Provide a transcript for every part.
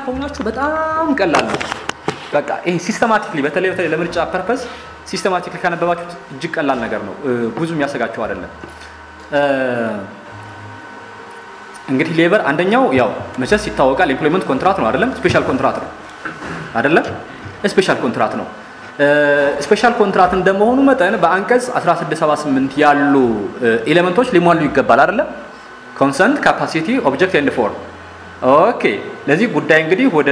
ከሆናችሁ በጣም ቀላል ነው። በቃ ይሄ ሲስተማቲክሊ በተለይ በተለይ ለምርጫ ፐርፐስ ሲስተማቲክሊ ካነበባችሁት እጅግ ቀላል ነገር ነው። ብዙ የሚያሰጋችሁ አይደለም። እንግዲህ ሌበር አንደኛው ያው መቼስ ይታወቃል ኤምፕሎይመንት ኮንትራት ነው አይደለም? ስፔሻል ኮንትራት ነው አይደለም? ስፔሻል ኮንትራት ነው። ስፔሻል ኮንትራት እንደመሆኑ መጠን በአንቀጽ 1678 ያሉ ኤሌመንቶች ሊሟሉ ይገባል አይደለም? ኮንሰንት፣ ካፓሲቲ፣ ኦብጀክት ኤንድ ፎርም። ኦኬ። ለዚህ ጉዳይ እንግዲህ ወደ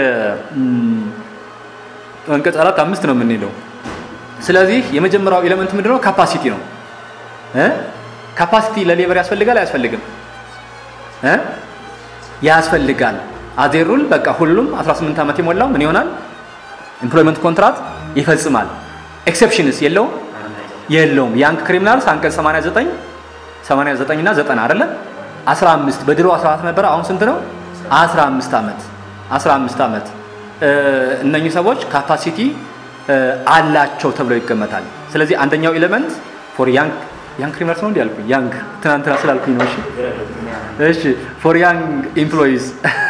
አንቀጽ አራት አምስት ነው የምንሄደው። ስለዚህ የመጀመሪያው ኤሌመንት ምንድነው? ካፓሲቲ ነው። ካፓሲቲ ለሌበር ያስፈልጋል አያስፈልግም? ያስፈልጋል። አዜሩል በቃ ሁሉም 18 ዓመት የሞላው ምን ይሆናል? ኤምፕሎይመንት ኮንትራት ይፈጽማል። ኤክሴፕሽንስ የለውም የለውም። ያንግ ክሪሚናልስ አንቀጽ 89 89 እና 90 አይደለ? 15 በድሮ 14 ነበረ። አሁን ስንት ነው? 15 ዓመት 15 ዓመት እነኚህ ሰዎች ካፓሲቲ አላቸው ተብለው ይገመታል። ስለዚህ አንደኛው ኤሌመንት ፎር ያንግ ያንግ ክሪሚናልስ ነው እንዲ ያልኩኝ ያንግ ትናንትና ስላልኩኝ ነው። እሺ እሺ ፎር ያንግ ኤምፕሎይዝ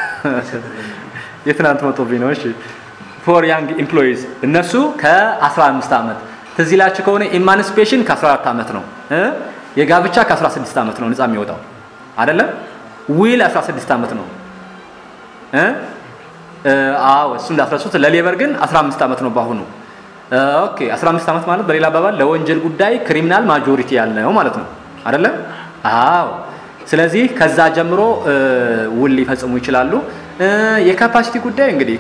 የትናንት መቶብኝ ነው። እሺ ፎር ያንግ ኤምፕሎይዝ እነሱ ከ15 ዓመት ትዝ ይላችሁ ከሆነ ኢማንስፔሽን ከ14 ዓመት ነው። የጋብቻ ከ16 ዓመት ነው ነፃ የሚወጣው አይደለም። ዊል 16 ዓመት ነው። አዎ እሱ እንዳትረሱት። ለሌበር ግን 15 ዓመት ነው በአሁኑ። ኦኬ 15 ዓመት ማለት በሌላ አባባል ለወንጀል ጉዳይ ክሪሚናል ማጆሪቲ ያለው ማለት ነው አይደለም? አዎ። ስለዚህ ከዛ ጀምሮ ውል ሊፈጽሙ ይችላሉ። የካፓሲቲ ጉዳይ እንግዲህ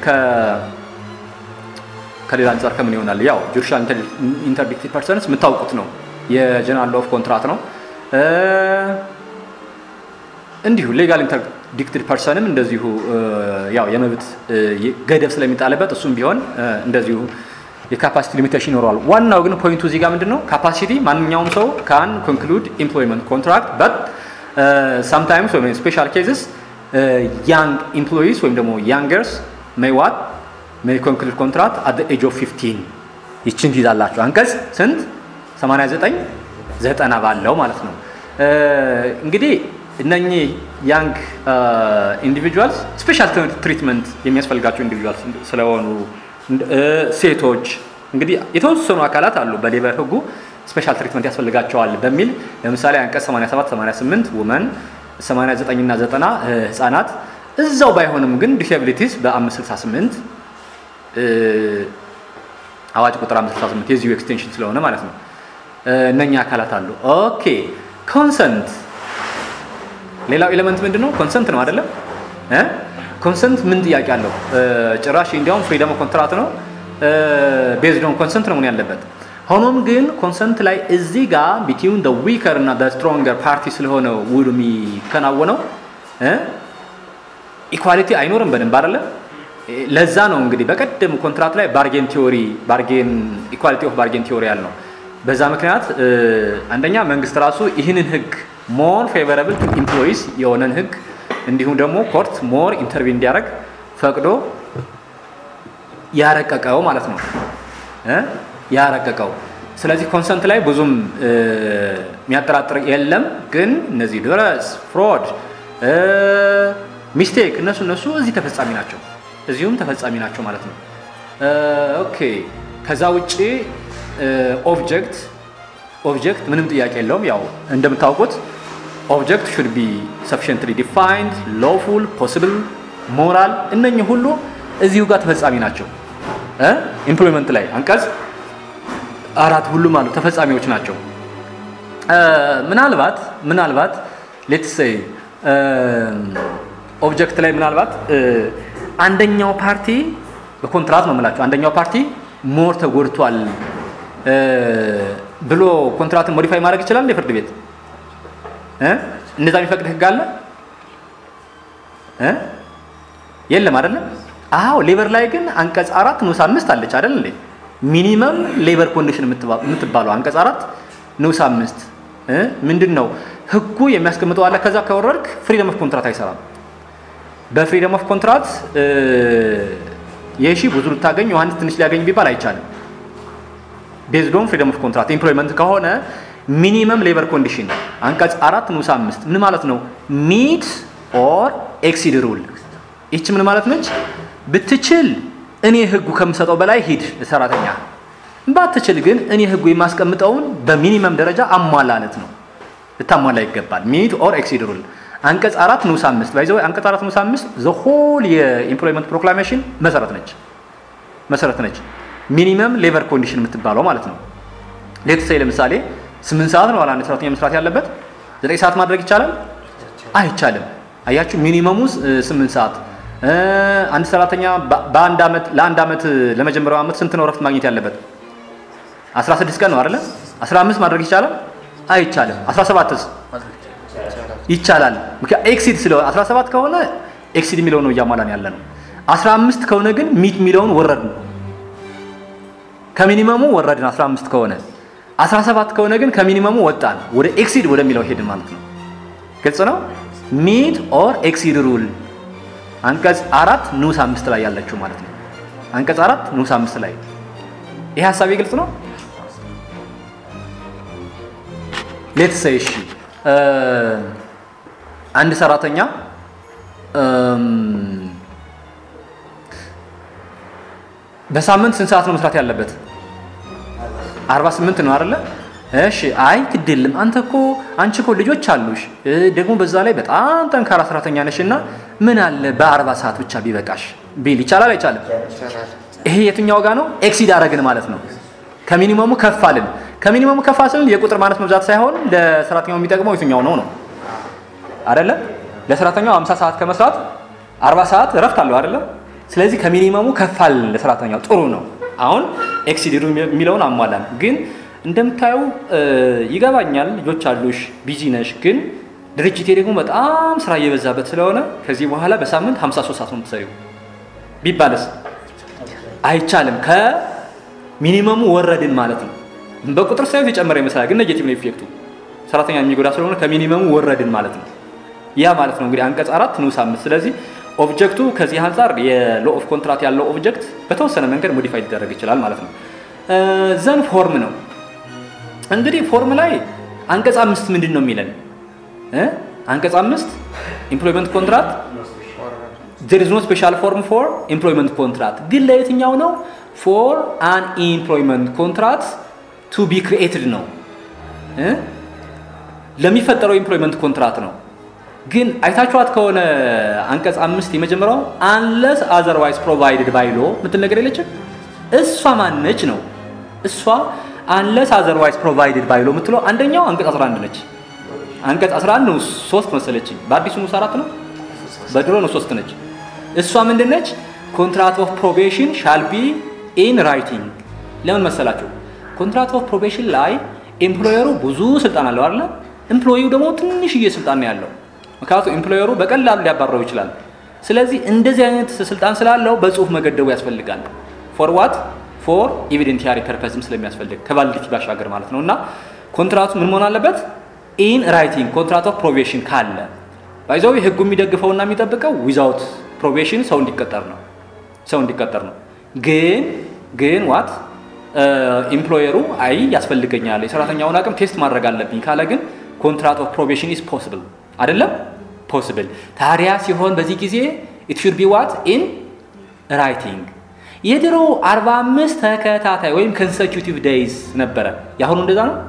ከሌላ አንጻር ከምን ይሆናል? ያው ጁዲሻል ኢንተርዲክቲቭ ፐርሰንስ የምታውቁት ነው። የጀነራል ኦፍ ኮንትራት ነው። እንዲሁ ሌጋል ኢንተርዲክትድ ፐርሰንም እንደዚሁ ያው የመብት ገደብ ስለሚጣልበት እሱም ቢሆን እንደዚሁ የካፓሲቲ ሊሚቴሽን ይኖረዋል። ዋናው ግን ፖይንቱ እዚህ ጋር ምንድን ነው? ካፓሲቲ ማንኛውም ሰው ካን ኮንክሉድ ኤምፕሎይመንት ኮንትራክት በት ሳምታይምስ ወይም ስፔሻል ኬዝስ ያንግ ኤምፕሎይስ ወይም ደግሞ ያንገርስ ሜይ ዋት ሜይ ኮንክሉድ ኮንትራክት አት ኤጅ ኦፍ 15 ይችን ትይዛላችሁ። አንቀጽ ስንት 89 ዘጠና ባለው ማለት ነው። እንግዲህ እነኚህ ያንግ ኢንዲቪጁዋልስ ስፔሻል ትሪትመንት የሚያስፈልጋቸው ኢንዲቪጁዋልስ ስለሆኑ ሴቶች እንግዲህ የተወሰኑ አካላት አሉ በሌበር ህጉ ስፔሻል ትሪትመንት ያስፈልጋቸዋል በሚል ለምሳሌ አንቀጽ 87 88 ውመን 89 እና 90 ህጻናት እዛው ባይሆንም ግን ዲስብሊቲስ በ568 አዋጅ ቁጥር 568 የዚሁ ኤክስቴንሽን ስለሆነ ማለት ነው እነኛ አካላት አሉ ኦኬ ኮንሰንት ሌላው ኤሌመንት ምንድን ነው ኮንሰንት ነው አይደለም ኮንሰንት ምን ጥያቄ አለው? ጭራሽ እንዲያውም ፍሪደም ኮንትራት ነው ቤዝድ ኦን ኮንሰንት ነው ምን ያለበት። ሆኖም ግን ኮንሰንት ላይ እዚህ ጋር ቢትዊን ደ ዊከር እና ደ ስትሮንገር ፓርቲ ስለሆነ ውሉ የሚከናወነው ኢኳሊቲ አይኖርም በደንብ አይደለም። ለዛ ነው እንግዲህ በቀደም ኮንትራት ላይ ባርጌን ቲዮሪ ባርጌን ኢኳሊቲ ኦፍ ባርጌን ቲዮሪ ያልነው። በዛ ምክንያት አንደኛ መንግስት ራሱ ይህንን ህግ ሞር ፌቨረብል ቱ ኢምፕሎይስ የሆነን ህግ እንዲሁም ደግሞ ኮርት ሞር ኢንተርቪው እንዲያደርግ ፈቅዶ ያረቀቀው ማለት ነው ያረቀቀው። ስለዚህ ኮንሰንት ላይ ብዙም የሚያጠራጥር የለም። ግን እነዚህ ድረስ ፍሮድ፣ ሚስቴክ እነሱ እነሱ እዚህ ተፈጻሚ ናቸው፣ እዚሁም ተፈጻሚ ናቸው ማለት ነው። ኦኬ ከዛ ውጭ ኦብጀክት ኦብጀክት ምንም ጥያቄ የለውም። ያው እንደምታውቁት ኦብጀክት ሹድ ቢ ሰፊሽንትሊ ዲፋይንድ ሎፉል ፖሲብል ሞራል እነኚህ ሁሉ እዚሁ ጋር ተፈጻሚ ናቸው። ኢምፕሎይመንት ላይ አንቀጽ አራት ሁሉም አሉ ተፈጻሚዎች ናቸው። ምናልባት ምናልባት ሌትስ ሴይ ኦብጀክት ላይ ምናልባት አንደኛው ፓርቲ በኮንትራት ነው የምላቸው አንደኛው ፓርቲ ሞር ተጎድቷል ብሎ ኮንትራትን ሞዲፋይ ማድረግ ይችላል የፍርድ ቤት እንደዛ የሚፈቅድ ህግ አለ የለም አይደለም አዎ ሌበር ላይ ግን አንቀጽ አራት ንዑስ አምስት አለች አይደል እንዴ ሚኒመም ሌበር ኮንዲሽን የምትባለው አንቀጽ አራት ንዑስ አምስት ምንድን ነው ህጉ የሚያስቀምጠው አለ ከዛ ከወረድክ ፍሪደም ኦፍ ኮንትራት አይሰራም በፍሪደም ኦፍ ኮንትራት የሺ ብዙ ልታገኝ ዮሐንስ ትንሽ ሊያገኝ ቢባል አይቻልም ቤዝዶን ፍሪደም ኦፍ ኮንትራት ኤምፕሎይመንት ከሆነ ሚኒመም ሌበር ኮንዲሽን አንቀጽ አራት ንዑስ አምስት ምን ማለት ነው? ሚት ኦር ኤክሲድ ሩል። ይች ምን ማለት ነች? ብትችል እኔ ህጉ ከምሰጠው በላይ ሂድ ሰራተኛ፣ ባትችል ግን እኔ ህጉ የማስቀምጠውን በሚኒመም ደረጃ አሟላለት ነው ልታሟላ ይገባል። ሚት ኦር ኤክሲድ ሩል አንቀጽ አራት ንዑስ አምስት ባይዘ አንቀጽ አራት ንዑስ አምስት ዘሆል የኢምፕሎይመንት ፕሮክላሜሽን መሰረት ነች መሰረት ነች። ሚኒመም ሌቨር ኮንዲሽን የምትባለው ማለት ነው። ሌት ሳይ ለምሳሌ ስምንት ሰዓት ነው አንድ ሰራተኛ መስራት ያለበት ዘጠኝ ሰዓት ማድረግ ይቻላል አይቻልም? አያችሁ ሚኒመሙ ስምንት ሰዓት አንድ ሰራተኛ በአንድ ዓመት ለአንድ ዓመት ለመጀመሪያው ዓመት ስንት ነው ረፍት ማግኘት ያለበት? 16 ቀን ነው አይደለ? 15 ማድረግ ይቻላል አይቻልም? 17ስ ይቻላል። ምክንያት ኤክሲድ ስለሆነ 17 ከሆነ ኤክሲድ የሚለውን ነው እያሟላን ያለ ነው። 15 ከሆነ ግን ሚት የሚለውን ወረድን፣ ከሚኒመሙ ወረድን 15 ከሆነ 17 ከሆነ ግን ከሚኒመሙ ወጣን፣ ወደ ኤክሲድ ወደሚለው ሄድን ማለት ነው። ግልጽ ነው። ሚት ኦር ኤክሲድ ሩል አንቀጽ አራት ንዑስ አምስት ላይ ያለችው ማለት ነው። አንቀጽ አራት ንዑስ አምስት ላይ ይሄ ሀሳቤ ግልጽ ነው። ሌት ሰይ እሺ አንድ ሰራተኛ በሳምንት ስንት ሰዓት ነው መስራት ያለበት? 48 ነው አይደለ? እሺ አይ ግድ የለም አንተ እኮ አንቺ እኮ ልጆች አሉሽ ደግሞ በዛ ላይ በጣም ጠንካራ ሰራተኛ ነሽ እና ምን አለ በአርባ ሰዓት ብቻ ቢበቃሽ ቢል ይቻላል አይቻልም? ይሄ የትኛው ጋር ነው? ኤክሲድ አረግን ማለት ነው። ከሚኒመሙ ከፍ አልን። ከሚኒመሙ ከፍ ስንል የቁጥር ማነስ መብዛት ሳይሆን ለሰራተኛው የሚጠቅመው የትኛው ነው ነው አይደለ? ለሰራተኛው 50 ሰዓት ከመስራት 40 ሰዓት እረፍት አለው አይደለ? ስለዚህ ከሚኒመሙ ከፍ አልን ለሰራተኛው ጥሩ ነው። አሁን ኤክሲድ የሚለውን አሟላን ግን እንደምታዩ ይገባኛል፣ ልጆች አሉሽ፣ ቢዚ ነሽ። ግን ድርጅቴ ደግሞ በጣም ስራ እየበዛበት ስለሆነ ከዚህ በኋላ በሳምንት 53 ሰዓት ነው የምትሰሪው ቢባልስ አይቻልም። ከሚኒመሙ ወረድን ማለት ነው። በቁጥር ሳይሆን የጨመረ ይመስላል፣ ግን ኔጌቲቭ ነው ኢፌክቱ። ሰራተኛ የሚጎዳ ስለሆነ ከሚኒመሙ ወረድን ማለት ነው። ያ ማለት ነው እንግዲህ አንቀጽ አራት ንዑስ አምስት። ስለዚህ ኦብጀክቱ ከዚህ አንጻር የሎ ኦፍ ኮንትራት ያለው ኦብጀክት በተወሰነ መንገድ ሞዲፋይ ሊደረግ ይችላል ማለት ነው። ዘን ፎርም ነው እንግዲህ ፎርም ላይ አንቀጽ አምስት ምንድን ነው የሚለን? አንቀጽ አምስት ኢምፕሎይመንት ኮንትራክት there is no special form for employment contract ግን ለየትኛው ነው? for an employment contract to be created ነው ለሚፈጠረው ኢምፕሎይመንት ኮንትራት ነው። ግን አይታችኋት ከሆነ አንቀጽ አምስት የመጀመሪያው አንለስ አዘርዋይዝ ፕሮቫይድድ ባይ ሎ ምትል ነገር የለችም። እሷ ማነች ነው እሷ አንለስ አዘርዋይዝ ፕሮቫይድድ ባይ ሎ የምትለው አንደኛው አንቀጽ 11 ነች። አንቀጽ 11 ነው ሶስት መሰለችኝ። በአዲሱ ንዑስ አራት ነው፣ በድሮ ነው ሶስት ነች። እሷ ምንድነች? ኮንትራት ኦፍ ፕሮቤሽን ሻል ቢ ኢን ራይቲንግ። ለምን መሰላችሁ? ኮንትራት ኦፍ ፕሮቤሽን ላይ ኤምፕሎየሩ ብዙ ስልጣን አለው አይደለ? ኤምፕሎይው ደግሞ ትንሽዬ ስልጣን ነው ያለው። ምክንያቱም ኤምፕሎየሩ በቀላሉ ሊያባረው ይችላል። ስለዚህ እንደዚህ አይነት ስልጣን ስላለው በጽሁፍ መገደቡ ያስፈልጋል። ፎር ዋት ፎር ኤቪደንቲያሪ ፐርፐዝም ስለሚያስፈልግ ከቫሊዲቲ ባሻገር ማለት ነው። እና ኮንትራቱ ምን መሆን አለበት? ኢን ራይቲንግ ኮንትራት ኦፍ ፕሮቤሽን ካለ ባይዘው ህጉ የሚደግፈውና የሚጠብቀው ዊዛውት ፕሮቤሽን ሰው እንዲቀጠር ነው ሰው እንዲቀጠር ነው። ግን ግን ዋት ኢምፕሎየሩ አይ ያስፈልገኛል የሰራተኛውን አቅም ቴስት ማድረግ አለብኝ ካለ ግን ኮንትራት ኦፍ ፕሮቤሽን ኢዝ ፖስብል አይደለም ፖስብል። ታዲያ ሲሆን በዚህ ጊዜ ኢት ሹድ ቢ ዋት ኢን ራይቲንግ የድሮ 45 ተከታታይ ወይም ኮንሰኪዩቲቭ ዴይዝ ነበረ። የአሁኑ እንደዛ ነው።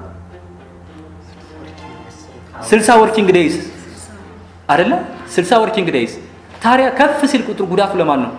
60 ወርኪንግ ዴይዝ አይደለ? 60 ወርኪንግ ዴይዝ። ታዲያ ከፍ ሲል ቁጥር ጉዳቱ ለማን ነው?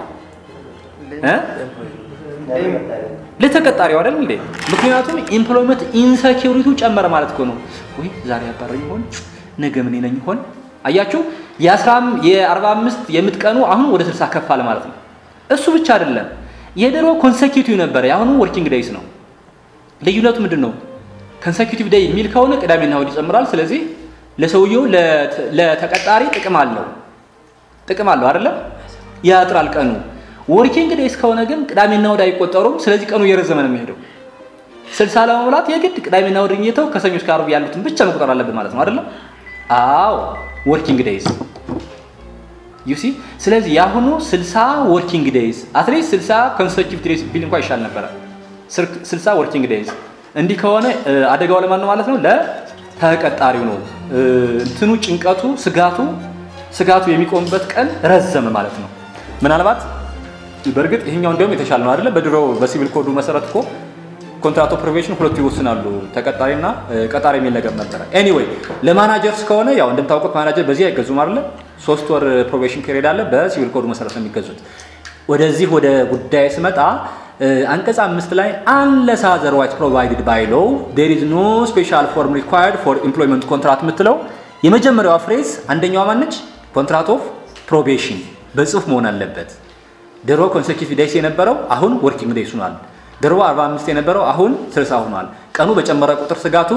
ለተቀጣሪው አይደል እንዴ? ምክንያቱም ኢምፕሎይመንት ኢንሰኪዩሪቲው ጨመረ ማለት እኮ ነው። ወይ ዛሬ ያባረኝ ይሆን ነገ ምን ነኝ ይሆን? አያችሁ የ45 የምትቀኑ አሁን ወደ 60 ከፍ አለ ማለት ነው። እሱ ብቻ አይደለም። የድሮ ኮንሰኪዩቲቭ ነበረ፣ የአሁኑ ወርኪንግ ዴይስ ነው። ልዩነቱ ምንድን ነው? ኮንሰኪዩቲቭ ዴይ የሚል ከሆነ ቅዳሜና እሑድ ይጨምራል። ስለዚህ ለሰውየው ለተቀጣሪ ጥቅም አለው ጥቅም አለው አይደለም፣ ያጥራል ቀኑ። ወርኪንግ ዴይስ ከሆነ ግን ቅዳሜና እሑድ አይቆጠሩም። ስለዚህ ቀኑ እየረዘመ ነው የሚሄደው። ስልሳ ለመሙላት የግድ ቅዳሜና እሑድ እየተው ከሰኞ እስከ ዓርብ ያሉትን ብቻ መቁጠር አለብን ማለት ነው አይደለም? አዎ ወርኪንግ ዴይስ ዩሲ ስለዚህ የአሁኑ 60 ወርኪንግ ዴይዝ አትሊስት 60 ኮንሰኪቲቭ ዴይዝ ቢል እንኳን ይሻል ነበረ። 60 ወርኪንግ ዴይዝ እንዲህ ከሆነ አደጋው ለማን ነው ማለት ነው? ለተቀጣሪው ነው። እንትኑ ጭንቀቱ፣ ስጋቱ ስጋቱ የሚቆምበት ቀን ረዘመ ማለት ነው። ምናልባት በእርግጥ ይሄኛው እንዲያውም የተሻለ ነው አይደለ? በድሮ በሲቪል ኮዱ መሰረት እኮ ኮንትራት ኦፍ ፕሮቤሽን ሁለቱ ይወስናሉ፣ ተቀጣሪና ቀጣሪ የሚል ነገር ነበረ። ኤኒዌይ ለማናጀርስ ከሆነ ያው እንደምታውቁት ማናጀር በዚህ አይገዙም አይደለ? ሶስት ወር ፕሮቤሽን ፔሪድ አለ። በሲቪል ኮዱ መሰረት ነው የሚገዙት። ወደዚህ ወደ ጉዳይ ስመጣ አንቀጽ አምስት ላይ አንለስ አዘርዋይዝ ፕሮቫይድድ ባይ ሎው ዴር ኢዝ ኖ ስፔሻል ፎርም ሪኳየርድ ፎር ኢምፕሎይመንት ኮንትራት የምትለው የመጀመሪያዋ ፍሬዝ አንደኛዋ ማነች? ኮንትራት ኦፍ ፕሮቤሽን በጽሁፍ መሆን አለበት። ድሮ ኮንሴኪቲቭ ዴይስ የነበረው አሁን ወርኪንግ ዴይስ ሆኗል። ድሮ 45 የነበረው አሁን 60 ሆኗል። ቀኑ በጨመረ ቁጥር ስጋቱ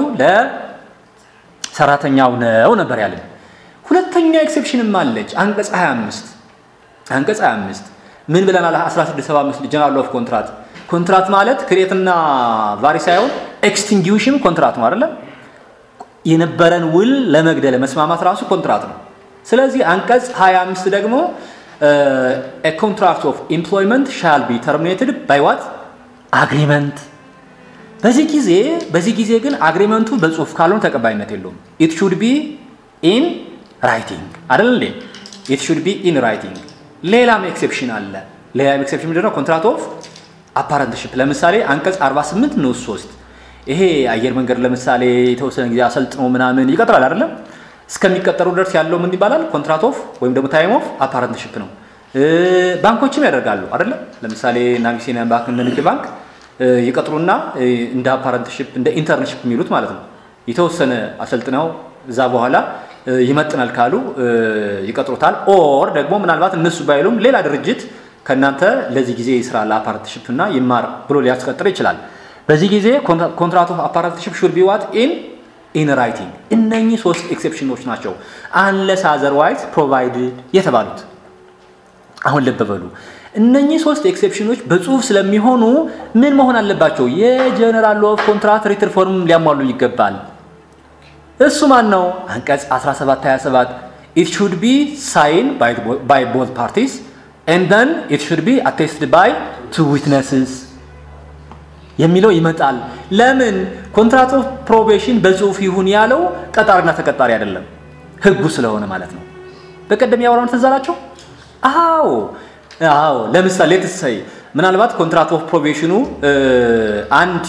ለሰራተኛው ነው ነበር ያለን። ሁለተኛ ኤክሴፕሽንም አለች አንቀጽ 25 አንቀጽ 25 ምን ብለናል? 1675 ጀነራል ኦፍ ኮንትራት ኮንትራት ማለት ክሬትና ቫሪ ሳይሆን ኤክስቲንጊውሽን ኮንትራት ነው አይደለም? የነበረን ውል ለመግደል መስማማት ራሱ ኮንትራት ነው። ስለዚህ አንቀጽ 25 ደግሞ ኮንትራክት ኦፍ ኤምፕሎይመንት ሻል ቢ ተርሚኔትድ ባይ ዋት አግሪመንት። በዚህ ጊዜ በዚህ ጊዜ ግን አግሪመንቱ በጽሁፍ ካልሆነ ተቀባይነት የለውም። ኢት ሹድ ቢ ኢን ራይቲንግ አይደል እንዴ? ኢት ሹድ ቢ ኢን ራይቲንግ። ሌላም ኤክሴፕሽን አለ። ሌላም ኤክሴፕሽን ምንድነው? ኮንትራክት ኦፍ አፓረንትሽፕ ለምሳሌ አንቀጽ 48 ንዑስ 3 ይሄ አየር መንገድ ለምሳሌ የተወሰነ ጊዜ አሰልጥኖ ምናምን ይቀጥራል አይደለም እስከሚቀጠሩ ድረስ ያለው ምን ይባላል? ኮንትራት ኦፍ ወይም ደግሞ ታይም ኦፍ አፓረንትሽፕ ነው። ባንኮችም ያደርጋሉ አይደለ? ለምሳሌ ናቢሲኒያን ባንክ እንደ ንግድ ባንክ ይቀጥሩና እንደ አፓረንትሽፕ እንደ ኢንተርንሽፕ የሚሉት ማለት ነው። የተወሰነ አሰልጥነው እዛ በኋላ ይመጥናል ካሉ ይቀጥሩታል። ኦር ደግሞ ምናልባት እነሱ ባይሉም ሌላ ድርጅት ከእናንተ ለዚህ ጊዜ ስራ ለአፓረንትሽፕ እና ይማር ብሎ ሊያስቀጥር ይችላል። በዚህ ጊዜ ኮንትራት ኦፍ አፓረንትሽፕ ሹድ ቢ ዋት ኢን ኢን ራይቲንግ። እነኚህ ሶስት ኤክሴፕሽኖች ናቸው አንለስ አዘርዋይዝ ፕሮቫይድድ የተባሉት። አሁን ልብ በሉ እነኚህ ሶስት ኤክሴፕሽኖች በጽሁፍ ስለሚሆኑ ምን መሆን አለባቸው? የጀነራል ኦፍ ኮንትራት ሪትር ፎርም ሊያሟሉ ይገባል። እሱ ማን ነው? አንቀጽ 1727 ኢት ሹድ ቢ ሳይን ባይ ቦዝ ፓርቲስ ኤንድ ዘን ኢት ሹድ ቢ አቴስትድ ባይ ቱ ዊትነስስ የሚለው ይመጣል። ለምን ኮንትራት ኦፍ ፕሮቤሽን በጽሁፍ ይሁን ያለው ቀጣሪና ተቀጣሪ አይደለም፣ ህጉ ስለሆነ ማለት ነው። በቀደም ያወራነው ትዝ አላችሁ? አዎ አዎ። ለምሳሌ ትሰይ ምናልባት ኮንትራት ኦፍ ፕሮቤሽኑ አንድ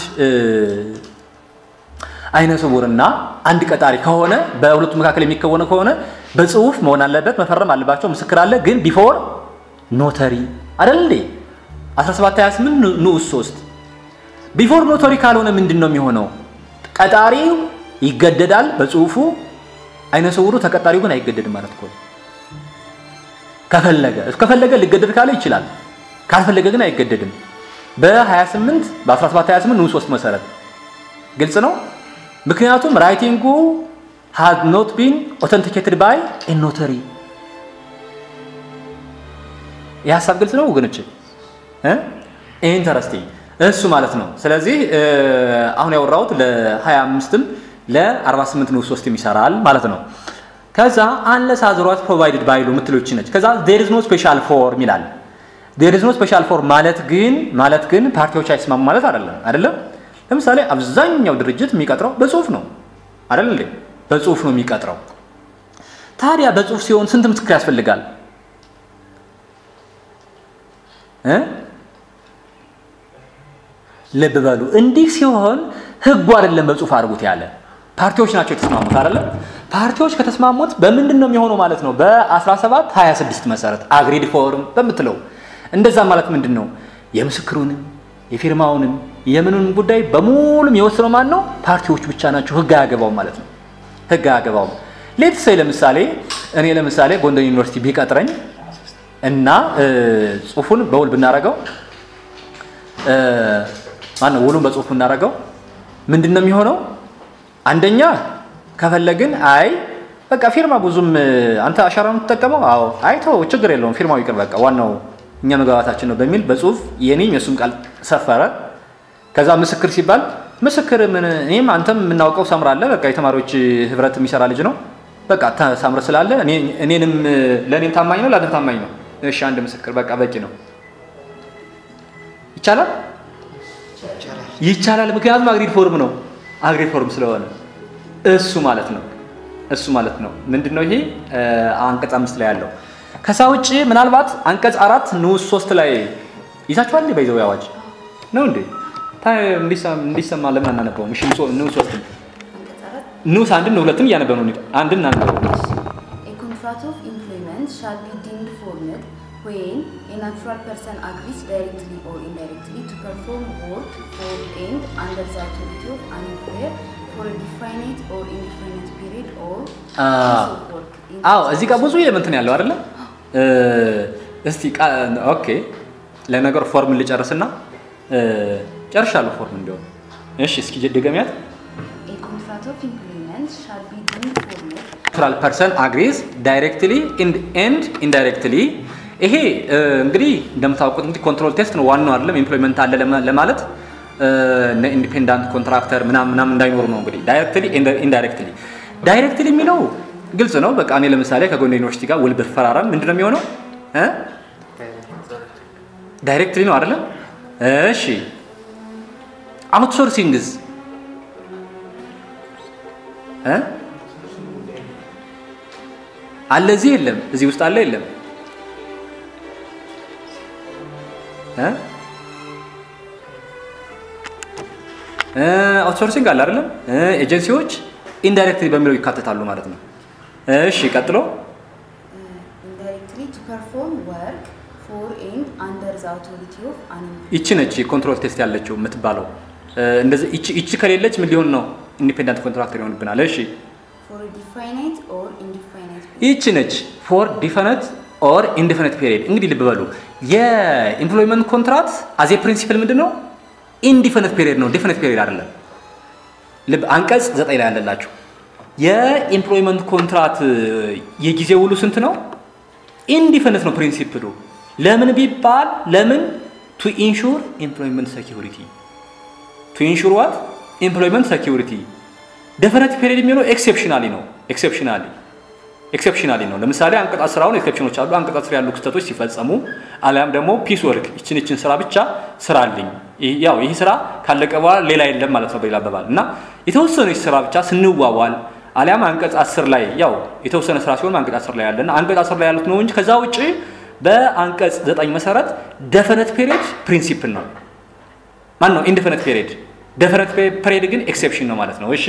አይነ ስውርና አንድ ቀጣሪ ከሆነ በሁለቱ መካከል የሚከወነ ከሆነ በጽሁፍ መሆን አለበት፣ መፈረም አለባቸው። ምስክር አለ። ግን ቢፎር ኖተሪ አይደል እንዴ? 1728 ንዑስ 3 ቢፎር ኖቶሪ ካልሆነ ምንድን ነው የሚሆነው? ቀጣሪው ይገደዳል በጽሁፉ፣ አይነ ስውሩ ተቀጣሪው ግን አይገደድም ማለት እኮ ከፈለገ ከፈለገ ሊገደድ ካለ ይችላል፣ ካልፈለገ ግን አይገደድም። በ28 በ1728 ንዑስ 3 መሰረት ግልጽ ነው። ምክንያቱም ራይቲንጉ ሃዝ ኖት ቢን ኦተንቲኬትድ ባይ ኤ ኖተሪ። ይህ ሀሳብ ግልጽ ነው ወገኖች? ኢንተረስቲንግ እሱ ማለት ነው። ስለዚህ አሁን ያወራሁት ለ25ም ለ48 ንዑስ 3 ይሰራል ማለት ነው። ከዛ አንለስ አዘርዋይዝ ፕሮቫይድድ ባይሉ የምትሎች ነች። ከዛ ዜር ኢዝ ኖ ስፔሻል ፎርም ይላል። ዜር ኢዝ ኖ ስፔሻል ፎርም ማለት ግን ማለት ግን ፓርቲዎች አይስማሙ ማለት አይደለም አይደለም። ለምሳሌ አብዛኛው ድርጅት የሚቀጥረው በጽሁፍ ነው አይደል እንዴ? በጽሁፍ ነው የሚቀጥረው። ታዲያ በጽሁፍ ሲሆን ስንት ምስክር ያስፈልጋል እ ልብ በሉ። እንዲህ ሲሆን ህጉ አይደለም በጽሁፍ አድርጉት ያለ ፓርቲዎች ናቸው የተስማሙት አይደለም። ፓርቲዎች ከተስማሙት በምንድን ነው የሚሆነው ማለት ነው? በ17 26 መሰረት አግሪድ ፎርም በምትለው እንደዛ ማለት ምንድን ነው? የምስክሩንም የፊርማውንም የምኑንም ጉዳይ በሙሉም የወሰነው ማን ነው? ፓርቲዎች ብቻ ናቸው። ህግ አያገባውም ማለት ነው። ህግ አያገባውም። ሌት ሰይ ለምሳሌ እኔ ለምሳሌ ጎንደር ዩኒቨርሲቲ ቢቀጥረኝ እና ጽሁፉን በውል ብናረገው ማነው ውሉን በጽሁፍ ብናረገው ምንድን ነው የሚሆነው? አንደኛ ከፈለግን አይ በቃ ፊርማ ብዙም አንተ አሻራ ነው የምትጠቀመው፣ አዎ አይቶ ችግር የለውም ፊርማው ይቅር፣ በቃ ዋናው እኛ መግባባታችን ነው በሚል በጽሁፍ የኔም የእሱም ቃል ሰፈረ። ከዛ ምስክር ሲባል ምስክር ምን እኔም አንተም የምናውቀው ሳምራ አለ፣ በቃ የተማሪዎች ህብረት የሚሰራ ልጅ ነው። በቃ ሳምረ ስላለ እኔንም ለእኔም ታማኝ ነው፣ ለአንተ ታማኝ ነው። እሺ አንድ ምስክር በቃ በቂ ነው። ይቻላል ይቻላል። ምክንያቱም አግሪድ ፎርም ነው አግሪድ ፎርም ስለሆነ እሱ ማለት ነው እሱ ማለት ነው። ምንድን ነው ይሄ አንቀጽ አምስት ላይ ያለው። ከዛ ውጭ ምናልባት አንቀጽ አራት ንዑስ ሶስት ላይ ይዛችኋል እንዴ? በይዘው አዋጅ ነው እንዴ? ታዲያ እንዲሰማ- እንዲሰማ ለምን አናነበውም? እሺ ንዑስ ንዑስ ወስድም አንቀጽ አራት ንዑስ አንድን ሁለትም እያነበብ ነው። አንድን እናነበው። A contract of employment shall be deemed formed when a natural person agrees directly or indirectly to perform work for and under the authority of an employer for a definite or indefinite period or Ah. piece of work. in አዎ እዚህ ጋር ብዙ ኤሌመንት ነው ያለው አይደለ? እ፣ እስቲ ቃ- ኦኬ ለነገሩ ፎርም ልጨርስና እ፣ ጨርሻለሁ ፎርም እንዲያውም። እሺ እስኪ ድገሚያት። A contract of employment shall be deemed formed ናቹራል ፐርሰን አግሪዝ ዳይሬክትሊ ኤንድ ኢንዳይሬክትሊ። ይሄ እ፣ እንግዲህ እንደምታውቁት እንግዲህ ኮንትሮል ቴስት ነው ዋናው አይደለም። ኢምፕሎይመንት አለ ለማ- ለማለት እ፣ እነ ኢንዲፔንዳንት ኮንትራክተር ምናምን ምናምን እንዳይኖሩ ነው እንግዲህ ዳይሬክትሊ ኢንዳይሬክትሊ። ዳይሬክትሊ የሚለው ግልጽ ነው። በቃ እኔ ለምሳሌ ከጎንደር ዩኒቨርሲቲ ጋር ውል ብፈራረም ምንድን ነው የሚሆነው? እ? ዳይሬክትሊ ነው አይደለም? እሺ አውትሶርሲንግዝ እ? አለ እዚህ የለም፣ እዚህ ውስጥ አለ የለም? እ? እ፣ አውትሶርሲንግ አለ አይደለም? እ፣ ኤጀንሲዎች ኢንዳይሬክትሊ በሚለው ይካተታሉ ማለት ነው። እሺ ቀጥሎ uh, indirectly to perform work for and under the authority of an employer. ይቺ ነች ኮንትሮል ቴስት ያለችው የምትባለው። እ፣ እንደዚህ ይቺ ይቺ ከሌለች ምን ሊሆን ነው? ኢንዲፔንዳንት ኮንትራክተር ይሆንብናል። እሺ for a definite or indefinite period. ይቺ ነች ፎር ዲፈነት ኦር ኢንዲፈነት ፔሪድ። እንግዲህ ልብ በሉ የኢምፕሎይመንት ኮንትራክት አዜ ፕሪንሲፕል ምንድን ነው? ኢንዲፈነት ፔሪድ ነው፣ ዲፈነት ፔሪድ አይደለም። ልብ አንቀጽ ዘጠኝ ላይ ያለላችሁ የኢምፕሎይመንት ኮንትራክት የጊዜ ውሉ ስንት ነው? ኢንዲፈነት ነው ፕሪንሲፕሉ። ለምን ቢባል ለምን ቱ ኢንሹር ኤምፕሎይመንት ሴኪሪቲ ቱ ኢንሹር ዋት ኤምፕሎይመንት ሴኪሪቲ ደፈረት ፔሪድ የሚሆነው ኤክሴፕሽናሊ ነው። ኤክሴፕሽናሊ ኤክሴፕሽናሊ ነው። ለምሳሌ አንቀጽ አስር አሁን ኤክሴፕሽኖች አሉ። አንቀጽ አስር ያሉ ክስተቶች ሲፈጸሙ አሊያም ደግሞ ፒስ ወርክ ይችን ይችን ስራ ብቻ ስራልኝ፣ ይህ- ያው ይህ ስራ ካለቀ በኋላ ሌላ የለም ማለት ነው በሌላ አባባል እና የተወሰነች ስራ ብቻ ስንዋዋል አሊያም አንቀጽ አስር ላይ ያው የተወሰነ ስራ ሲሆን አንቀጽ አስር ላይ ያለና አንቀጽ አስር ላይ ያሉት ነው እንጂ ከዛ ውጭ በአንቀጽ ዘጠኝ መሰረት ደፈነት ፔሪድ ፕሪንሲፕል ነው። ማን ነው ኢንዲፈነት ፔሪድ? ደፈነት ፔሪድ ግን ኤክሴፕሽን ነው ማለት ነው። እሺ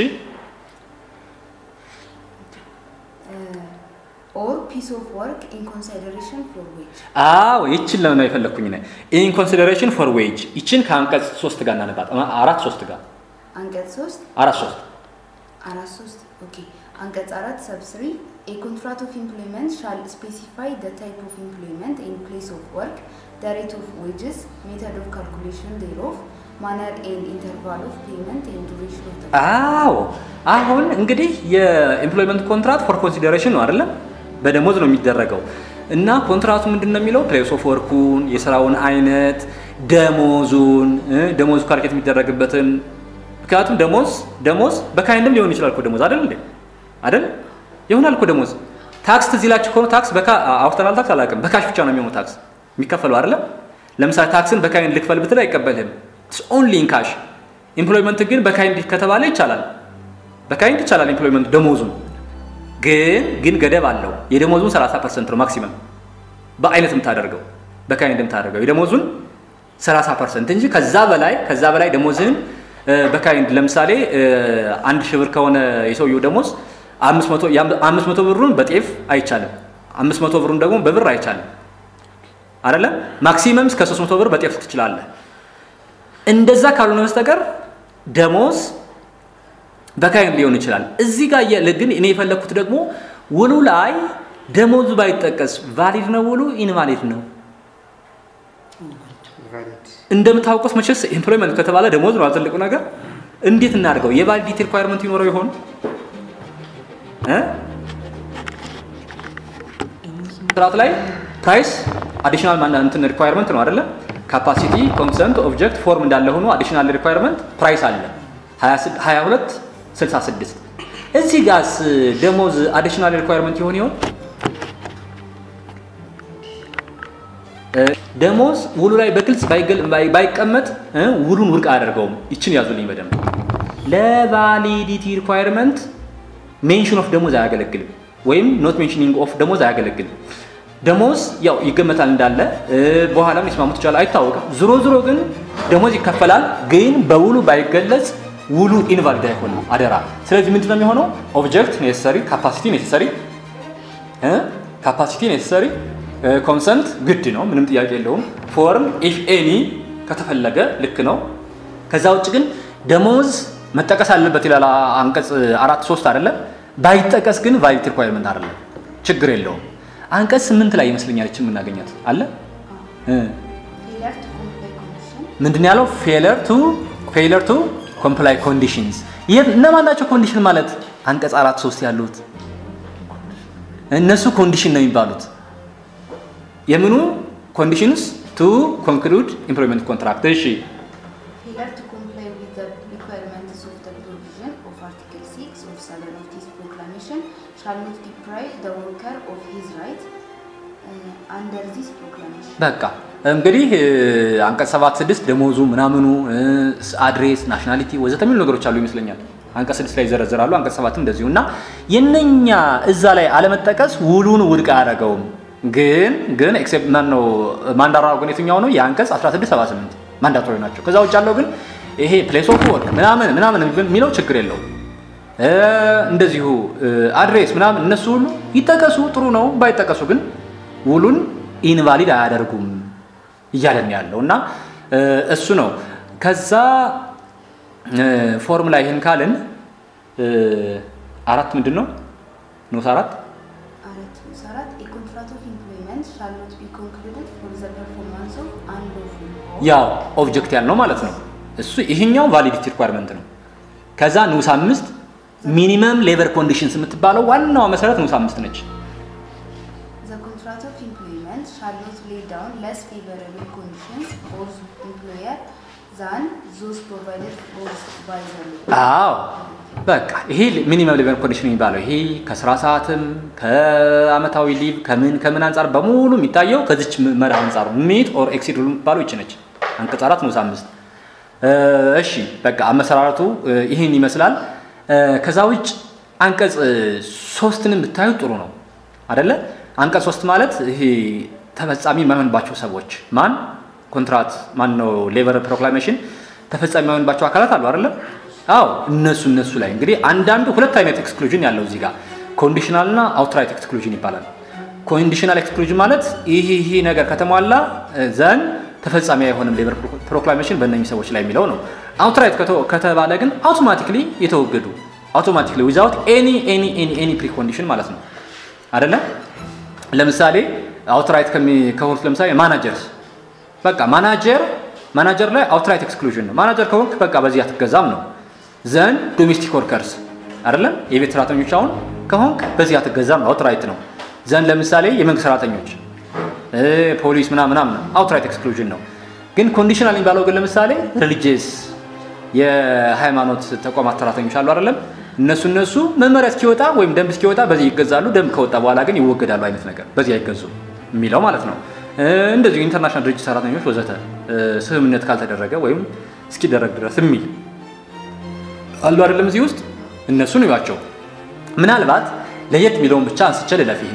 Uh, or piece of work in consideration for which አዎ ይችን ለምን ነው የፈለግኩኝ ነ ኢን ኮንሲደሬሽን ፎር ዌጅ ይችን ከአንቀጽ ሶስት ጋር እናነባት አራት ሶስት ጋር አንቀጽ ሶስት አራት ሶስት አራት ሶስት ኦኬ አንቀጽ አራት ሰብ ስሪ a contract of employment shall specify the type of employment and place of work the rate of wages method of calculation thereof manner and interval of payment and duration of the አዎ አሁን እንግዲህ የኤምፕሎይመንት ኮንትራክት ፎር ኮንሲደሬሽን ነው አይደለም በደሞዝ ነው የሚደረገው እና ኮንትራቱ ምንድን ነው የሚለው ፕሌስ ኦፍ ወርኩን የስራውን አይነት ደሞዙን እ፣ ደሞዙ ካልኩሌት የሚደረግበትን ምክንያቱም ደሞዝ ደሞዝ በካይንድም ሊሆን ይችላል እኮ ደሞዝ አይደል እንዴ አይደል ይሆናል እኮ ደሞዝ ታክስ ትዝ ይላችሁ ከሆነ ታክስ በካ አውርተናል ታክስ አላውቅም በካሽ ብቻ ነው የሚሆነው ታክስ የሚከፈለው አይደለም ለምሳሌ ታክስን በካይንድ ልክፈል ብትል አይቀበልህም ኦንሊ ኢን ካሽ ኢምፕሎይመንት ግን በካይንድ ከተባለ ይቻላል በካይንድ ይቻላል ኢምፕሎይመንት ደሞዙን ግን ግን ገደብ አለው የደሞዙን 30 ፐርሰንት ነው ማክሲመም በአይነት የምታደርገው በካይንድ የምታደርገው የደሞዙን 30 ፐርሰንት እንጂ ከዛ በላይ ከዛ በላይ ደሞዝህን እ፣ በካይንድ ለምሳሌ እ፣ አንድ ሺህ ብር ከሆነ የሰውየው ደሞዝ አምስት መቶ የአም- አምስት መቶ ብሩን በጤፍ አይቻልም አምስት መቶ ብሩን ደግሞ በብር አይቻልም አይደለም ማክሲመም እስከ 300 ብር በጤፍ ትችላለህ እንደዛ ካልሆነ በስተቀር ደሞዝ በካይን ሊሆን ይችላል። እዚህ ጋር እያለ ግን እኔ የፈለግኩት ደግሞ ውሉ ላይ ደሞዙ ባይጠቀስ ቫሊድ ነው ውሉ ኢንቫሊድ ነው። እንደምታውቁት መቼስ ኤምፕሎይመንት ከተባለ ደሞዝ ነው ትልቁ ነገር። እንዴት እናድርገው? የቫሊዲቲ ሪኳየርመንት ይኖረው ይሆን እ? ስርዓት ላይ ፕራይስ አዲሽናል ማን እንትን ሪኳየርመንት ነው አይደለ? ካፓሲቲ ኮንሰንት ኦብጀክት ፎርም እንዳለ ሆኖ አዲሽናል ሪኳየርመንት ፕራይስ አለ 22 66 እዚህ ጋርስ ደሞዝ አዲሽናል ሪኳየርመንት ይሆን ይሆን? እ፣ ደሞዝ ውሉ ላይ በግልጽ ባይገል- ባይ- ባይቀመጥ እ፣ ውሉን ውድቅ አያደርገውም። ይችን ያዙልኝ በደንብ ለቫሊዲቲ ሪኳየርመንት ሜንሽን ኦፍ ደሞዝ አያገለግልም፣ ወይም ኖት ሜንሽኒንግ ኦፍ ደሞዝ አያገለግልም። ደሞዝ ያው ይገመታል እንዳለ በኋላም ሊስማሙት ይችላል አይታወቅም። ዝሮ ዝሮ ግን ደሞዝ ይከፈላል። ግን በውሉ ባይገለጽ ውሉ ኢንቫሊድ አይሆንም አደራ። ስለዚህ ምንድን ነው የሚሆነው? ኦብጀክት ኔሰሰሪ፣ ካፓሲቲ ኔሰሰሪ፣ ካፓሲቲ ኔሰሰሪ፣ ኮንሰንት ግድ ነው፣ ምንም ጥያቄ የለውም። ፎርም ኢፍ ኤኒ ከተፈለገ ልክ ነው። ከዛ ውጭ ግን ደሞዝ መጠቀስ አለበት ይላል አንቀጽ አራት ሶስት አይደለም። ባይጠቀስ ግን ቫሊድ ሪኳየርመንት አይደለም፣ ችግር የለውም። አንቀጽ ስምንት ላይ ይመስለኛል ይችን የምናገኛት አለ ምንድን ያለው ፌለር ቱ ፌለር ቱ ኮምፕላይ ኮንዲሽንስ እነማን ናቸው? ኮንዲሽን ማለት አንቀጽ አራት ሶስት ያሉት እነሱ ኮንዲሽን ነው የሚባሉት። የምኑ ኮንዲሽንስ ቱ ኮንክሉድ ኢምፕሎይመንት ኮንትራክት። እሺ በቃ እንግዲህ አንቀጽ ሰባት ስድስት ደሞዙ ምናምኑ አድሬስ ናሽናሊቲ ወዘተ የሚሉ ነገሮች አሉ ይመስለኛል። አንቀጽ ስድስት ላይ ይዘረዘራሉ። አንቀጽ ሰባትም እንደዚሁ እና የነኛ እዛ ላይ አለመጠቀስ ውሉን ውድቅ አያደርገውም። ግን ግን ኤክሴፕት ማን ነው ማንዳራ ግን የትኛው ነው? የአንቀጽ 16 78 ማንዳቶሪ ናቸው። ከዛ ውጭ ያለው ግን ይሄ ፕሌስ ኦፍ ወርክ ምናምን ምናምን የሚለው ችግር የለውም። እንደዚሁ አድሬስ ምናምን እነሱ ሁሉ ይጠቀሱ ጥሩ ነው። ባይጠቀሱ ግን ውሉን ኢንቫሊድ አያደርጉም እያለን ያለው እና እሱ ነው። ከዛ ፎርም ላይ ይህን ካልን አራት ምንድን ነው ንዑስ አራት ያው ኦብጀክት ያልነው ማለት ነው። እሱ ይህኛው ቫሊዲቲ ሪኳርመንት ነው። ከዛ ንዑስ አምስት ሚኒመም ሌበር ኮንዲሽንስ የምትባለው ዋናዋ መሰረት ንዑስ አምስት ነች። shall not lay down less favorable conditions for the employer than those provided for by the law. አዎ በቃ ይሄ ሚኒመም ሌቨል ኮንዲሽን የሚባለው ይሄ ከስራ ሰዓትም ከአመታዊ ሊቭ ከምን ከምን አንጻር በሙሉ የሚታየው ከዚች መርህ አንጻር ሚት ኦር ኤክሲድ የሚባለው ይች ነች። አንቀጽ አራት ንዑስ አምስት እሺ በቃ አመሰራረቱ ይህን ይመስላል። ከዛ ውጭ አንቀጽ ሶስትንም ብታዩ ጥሩ ነው አደለ? አንቀጽ ሶስት ማለት ይሄ ተፈጻሚ የማይሆንባቸው ሰዎች ማን ኮንትራት ማን ነው ሌበር ፕሮክላሜሽን ተፈጻሚ የማይሆንባቸው አካላት አሉ አይደለም? አዎ እነሱ እነሱ ላይ እንግዲህ አንዳንዱ ሁለት አይነት ኤክስክሉዥን ያለው እዚህ ጋር ኮንዲሽናል እና አውትራይት ኤክስክሉዥን ይባላል። ኮንዲሽናል ኤክስክሉዥን ማለት ይህ ይህ ነገር ከተሟላ ዘን ተፈጻሚ አይሆንም ሌበር ፕሮክላሜሽን በእነኚህ ሰዎች ላይ የሚለው ነው። አውትራይት ከተባለ ግን አውቶማቲክሊ የተወገዱ አውቶማቲክሊ ዊዛውት ኤኒ ኤኒ ኤኒ ኤኒ ፕሪኮንዲሽን ማለት ነው አይደለም? ለምሳሌ አውትራይት ከሆኑት ለምሳሌ ማናጀርስ በቃ ማናጀር ማናጀር ላይ አውትራይት ኤክስክሉዥን ነው። ማናጀር ከሆንክ በቃ በዚህ አትገዛም ነው። ዘን ዶሜስቲክ ወርከርስ አይደለም የቤት ሰራተኞች አሁን ከሆንክ በዚህ አትገዛም ነው፣ አውትራይት ነው። ዘን ለምሳሌ የመንግስት ሰራተኞች ፖሊስ ምናምን ምናምን አውትራይት ኤክስክሉዥን ነው። ግን ኮንዲሽናል የሚባለው ግን ለምሳሌ ሪሊጂየስ የሃይማኖት ተቋማት ሰራተኞች አሉ አይደለም እነሱ እነሱ መመሪያ እስኪወጣ ወይም ደንብ እስኪወጣ በዚህ ይገዛሉ። ደንብ ከወጣ በኋላ ግን ይወገዳሉ አይነት ነገር በዚህ አይገዙም የሚለው ማለት ነው። እንደዚሁ ኢንተርናሽናል ድርጅት ሰራተኞች ወዘተ ስምምነት ካልተደረገ ወይም እስኪደረግ ድረስ የሚል አሉ አይደለም። እዚህ ውስጥ እነሱን እዩዋቸው። ምናልባት ለየት የሚለውን ብቻ አንስቼ ልለፍ። ይህን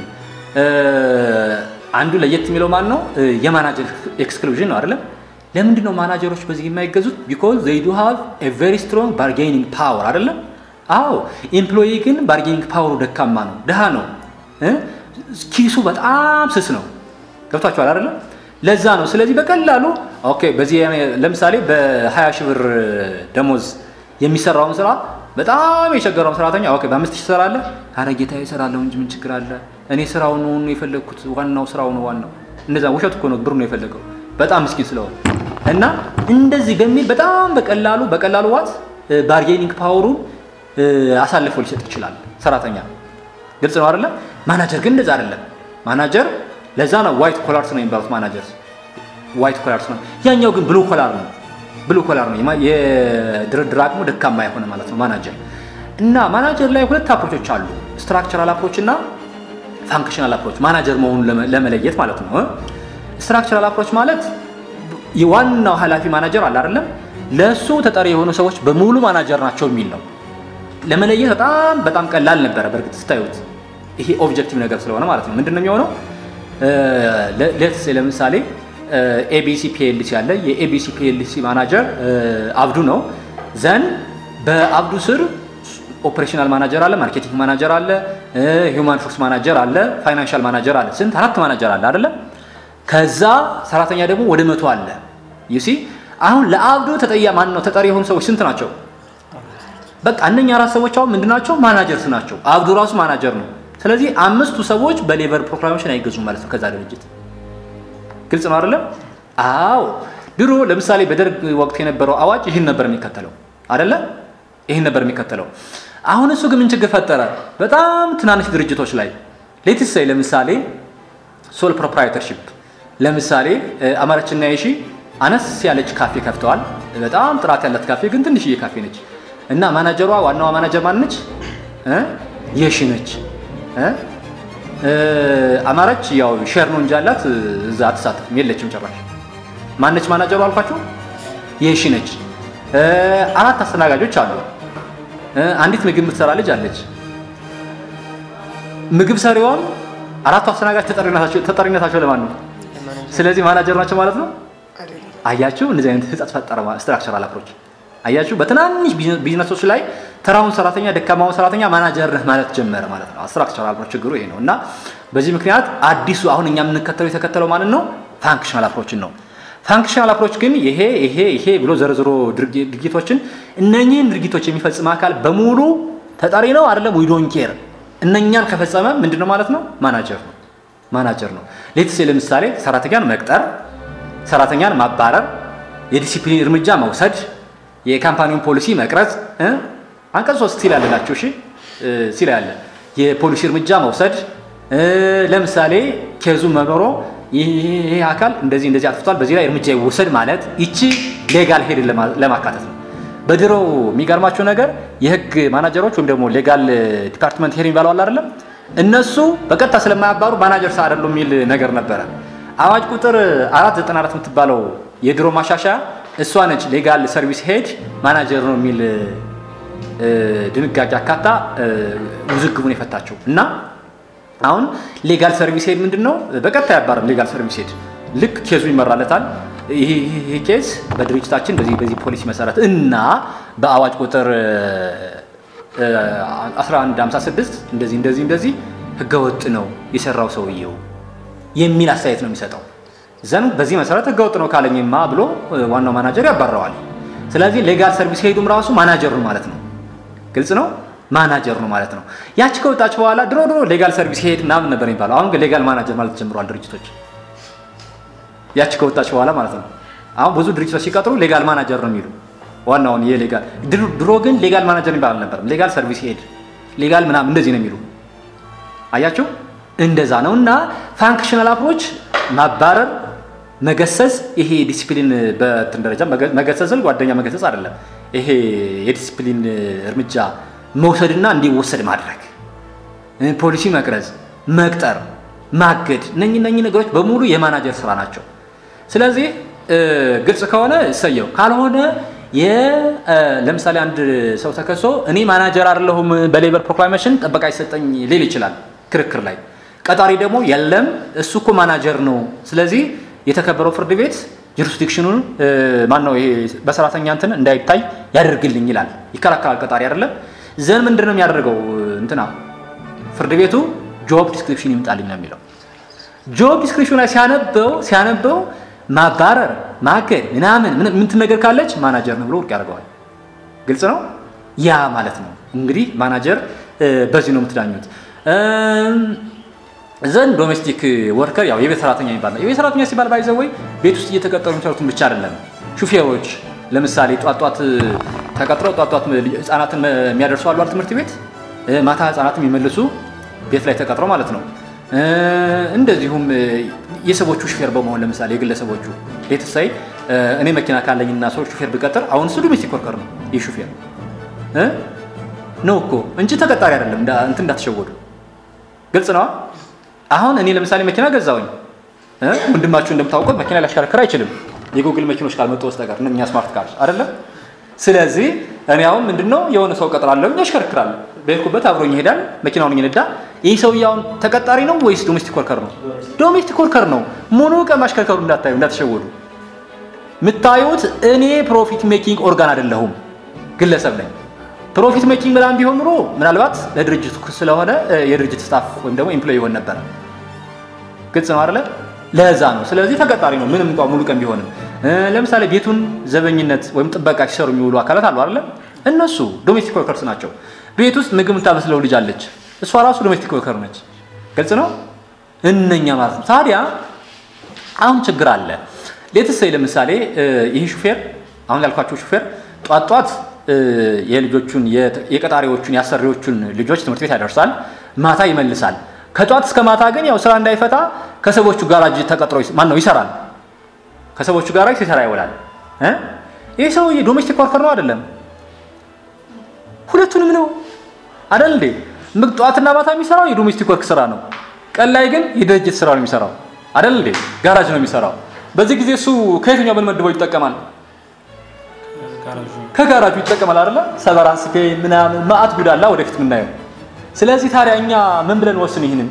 አንዱ ለየት የሚለው ማን ነው? የማናጀር ኤክስክሉዥን ነው አይደለም። ለምንድን ነው ማናጀሮች በዚህ የማይገዙት? ቢኮዝ ዘይ ዱ ሃቭ ኤ ቬሪ ስትሮንግ ባርጌኒንግ ፓወር አይደለም። አዎ ኤምፕሎይ ግን ባርጌኒንግ ፓወሩ ደካማ ነው፣ ድሃ ነው፣ ኪሱ በጣም ስስ ነው። ገብቷቸዋል አይደለም? ለዛ ነው። ስለዚህ በቀላሉ ኦኬ፣ በዚህ ለምሳሌ በ20 ሺህ ብር ደሞዝ የሚሰራውን ስራ በጣም የቸገረውን ሰራተኛ ኦኬ፣ በአምስት ሺህ ትሰራለህ? አረ ጌታዬ እሰራለሁ እንጂ ምን ችግር አለ? እኔ ስራው ነው የፈለግኩት፣ ዋናው ስራው ነው ዋናው። እንደዛ ውሸት እኮ ነው፣ ብሩ ነው የፈለገው በጣም ምስኪን ስለሆነ እና እንደዚህ በሚል በጣም በቀላሉ በቀላሉ ዋት ባርጌኒንግ ፓወሩን አሳልፎ ሊሰጥ ይችላል ሰራተኛ። ግልጽ ነው አይደለም? ማናጀር ግን እንደዛ አይደለም። ማናጀር ለዛ ነው ዋይት ኮላርስ ነው የሚባሉት ማናጀርስ፣ ዋይት ኮላርስ ነው። ያኛው ግን ብሉ ኮላር ነው፣ ብሉ ኮላር ነው። የድርድር አቅሙ ደካማ የሆነ ማለት ነው ማናጀር። እና ማናጀር ላይ ሁለት አፕሮቾች አሉ፣ ስትራክቸራል አፕሮች እና ፋንክሽናል አፕሮች፣ ማናጀር መሆኑን ለመለየት ማለት ነው። ስትራክቸራል አፕሮች ማለት የዋናው ኃላፊ ማናጀር አለ አይደለም፣ ለእሱ ተጠሪ የሆኑ ሰዎች በሙሉ ማናጀር ናቸው የሚል ነው። ለመለየት በጣም በጣም ቀላል ነበረ። በእርግጥ ስታዩት ይሄ ኦብጀክቲቭ ነገር ስለሆነ ማለት ነው። ምንድን ነው የሚሆነው? ሌትስ ለምሳሌ ኤቢሲ ፒኤልሲ አለ። የኤቢሲ ፒኤልሲ ማናጀር አብዱ ነው። ዘን በአብዱ ስር ኦፕሬሽናል ማናጀር አለ፣ ማርኬቲንግ ማናጀር አለ፣ ሂውማን ሪሶርስ ማናጀር አለ፣ ፋይናንሻል ማናጀር አለ። ስንት አራት ማናጀር አለ አይደለ? ከዛ ሰራተኛ ደግሞ ወደ መቶ አለ። ዩሲ አሁን ለአብዱ ተጠያ ማን ነው ተጠሪ የሆኑ ሰዎች ስንት ናቸው? በቃ እነኛ አራት ሰዎች አሁን ምንድን ናቸው? ማናጀርስ ናቸው። አብዱ ራሱ ማናጀር ነው። ስለዚህ አምስቱ ሰዎች በሌበር ፕሮክላሜሽን አይገዙም ማለት ነው ከዛ ድርጅት። ግልጽ ነው አይደለም? አዎ። ድሮ ለምሳሌ በደርግ ወቅት የነበረው አዋጅ ይህን ነበር የሚከተለው አይደለ? ይህን ነበር የሚከተለው። አሁን እሱ ግን ምን ችግር ፈጠረ? በጣም ትናንሽ ድርጅቶች ላይ ሌትስ ሳይ ለምሳሌ ሶል ፕሮፕራይተርሺፕ ለምሳሌ አማራችና የሺ አነስ ያለች ካፌ ከፍተዋል። በጣም ጥራት ያላት ካፌ ግን ትንሽዬ ካፌ ነች እና ማናጀሯ ዋናዋ ማናጀር ማን ነች? የሺ ነች። አማራች ያው ሼር ነው እንጂ ያላት እዛ አትሳተፍም፣ የለችም ጭራሽ። ማነች ማናጀሩ አልኳቸው? የሺ ነች። አራት አስተናጋጆች አሉ። አንዲት ምግብ የምትሰራ ልጅ አለች። ምግብ ሰሪዋም አራቱ አስተናጋጅ ተጠሪነታቸው ለማን ነው? ስለዚህ ማናጀር ናቸው ማለት ነው። አያችሁ፣ እንደዚህ አይነት ህጸት ፈጠረ ስትራክቸራል አፕሮች። አያችሁ፣ በትናንሽ ቢዝነሶች ላይ ተራውን ሰራተኛ ደካማውን ሰራተኛ ማናጀር ነህ ማለት ጀመረ ማለት ነው። ስትራክቸራል አፕሮች ችግሩ ይሄ ነው እና በዚህ ምክንያት አዲሱ አሁን እኛ የምንከተለው የተከተለው ማለት ነው ፋንክሽናል አፕሮችን ነው። ፋንክሽናል አፕሮች ግን ይሄ ይሄ ይሄ ብሎ ዘርዝሮ ድርጊቶችን እነኚህን ድርጊቶች የሚፈጽም አካል በሙሉ ተጠሪ ነው አይደለም፣ ዊ ዶንት ኬር እነኛን ከፈጸመ ምንድን ነው ማለት ነው ማናጀር ነው ማናጀር ነው። ሌትስ ለምሳሌ ሰራተኛን መቅጠር፣ ሰራተኛን ማባረር፣ የዲሲፕሊን እርምጃ መውሰድ፣ የካምፓኒውን ፖሊሲ መቅረጽ አንቀጽ ሶስት ሲል ያለላቸው እሺ ሲል ያለ የፖሊሲ እርምጃ መውሰድ ለምሳሌ ኬዙ መኖሮ ይሄ አካል እንደዚህ እንደዚህ አጥፍቷል፣ በዚህ ላይ እርምጃ ይወሰድ ማለት ይቺ ሌጋል ሄድ ለማካተት ነው። በድሮው የሚገርማቸው ነገር የህግ ማናጀሮች ወይም ደግሞ ሌጋል ዲፓርትመንት ሄድ የሚባለው አለ አይደለም እነሱ በቀጥታ ስለማያባሩ ማናጀር ሳ አይደሉ የሚል ነገር ነበረ። አዋጅ ቁጥር 494 የምትባለው የድሮ ማሻሻያ እሷ ነች ሌጋል ሰርቪስ ሄድ ማናጀር ነው የሚል ድንጋጌ አካታ ውዝግቡን የፈታቸው እና አሁን ሌጋል ሰርቪስ ሄድ ምንድን ነው? በቀጥታ ያባርም ሌጋል ሰርቪስ ሄድ ልክ ኬዙ ይመራለታል። ይሄ ኬዝ በድርጅታችን በዚህ በዚህ ፖሊሲ መሰረት እና በአዋጅ ቁጥር 1156 እንደዚህ እንደዚህ እንደዚህ ህገወጥ ነው የሰራው ሰውየው የሚል አስተያየት ነው የሚሰጠው። ዘን በዚህ መሰረት ህገወጥ ነው ካለኝማ ብሎ ዋናው ማናጀር ያባረዋል። ስለዚህ ሌጋል ሰርቪስ ሄዱም ራሱ ማናጀር ነው ማለት ነው። ግልጽ ነው፣ ማናጀር ነው ማለት ነው። ያቺ ከወጣች በኋላ ድሮ ድሮ ሌጋል ሰርቪስ ሄድ ምናምን ነበር የሚባለው። አሁን ግን ሌጋል ማናጀር ማለት ጀምረዋል ድርጅቶች። ያቺ ከወጣች በኋላ ማለት ነው። አሁን ብዙ ድርጅቶች ሲቀጥሩ ሌጋል ማናጀር ነው የሚሉ ዋናውን የሌጋል ድሮ ግን ሌጋል ማናጀር የሚባል አልነበረም። ሌጋል ሰርቪስ ሄድ ሌጋል ምናምን እንደዚህ ነው የሚሉ አያቸው። እንደዛ ነው እና ፋንክሽናል አፕሮች ማባረር፣ መገሰጽ ይሄ ዲሲፕሊን በትን ደረጃ መገሰጽን ጓደኛ መገሰጽ አይደለም። ይሄ የዲሲፕሊን እርምጃ መውሰድና እንዲወሰድ ማድረግ፣ ፖሊሲ መቅረጽ፣ መቅጠር፣ ማገድ እነኚህ እነኚህ ነገሮች በሙሉ የማናጀር ስራ ናቸው። ስለዚህ ግልጽ ከሆነ እሰየው፣ ካልሆነ ለምሳሌ አንድ ሰው ተከሶ እኔ ማናጀር አይደለሁም በሌበር ፕሮክላሜሽን ጥበቃ ይሰጠኝ ሊል ይችላል ክርክር ላይ። ቀጣሪ ደግሞ የለም እሱ እኮ ማናጀር ነው፣ ስለዚህ የተከበረው ፍርድ ቤት ጁሪስዲክሽኑን ማን ነው ይሄ በሰራተኛ እንትን እንዳይታይ ያደርግልኝ ይላል፣ ይከላከላል። ቀጣሪ አይደለም ዘን ምንድን ነው የሚያደርገው? እንትና ፍርድ ቤቱ ጆብ ዲስክሪፕሽን ይምጣልኝ ነው የሚለው። ጆብ ዲስክሪፕሽን ላይ ሲያነበው ሲያነበው ማባረር ማገድ ምናምን ምንትን ነገር ካለች ማናጀር ነው ብሎ ውድቅ ያደርገዋል። ግልጽ ነው። ያ ማለት ነው እንግዲህ ማናጀር በዚህ ነው የምትዳኙት። ዘንድ ዶሜስቲክ ወርከር ያው የቤት ሰራተኛ የሚባል ነው። የቤት ሰራተኛ ሲባል ባይዘ ወይ ቤት ውስጥ እየተቀጠሩ የሚሰሩትን ብቻ አይደለም። ሹፌሮች ለምሳሌ ጧጧት ተቀጥረው ጧጧት ህጻናትን የሚያደርሱ አሉ ትምህርት ቤት፣ ማታ ህጻናትን የሚመልሱ ቤት ላይ ተቀጥረው ማለት ነው። እንደዚሁም የሰዎቹ ሹፌር በመሆን ለምሳሌ የግለሰቦቹ ቤተሳይ እኔ መኪና ካለኝና ሰው ሹፌር ብቀጥር አሁን እሱ ዶሜስቲክ ወርከር ነው። ይህ ሹፌር ነው እኮ እንጂ ተቀጣሪ አይደለም። እንትን እንዳትሸወዱ። ግልጽ ነዋ። አሁን እኔ ለምሳሌ መኪና ገዛውኝ፣ ወንድማችሁ እንደምታውቁት መኪና ሊያሽከረክር አይችልም የጉግል መኪኖች ካልመጡ በስተቀር እኛ ስማርት ካር አይደለም። ስለዚህ እኔ አሁን ምንድነው የሆነ ሰው ቀጥራለሁ፣ ያሽከረክራል፣ በሄድኩበት አብሮኝ ይሄዳል፣ መኪናውን ይነዳ፣ ይህ ሰውዬ አሁን ተቀጣሪ ነው ወይስ ዶሜስቲክ ወርከር ነው? ዶሜስቲክ ወርከር ነው። ሙሉ ቀን ማሽከርከሩ እንዳታዩ እንዳትሸወዱ። የምታዩት እኔ ፕሮፊት ሜኪንግ ኦርጋን አይደለሁም፣ ግለሰብ ነኝ። ፕሮፊት ሜኪንግ ምናምን ቢሆን ኑሮ ምናልባት ለድርጅቱ ስለሆነ የድርጅት ስታፍ ወይም ደግሞ ኤምፕሎይ ይሆን ነበረ። ግልጽ ነው አይደለ? ለዛ ነው። ስለዚህ ተቀጣሪ ነው፣ ምንም እንኳን ሙሉ ቀን ቢሆንም። ለምሳሌ ቤቱን ዘበኝነት ወይም ጥበቃ ሲሰሩ የሚውሉ አካላት አሉ አይደለ? እነሱ ዶሜስቲክ ወርከርስ ናቸው። ቤት ውስጥ ምግብ የምታበስለው ልጅ አለች፣ እሷ ራሱ ዶሜስቲክ ወርከር ነች። ግልጽ ነው። እነኛ ማለት ነው። ታዲያ አሁን ችግር አለ። ሌትሰይ ለምሳሌ ይህ ሹፌር አሁን ያልኳቸው ሹፌር ጧት ጧት የልጆቹን የቀጣሪዎቹን የአሰሪዎቹን ልጆች ትምህርት ቤት ያደርሳል፣ ማታ ይመልሳል። ከጧት እስከ ማታ ግን ያው ስራ እንዳይፈታ ከሰዎቹ ጋራጅ ተቀጥሮ ማን ነው ይሰራል። ከሰዎቹ ጋራጅ ሲሰራ ይውላል። ይህ ሰውዬ ዶሜስቲክ ወርከር ነው አይደለም? ሁለቱንም ነው አይደል እንዴ? ጠዋትና ማታ የሚሰራው የዶሜስቲክ ወርክ ስራ ነው። ቀን ላይ ግን የድርጅት ስራ ነው የሚሰራው አይደል እንዴ? ጋራጅ ነው የሚሰራው። በዚህ ጊዜ እሱ ከየትኛው ብንመድበው ይጠቀማል? ከጋራጁ ይጠቀማል አይደለ? ሰቨራንስ ፔይ ምናምን ማአት ጉዳላ ወደፊት የምናየው። ስለዚህ ታዲያ እኛ ምን ብለን ወስን ይህንን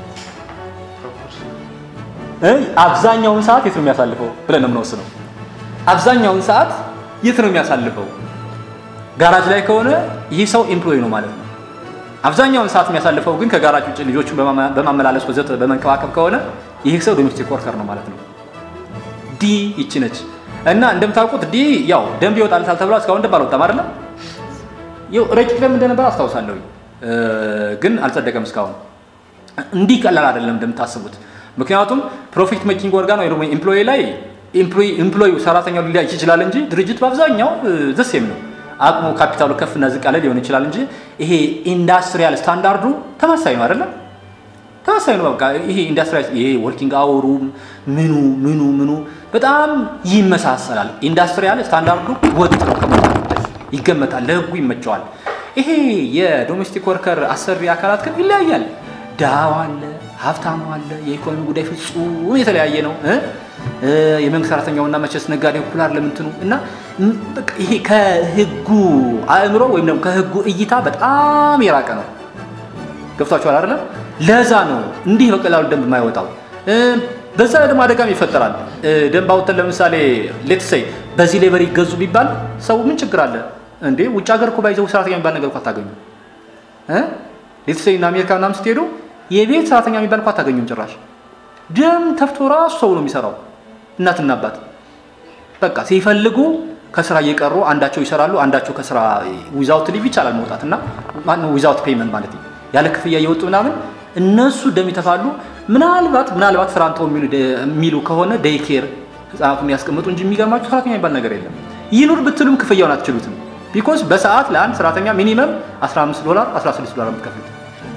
አብዛኛውን ሰዓት የት ነው የሚያሳልፈው ብለን ነው የምንወስነው። አብዛኛውን ሰዓት የት ነው የሚያሳልፈው? ጋራጅ ላይ ከሆነ ይህ ሰው ኤምፕሎይ ነው ማለት ነው። አብዛኛውን ሰዓት የሚያሳልፈው ግን ከጋራጅ ውጭ ልጆቹን በማመላለስ ወዘተ በመንከባከብ ከሆነ ይህ ሰው ዶሜስቲክ ወርከር ነው ማለት ነው። ዲ ይቺ ነች እና እንደምታውቁት ዲ ያው ደንብ ይወጣልታል ተብሏል። እስካሁን ደንብ አልወጣም አይደለም። ይኸው ረቂቅ ደንብ እንደነበር አስታውሳለሁ፣ ግን አልጸደቀም እስካሁን። እንዲህ ቀላል አይደለም እንደምታስቡት። ምክንያቱም ፕሮፊት ሜኪንግ ኦርጋን ወይ ደግሞ ኤምፕሎይ ላይ ኤምፕሎይ ሰራተኛው ሊለያይ ይችላል እንጂ ድርጅት በአብዛኛው ዘሴም ነው። አቅሙ ካፒታሉ ከፍና ዝቅ ያለ ሊሆን ይችላል እንጂ ይሄ ኢንዳስትሪያል ስታንዳርዱ ተመሳሳይ ነው አይደለም? ተመሳሳይ ነው። በቃ ይሄ ኢንዳስትሪያል ይሄ ወርኪንግ አወሩ ምኑ ምኑ ምኑ በጣም ይመሳሰላል። ኢንዳስትሪያል ስታንዳርዱ ወጥ ነው፣ ይገመታል፣ ለህጉ ይመቸዋል። ይሄ የዶሜስቲክ ወርከር አሰሪ አካላት ግን ይለያያል። ድሃው አለ፣ ሀብታሙ አለ። የኢኮኖሚ ጉዳይ ፍጹም የተለያየ ነው። የመንግስት ሰራተኛውና መቼስ ነጋዴው እኩል አይደለም እንትኑ እና ይሄ ከህጉ አእምሮ ወይም ደግሞ ከህጉ እይታ በጣም የራቀ ነው። ገብቷችኋል አይደለም? ለዛ ነው እንዲህ በቀላሉ ደንብ የማይወጣው። በዛ ላይ ደግሞ አደጋም ይፈጠራል። ደንብ አውጥተን ለምሳሌ ሌትሰይ በዚህ ሌበር ይገዙ ቢባል ሰው ምን ችግር አለ እንዴ? ውጭ ሀገር እኮ ባይዘው ሰራተኛ የሚባል ነገር እኮ አታገኙ። ሌትሰይ እና አሜሪካ ምናምን ስትሄዱ የቤት ሰራተኛ የሚባል እኮ አታገኙም ጭራሽ። ደም ተፍቶ ራሱ ሰው ነው የሚሰራው፣ እናትና አባት በቃ ሲፈልጉ ከስራ እየቀሩ አንዳቸው ይሰራሉ፣ አንዳቸው ከስራ ዊዛውት ሊቭ ይቻላል መውጣት እና ማነው ዊዛውት ፔይመንት ማለት ያለ ክፍያ እየወጡ ምናምን እነሱ ደም ይተፋሉ። ምናልባት ምናልባት ስራ አንተው የሚሉ ከሆነ ዴይ ኬር ህጻናቱን ያስቀምጡ እንጂ የሚገርማችሁ ሰራተኛ የሚባል ነገር የለም። ይኑር ብትሉም ክፍያውን አትችሉትም። ቢኮዝ በሰዓት ለአንድ ሰራተኛ ሚኒመም 15 ዶላር 16 ዶላር የምትከፍሉት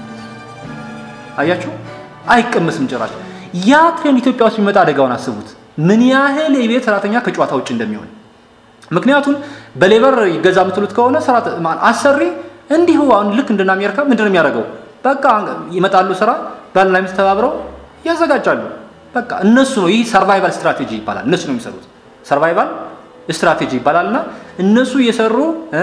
አያችሁ፣ አይቀመስም ጭራሽ። ያ ትሬንድ ኢትዮጵያ ውስጥ የሚመጣ አደጋውን አስቡት። ምን ያህል የቤት ሰራተኛ ከጨዋታ ውጭ እንደሚሆን ምክንያቱም በሌበር ይገዛ የምትሉት ከሆነ አሰሪ እንዲሁ አሁን ልክ እንደና አሜሪካ ምንድን ነው የሚያደርገው? በቃ ይመጣሉ ስራ ባልና ሚስት ተባብረው ያዘጋጃሉ። በቃ እነሱ ነው ይህ ሰርቫይቫል ስትራቴጂ ይባላል። እነሱ ነው የሚሰሩት ሰርቫይቫል ስትራቴጂ ይባላል። እና እነሱ እየሰሩ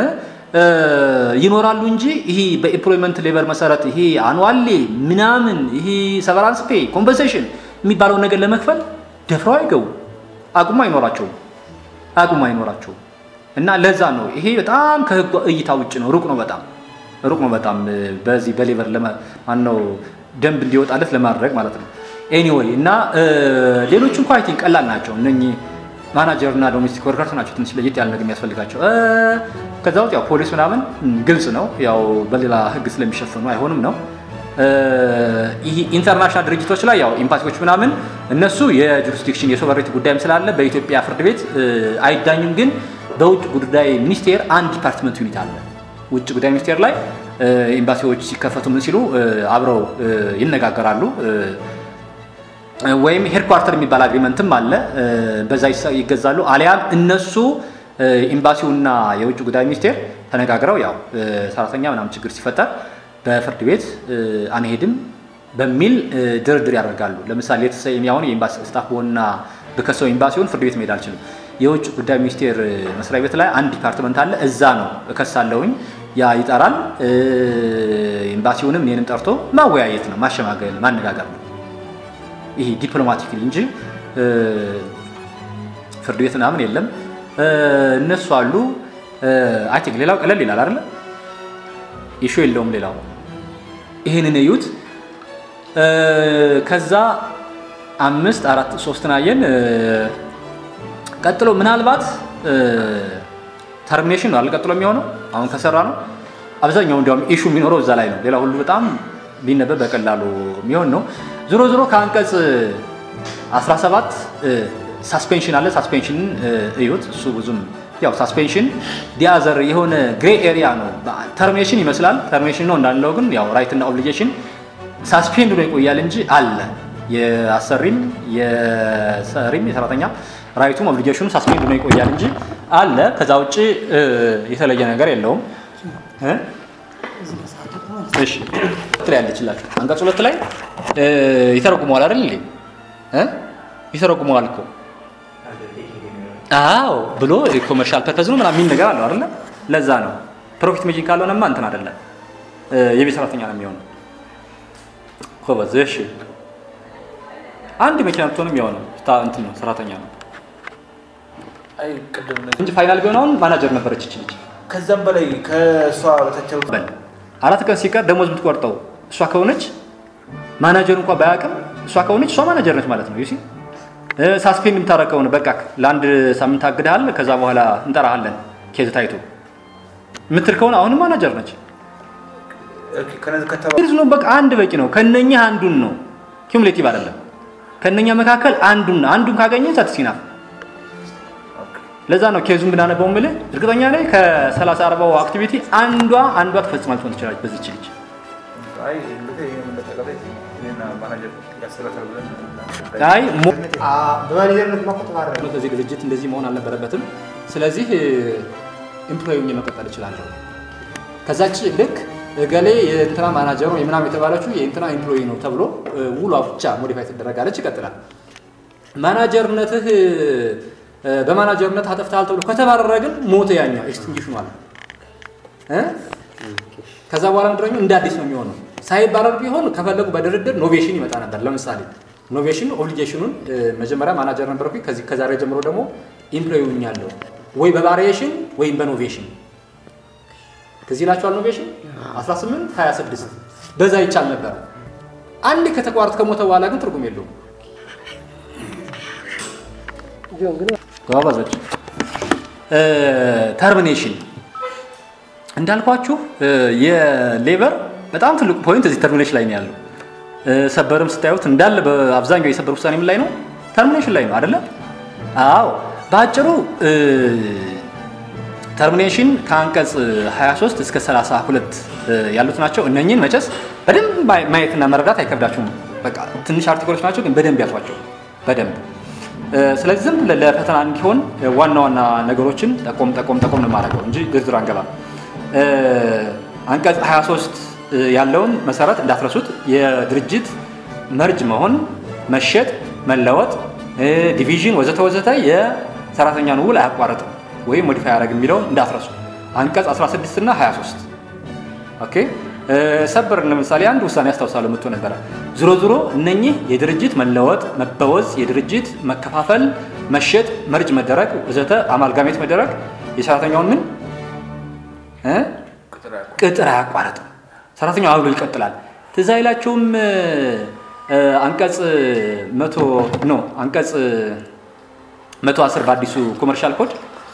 ይኖራሉ እንጂ ይሄ በኤምፕሎይመንት ሌበር መሰረት ይሄ አኑዋሌ ምናምን ይሄ ሰቨራንስ ፔይ ኮምፐንሴሽን የሚባለውን ነገር ለመክፈል ደፍረው አይገቡ። አቅሙ አይኖራቸውም አቅሙ አይኖራቸውም። እና ለዛ ነው ይሄ በጣም ከህግ እይታ ውጭ ነው፣ ሩቅ ነው፣ በጣም ሩቅ ነው። በጣም በዚህ በሌበር ማነው ደንብ እንዲወጣለት ለማድረግ ማለት ነው። ኤኒዌይ እና ሌሎች እንኳ አይ ቲንክ ቀላል ናቸው። እነኚህ ማናጀር እና ዶሜስቲክ ወርከርስ ናቸው ትንሽ ለየት ያለ ነገር የሚያስፈልጋቸው። ከዛ ውስጥ ያው ፖሊስ ምናምን ግልጽ ነው፣ ያው በሌላ ህግ ስለሚሸፍኑ አይሆንም ነው። ይህ ኢንተርናሽናል ድርጅቶች ላይ ያው ኤምባሲዎች ምናምን እነሱ የጁሪስዲክሽን የሶቨሬቲ ጉዳይም ስላለ በኢትዮጵያ ፍርድ ቤት አይዳኙም። ግን በውጭ ጉዳይ ሚኒስቴር አንድ ዲፓርትመንት ዩኒት አለ። ውጭ ጉዳይ ሚኒስቴር ላይ ኤምባሲዎች ሲከፈቱ ምን ሲሉ አብረው ይነጋገራሉ። ወይም ሄድኳርተር የሚባል አግሪመንትም አለ። በዛ ይገዛሉ። አሊያም እነሱ ኤምባሲውና የውጭ ጉዳይ ሚኒስቴር ተነጋግረው ያው ሰራተኛ ምናምን ችግር ሲፈጠር በፍርድ ቤት አንሄድም በሚል ድርድር ያደርጋሉ። ለምሳሌ የተሰየሚ አሁን የኤምባሲ ስታፍ በሆንና ብከሰው ኤምባሲውን ፍርድ ቤት መሄድ አልችልም። የውጭ ጉዳይ ሚኒስቴር መስሪያ ቤት ላይ አንድ ዲፓርትመንት አለ። እዛ ነው እከሳለሁኝ። ያ ይጠራል። ኤምባሲውንም እኔንም ጠርቶ ማወያየት ነው፣ ማሸማገል፣ ማነጋገር ነው። ይሄ ዲፕሎማቲክሊ እንጂ ፍርድ ቤት ምናምን የለም። እነሱ አሉ። አይ ቲንክ ሌላው ቀለል ይላል አይደለ? ኢሹ የለውም ሌላው። ይህንን እዩት። ከዛ አምስት አራት ሶስትን አየን። ቀጥሎ ምናልባት ተርሚኔሽን ነው አልቀጥሎ የሚሆነው አሁን ከሰራ ነው። አብዛኛው እንዲያውም ኢሹ የሚኖረው እዛ ላይ ነው። ሌላ ሁሉ በጣም ቢነበብ በቀላሉ የሚሆን ነው። ዞሮ ዞሮ ከአንቀጽ 17 ሳስፔንሽን አለ። ሳስፔንሽንን እዩት። እሱ ብዙም ያው ሳስፔንሽን ዲያዘር የሆነ ግሬ ኤሪያ ነው። ተርሚኔሽን ይመስላል ተርሚኔሽን ነው እንዳለው፣ ግን ያው ራይት እና ኦብሊጌሽን ሳስፔንድ ነው ይቆያል እንጂ አለ የአሰሪም የሰሪም የሰራተኛ ራይቱም ኦብሊጌሽኑ ሳስፔንድ ነው ይቆያል እንጂ አለ። ከዛ ውጭ የተለየ ነገር የለውም። እሺ ላይ ያለችላችሁ አንቀጽ ሁለት ላይ ይተረጉመዋል አይደል እንዴ? ይተረጉመዋል እኮ አዎ ብሎ ኮመርሻል ፐርፐዝ ነው ምናምን የሚል ነገር አለው አይደለ? ለዛ ነው ፕሮፊት ሜጂንግ ካልሆነማ እንትን አይደለም የቤት ሰራተኛ ነው የሚሆነው። ኮበዝ እሺ አንድ መኪና ብትሆንም ያው ነው እንትን ነው ሰራተኛ ነው አይ ቅድም እንጂ ፋይናል ቢሆን አሁን ማናጀር ነበረች ይች ልጅ። ከዛም በላይ ከእሷ በታች ያሉት በል አራት ቀን ሲቀር ደሞዝ የምትቆርጠው እሷ ከሆነች ማናጀር እንኳ ባያውቅም እሷ ከሆነች እሷ ማናጀር ነች ማለት ነው። ዩሲ ሳስፔንድ የምታረግ ከሆነ በቃ ለአንድ ሳምንት አግድሃል፣ ከዛ በኋላ እንጠራሃለን ኬዝ ታይቶ የምትል ከሆነ አሁንም ማናጀር ነች። ከነዚህ ከተባ ግልጽ ነው። በቃ አንድ በቂ ነው። ከነኛ አንዱን ነው፣ ኪሙሌቲቭ አይደለም። ከነኛ መካከል አንዱን አንዱን ካገኘ ሳትሲናፍ ለዛ ነው ኬዙን ብናነበው ምልህ እርግጠኛ ላይ ከ30 40 አክቲቪቲ አንዷ አንዷ ትፈጽማል ትሆን ትችላለች በዚች ልጅ። አይ እንግዲህ ይሄን እንደጠቀለ እኔና ማናጀር ያስተላልፋል ብለን አይ ሞ- በማኔጀርነት ማቆጥ ማድረግ ነው ከዚህ ድርጅት እንደዚህ መሆን አልነበረበትም። ስለዚህ ኤምፕሎይ ሆኜ መቀጠል እችላለሁ። ከዛች ልክ እገሌ የእንትና ማናጀር ነው የምናም የተባለችው የእንትና ኤምፕሎይ ነው ተብሎ እ፣ ውሏ ብቻ ሞዲፋይ ትደረጋለች። ይቀጥላል። ማናጀርነትህ እ፣ በማናጀርነት አጠፍተሃል ተብሎ ከተባረረ ግን ሞተ። ያኛው ኤክስቲንጉሽኑ አለ እ? ከዛ በኋላ ምድረኙ እንደ አዲስ ነው የሚሆነው። ሳይባረር ቢሆን ከፈለጉ በድርድር ኖቬሽን ይመጣ ነበር። ለምሳሌ ኖቬሽን ኦብሊጌሽኑን እ፣ መጀመሪያ ማናጀር ነበርኩኝ ከዚህ ከዛሬ ጀምሮ ደግሞ ኢምፕሎይ ሆኛለሁ ወይ በቫሪዬሽን ወይም በኖቬሽን ከዚህ ይላቸዋል። ኖቬሽን 18 26 በዛ ይቻል ነበር። አንድ ከተቋረጥ ከሞተ በኋላ ግን ትርጉም የለውም። ጎበዞች ተርሚኔሽን እንዳልኳችሁ እ፣ የሌበር በጣም ትልቁ ፖይንት እዚህ ተርሚኔሽን ላይ ነው ያለው። እ፣ ሰበርም ስታዩት እንዳለ በአብዛኛው የሰበር ውሳኔ ምን ላይ ነው? ተርሚኔሽን ላይ ነው አይደለ? አዎ በአጭሩ እ፣ ተርሚኔሽን ከአንቀጽ 23 እስከ 32 እ፣ ያሉት ናቸው። እነኚህን መቼስ በደንብ ማየ- ማየትና መረዳት አይከብዳችሁም። በቃ ትንሽ አርቲክሎች ናቸው፣ ግን በደንብ ያዟቸው በደንብ እ፣ ስለዚህ ዝም ብለን ለፈተና እንዲሆን እ፣ ዋና ዋና ነገሮችን ጠቆም ጠቆም ጠቆም ነው የማደርገው እንጂ ዝርዝር አንገባም። እ፣ አንቀጽ 23 እ፣ ያለውን መሰረት እንዳትረሱት። የድርጅት መርጅ መሆን፣ መሸጥ፣ መለወጥ፣ እ፣ ዲቪዥን ወዘተ ወዘተ የሰራተኛን ውል አያቋርጥም ወይም ሞዲፋይ ያደረግ የሚለውን እንዳትረሱ። አንቀጽ 16 እና 23 ኦኬ እ፣ ሰበር ለምሳሌ አንድ ውሳኔ ያስታውሳለሁ መጥቶ ነበረ። ዝሮ ዝሮ እነኚህ የድርጅት መለወጥ፣ መበወዝ፣ የድርጅት መከፋፈል፣ መሸጥ፣ መርጅ መደረግ ወዘተ አማልጋሜት መደረግ የሰራተኛውን ምን እ? ቅጥር ቅጥር አያቋርጥም። ሰራተኛው አብሎ ይቀጥላል። ትዝ አይላችሁም? እ፣ አንቀጽ መቶ ኖ አንቀጽ መቶ አስር በአዲሱ ኮመርሻል ኮድ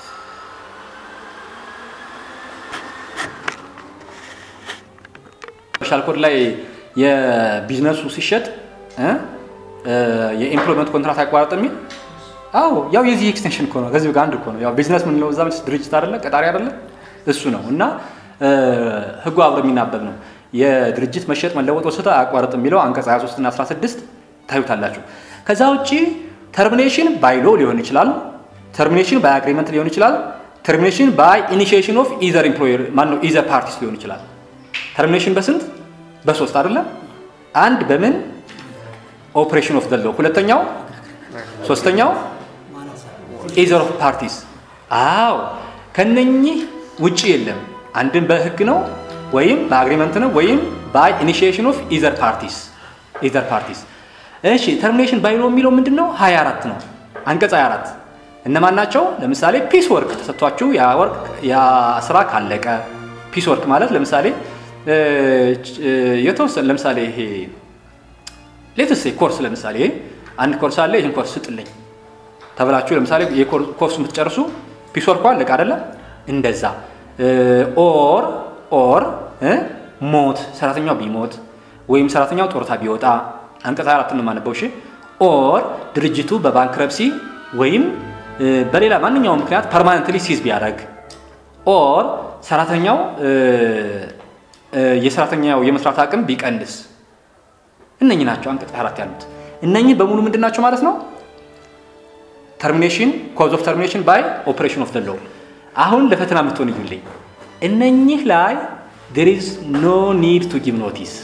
ኮመርሻል ኮድ ላይ የቢዝነሱ ሲሸጥ እ፣ እ፣ የኤምፕሎይመንት ኮንትራት አያቋርጥ የሚል አዎ፣ ያው የዚህ ኤክስቴንሽን እኮ ነው። ከዚህ ጋር አንድ እኮ ነው። ያው ቢዝነስ ምንለው እዛ መቼስ ድርጅት አይደለ ቀጣሪ አይደለ እሱ ነው እና እ፣ ህጉ አብሮ የሚናበብ ነው። የድርጅት መሸጥ መለወጥ ወስተ አያቋርጥ የሚለው አንቀጽ 23 እና 16 ታዩታላችሁ። ከዛ ውጪ ተርሚኔሽን ባይ ሎ ሊሆን ይችላል። ተርሚኔሽን ባይ አግሪመንት ሊሆን ይችላል። ተርሚኔሽን ባይ ኢኒሺዬሽን ኦፍ ኢዘር ኢምፕሎየር ማነው ኢዘር ፓርቲስ ሊሆን ይችላል። ተርሚኔሽን በስንት በሶስት አይደለም። አንድ በምን ኦፕሬሽን ኦፍ ዘለው፣ ሁለተኛው ሶስተኛው ኢዘር ኦፍ ፓርቲስ። አዎ ከነኚህ ውጪ የለም። አንድን በህግ ነው ወይም በአግሪመንት ነው ወይም ባይ ኢኒሺዬሽን ኦፍ ኢዘር ፓርቲስ ኢዘር ፓርቲስ። እሺ ተርሚኔሽን ባይ ሎ የሚለው ምንድን ነው? 24 ነው አንቀጽ 24 እነማን ናቸው? ለምሳሌ ፒስ ወርክ ተሰጥቷችሁ ያ ወርክ ያ ስራ ካለቀ ፒስ ወርክ ማለት ለምሳሌ እ፣ እ፣ የተወሰነ ለምሳሌ ይሄ ሌትስ ኮርስ ለምሳሌ አንድ ኮርስ አለ ይህን ኮርስ ስጥልኝ ተብላችሁ ለምሳሌ የኮርሱ የምትጨርሱ ፒስ ወርኩ አለቀ አይደለም እንደዛ ኦር ኦር እ፣ ሞት ሰራተኛው ቢሞት ወይም ሰራተኛው ጡረታ ቢወጣ አንቀጽ አራት ነው የማነበው እሺ ኦር ድርጅቱ በባንክረፕሲ ወይም እ፣ በሌላ ማንኛውም ምክንያት ፐርማነንትሊ ሲዝ ቢያደርግ ኦር ሰራተኛው እ፣ እ፣ የሰራተኛው የመስራት አቅም ቢቀንስ እነኚህ ናቸው አንቀጽ 24 ያሉት። እነኚህ በሙሉ ምንድን ናቸው ማለት ነው? ተርሚኔሽን ኮዝ ኦፍ ተርሚኔሽን ባይ ኦፕሬሽን ኦፍ ደ ሎው። አሁን ለፈተና የምትሆን እዩልኝ። እነኚህ ላይ ዴር ኢዝ ኖ ኒድ ቱ ጊቭ ኖቲስ።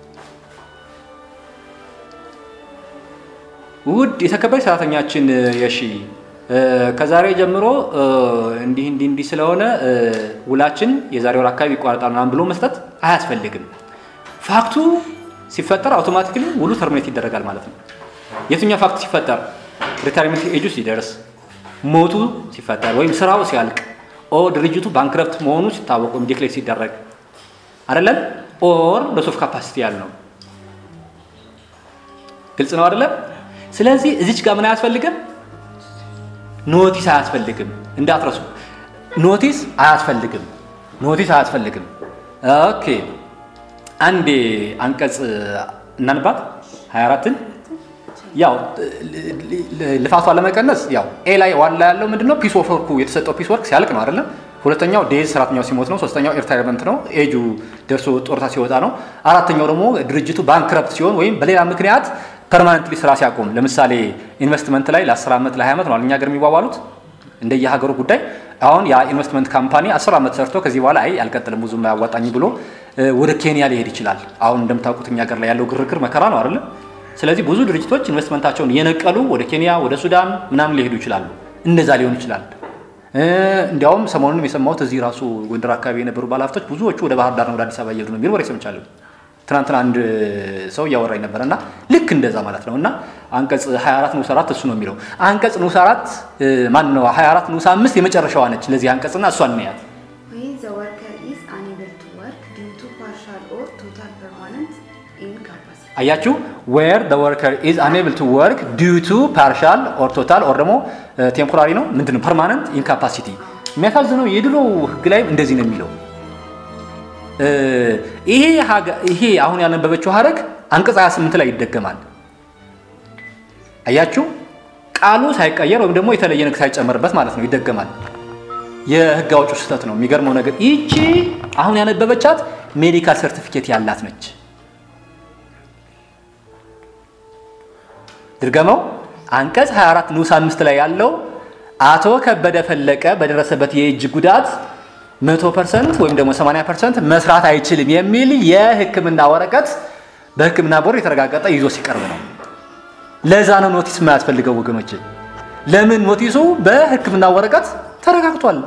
ውድ የተከበረች ሰራተኛችን የሺ እ፣ ከዛሬ ጀምሮ እ፣ እንዲህ እንዲህ እንዲህ ስለሆነ እ፣ ውላችን የዛሬ ወር አካባቢ ይቋረጣል ምናምን ብሎ መስጠት አያስፈልግም። ፋክቱ ሲፈጠር አውቶማቲክሊ ውሉ ተርሚኔት ይደረጋል ማለት ነው። የትኛው ፋክት ሲፈጠር? ሪታይርመንት ኤጁ ሲደርስ፣ ሞቱ ሲፈጠር፣ ወይም ስራው ሲያልቅ፣ ኦ ድርጅቱ ባንክረፕት መሆኑ ሲታወቅ ወይም ዲክሌር ሲደረግ አይደለም። ኦር ሎስ ኦፍ ካፓሲቲ ያልነው ግልጽ ነው አይደለም? ስለዚህ እዚች ጋር ምን አያስፈልግም? ኖቲስ አያስፈልግም። እንዳትረሱ፣ ኖቲስ አያስፈልግም። ኖቲስ አያስፈልግም። ኦኬ አንዴ አንቀጽ እናንባት 24ን ያው ልፋቷ ለመቀነስ ያው ኤ ላይ ዋላ ያለው ምንድነው ፒስ ኦፍ ወርኩ የተሰጠው ፒስ ወርክ ሲያልቅ ነው አይደለም። ሁለተኛው ዴዝ ሰራተኛው ሲሞት ነው። ሶስተኛው ሪታይርመንት ነው፣ ኤጁ ደርሶ ጡረታ ሲወጣ ነው። አራተኛው ደግሞ ድርጅቱ ባንክረፕት ሲሆን ወይም በሌላ ምክንያት ፐርማነንትሊ ስራ ሲያቆም፣ ለምሳሌ ኢንቨስትመንት ላይ ለ10 ዓመት ለ20 ዓመት ነው እኛ ሀገር የሚዋዋሉት እንደየሀገሩ ጉዳይ። አሁን ያ ኢንቨስትመንት ካምፓኒ 10 ዓመት ሰርቶ ከዚህ በኋላ አይ አልቀጥልም ብዙ አያዋጣኝ ብሎ እ፣ ወደ ኬንያ ሊሄድ ይችላል። አሁን እንደምታውቁት እኛ ሀገር ላይ ያለው ግርግር መከራ ነው አይደለም። ስለዚህ ብዙ ድርጅቶች ኢንቨስትመንታቸውን እየነቀሉ ወደ ኬንያ ወደ ሱዳን ምናምን ሊሄዱ ይችላሉ። እንደዛ ሊሆን ይችላል። እ፣ እንዲያውም ሰሞኑንም የሰማሁት እዚህ ራሱ ጎንደር አካባቢ የነበሩ ባለሀብቶች ብዙዎቹ ወደ ባህር ዳር ነው ወደ አዲስ አበባ እየሄዱ ነው የሚል ወሬ ሰምቻለሁ። ትናንትና አንድ ሰው እያወራኝ ነበረ እና ልክ እንደዛ ማለት ነው። እና አንቀጽ 24 ንዑስ 4 እሱ ነው የሚለው አንቀጽ ንዑስ 4 ማን ነው 24 ንዑስ 5 የመጨረሻዋ ነች ለዚህ አንቀጽና እሷን እንያት። when the worker is unable to work due to partial or total permanent incapacity. አያችሁ ዌር the worker is unable to work due to partial or total or ደግሞ ቴምፖራሪ ነው ምንድን ነው ፐርማነንት ኢንካፓሲቲ። የሚያሳዝነው የድሮ ህግ ላይ እንደዚህ ነው የሚለው እ፣ ይሄ ሀገ- ይሄ አሁን ያነበበችው ሀረግ አንቀጽ 28 ላይ ይደገማል። አያችሁ ቃሉ ሳይቀየር ወይም ደግሞ የተለየ ነገር ሳይጨመርበት ማለት ነው ይደገማል። የህግ አውጪው ስህተት ነው። የሚገርመው ነገር ይቺ አሁን ያነበበቻት ሜዲካል ሰርቲፊኬት ያላት ነች። ድርገመው አንቀጽ 24 ንዑስ 5 ላይ ያለው አቶ ከበደ ፈለቀ በደረሰበት የእጅ ጉዳት 100% ወይም ደግሞ 80% መስራት አይችልም የሚል የህክምና ወረቀት በህክምና ቦርድ የተረጋገጠ ይዞ ሲቀርብ ነው። ለዛ ነው ኖቲስ የማያስፈልገው ወገኖች። ለምን ኖቲሱ በህክምና ወረቀት ተረጋግጧል።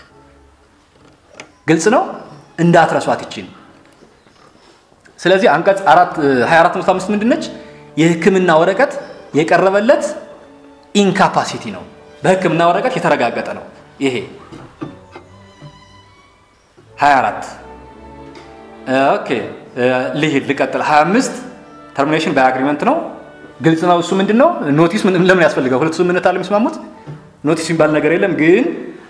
ግልጽ ነው። እንዳትረሷት ይችን። ስለዚህ አንቀጽ 24 ንዑስ 5 ምንድነች? የህክምና ወረቀት የቀረበለት ኢንካፓሲቲ ነው። በህክምና ወረቀት የተረጋገጠ ነው። ይሄ 24 ኦኬ ልሂድ ልቀጥል 25 ተርሚኔሽን ባይ አግሪመንት ነው ግልጽ ነው እሱ ምንድን ነው ኖቲስ ምን- ለምን ያስፈልጋል ሁለቱ ስምምነት አለ የሚስማሙት ኖቲስ የሚባል ነገር የለም ግን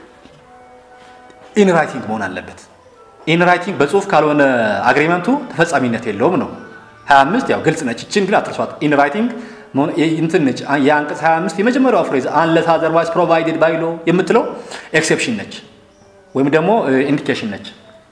ኢን ራይቲንግ መሆን አለበት ኢን ራይቲንግ በጽሁፍ ካልሆነ አግሪመንቱ ተፈጻሚነት የለውም ነው 25 ያው ግልጽ ነች ይችን ግን አትርሷት ኢን ራይቲንግ መሆን- የ- እንትን ነች አ- የአንቀጽ 25 የመጀመሪያው ፍሬዝ አንለስ አዘርዋይዝ ፕሮቫይድድ ባይ ሎ የምትለው ኤክሴፕሽን ነች ወይም ደግሞ ኢንዲኬሽን ነች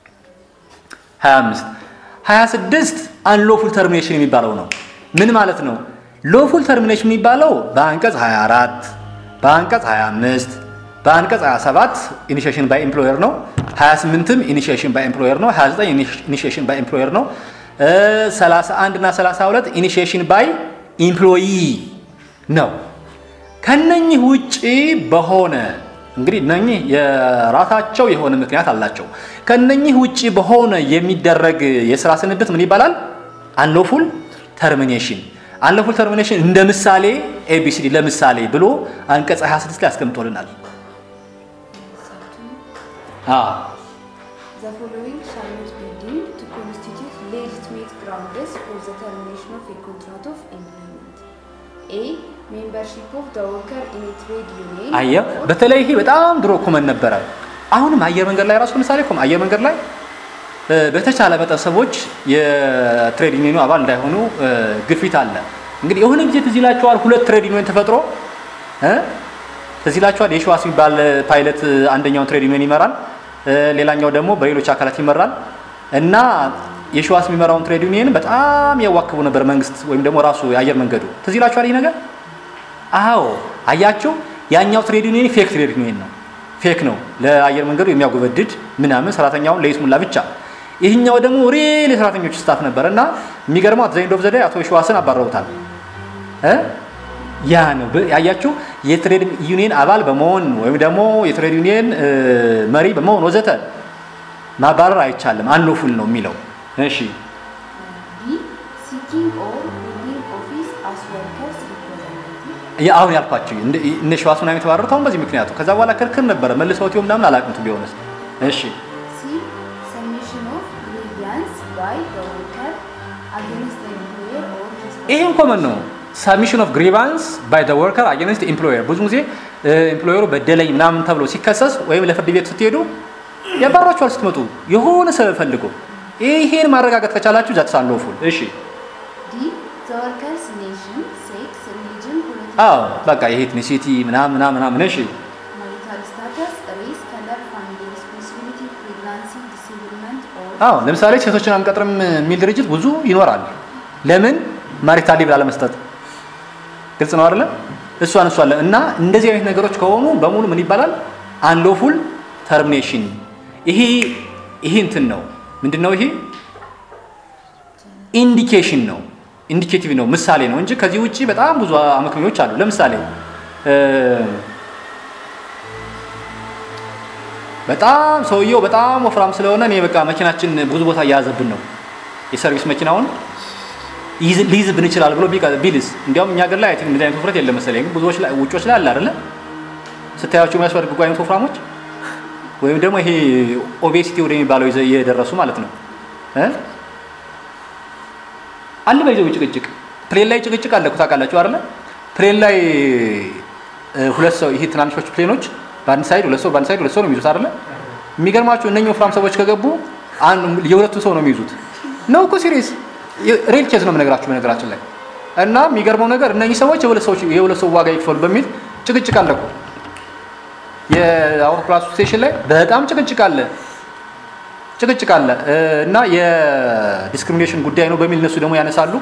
25 26 አንሎፉል ተርሚኔሽን የሚባለው ነው። ምን ማለት ነው? ሎፉል ተርሚኔሽን የሚባለው በአንቀጽ 24 በአንቀጽ 25 በአንቀጽ 27 ኢኒሺዬሽን ባይ ኤምፕሎየር ነው። 28ም ኢኒሺዬሽን ባይ ኤምፕሎየር ነው። 29 ኢኒሺዬሽን ባይ ኤምፕሎየር ነው። እ 31 እና 32 ኢኒሺዬሽን ባይ ኢምፕሎይ ነው። ከነኚህ ውጪ በሆነ እንግዲህ እነኚህ የራሳቸው የሆነ ምክንያት አላቸው። ከነኚህ ውጪ በሆነ የሚደረግ የስራ ስንብት ምን ይባላል? አንሎፉል ተርሚኔሽን። አንሎፉል ተርሚኔሽን እንደ ምሳሌ ኤቢሲዲ ለምሳሌ ብሎ አንቀጽ 26 ላይ አስቀምጦልናል። አዎ The following shall not be deemed to constitute legitimate grounds for the termination of a contract of employment. A. Membership of the worker in a trade union. አየ or- በተለይ ይሄ በጣም ድሮ ኮመን ነበረ። አሁንም አየር መንገድ ላይ ራሱ ለምሳሌ ኮም አየር መንገድ ላይ እ፣ በተቻለ መጠን ሰዎች የትሬድ ዩኒየኑ አባል እንዳይሆኑ እ፣ ግፊት አለ። እንግዲህ የሆነ ጊዜ ትዝ ይላቸዋል ሁለት ትሬድ ዩኒየን ተፈጥሮ እ፣ ትዝ ይላቸዋል የሸዋስ የሚባል ፓይለት አንደኛውን ትሬድ ዩኒየን ይመራል፣ እ፣ ሌላኛው ደግሞ በሌሎች አካላት ይመራል እና የሸዋስ የሚመራውን ትሬድ ዩኒየን በጣም ያዋክቡ ነበር መንግስት ወይም ደግሞ ራሱ የአየር መንገዱ። ትዝ ይላቸዋል ይህ ነገር አዎ አያችሁ፣ ያኛው ትሬድ ዩኒየን ፌክ ትሬድ ዩኒየን ነው። ፌክ ነው ለአየር መንገዱ የሚያጎበድድ ምናምን ሰራተኛውን ለይስሙላ ብቻ። ይህኛው ደግሞ ሪል የሰራተኞች ስታፍ ነበር እና የሚገርመው አት ዘይንድ ኦፍ ዘ ዴይ አቶ የሸዋስን አባረውታል። እ? ያ ነው በ- ያያችሁ የትሬድ ዩኒየን አባል በመሆን ወይም ደግሞ የትሬድ ዩኒየን እ፣ መሪ በመሆን ወዘተ ማባረር አይቻልም። አንሎፉል ነው የሚለው። እሺ B. Seeking or holding office as workers representative. ያ- አሁን ያልኳቸው እንደ- እነ ሸዋስ ምናምን የተባረሩት አሁን በዚህ ምክንያቱ ከዛ በኋላ ክርክር ነበረ መልሰውት ይሆን ምናምን አላውቅም ቱ ቢሆንስ እሺ C. Submission of grievance by the worker against the employer or his ይሄም ኮመን ነው ሳሚሽን ኦፍ ግሪቫንስ ባይ ዘ ወርከር አጌንስት ኤምፕሎየር ብዙ ጊዜ ኤምፕሎየሩ በደለኝ ምናምን ተብሎ ሲከሰስ ወይም ለፍርድ ቤት ስትሄዱ ያባሯችኋል ስትመጡ የሆነ ሰበብ ፈልጎ ይሄን ማረጋገጥ ከቻላችሁ ዛትስ አንሎፉል እሺ D. The worker's nation, sex, religion, አዎ political በቃ ይሄ ኢትኒሲቲ ምናምን ምናምን ምናምን እሺ marital status, race, color, family responsibility, pregnancy, disablement, or አዎ ለምሳሌ ሴቶችን አንቀጥርም የሚል ድርጅት ብዙ ይኖራል ለምን ማሪታል ሊቭ ላለመስጠት ግልጽ ነው አይደለ እሷን እሷ አለ እና እንደዚህ አይነት ነገሮች ከሆኑ በሙሉ ምን ይባላል አንሎፉል ተርሚኔሽን ይሄ ይሄ እንትን ነው ምንድን ነው ይሄ ኢንዲኬሽን ነው ኢንዲኬቲቭ ነው ምሳሌ ነው እንጂ ከዚህ ውጪ በጣም ብዙ አመክንዮች አሉ ለምሳሌ እ፣ በጣም ሰውየው በጣም ወፍራም ስለሆነ እኔ በቃ መኪናችን ብዙ ቦታ እየያዘብን ነው የሰርቪስ መኪናውን ይይዝ- ሊይዝብን ይችላል ብሎ ቢቀ- ቢልስ እንዲያውም እኛ ሀገር ላይ አይ ቲንክ እንደዚህ አይነት ውፍረት የለም መሰለኝ ግን ብዙዎች ላይ ውጮች ላይ አለ አይደለ ስታያቸው የሚያስፈልጉ አይነት ወፍራሞች ወይም ደግሞ ይሄ ኦቤሲቲ ወደሚባለው ይዘ- እየደረሱ ማለት ነው እ? አለ በይዘው ጭቅጭቅ ፕሌን ላይ ጭቅጭቅ አለ እኮ ታውቃላችሁ አይደለ ፕሌን ላይ እ፣ ሁለት ሰው ይሄ ትናንሾች ፕሌኖች በአንድ ሳይድ ሁለት ሰው በአንድ ሳይድ ሁለት ሰው ነው የሚይዙት አይደለ የሚገርማችሁ እነኚህ ወፍራም ሰዎች ከገቡ አንድ የሁለቱ ሰው ነው የሚይዙት ነው እኮ ሲሪየስ ሬል ኬዝ ነው የምነግራችሁ በነገራችን ላይ እና የሚገርመው ነገር እነኚህ ሰዎች የሁለት ሰዎች የሁለት ሰው ዋጋ ይክፈሉ በሚል ጭቅጭቅ አለ እኮ የአውሮፕላን ስቴሽን ላይ በጣም ጭቅጭቅ አለ ጭቅጭቅ አለ እ፣ እና የዲስክሪሚኔሽን ጉዳይ ነው በሚል እነሱ ደግሞ ያነሳሉ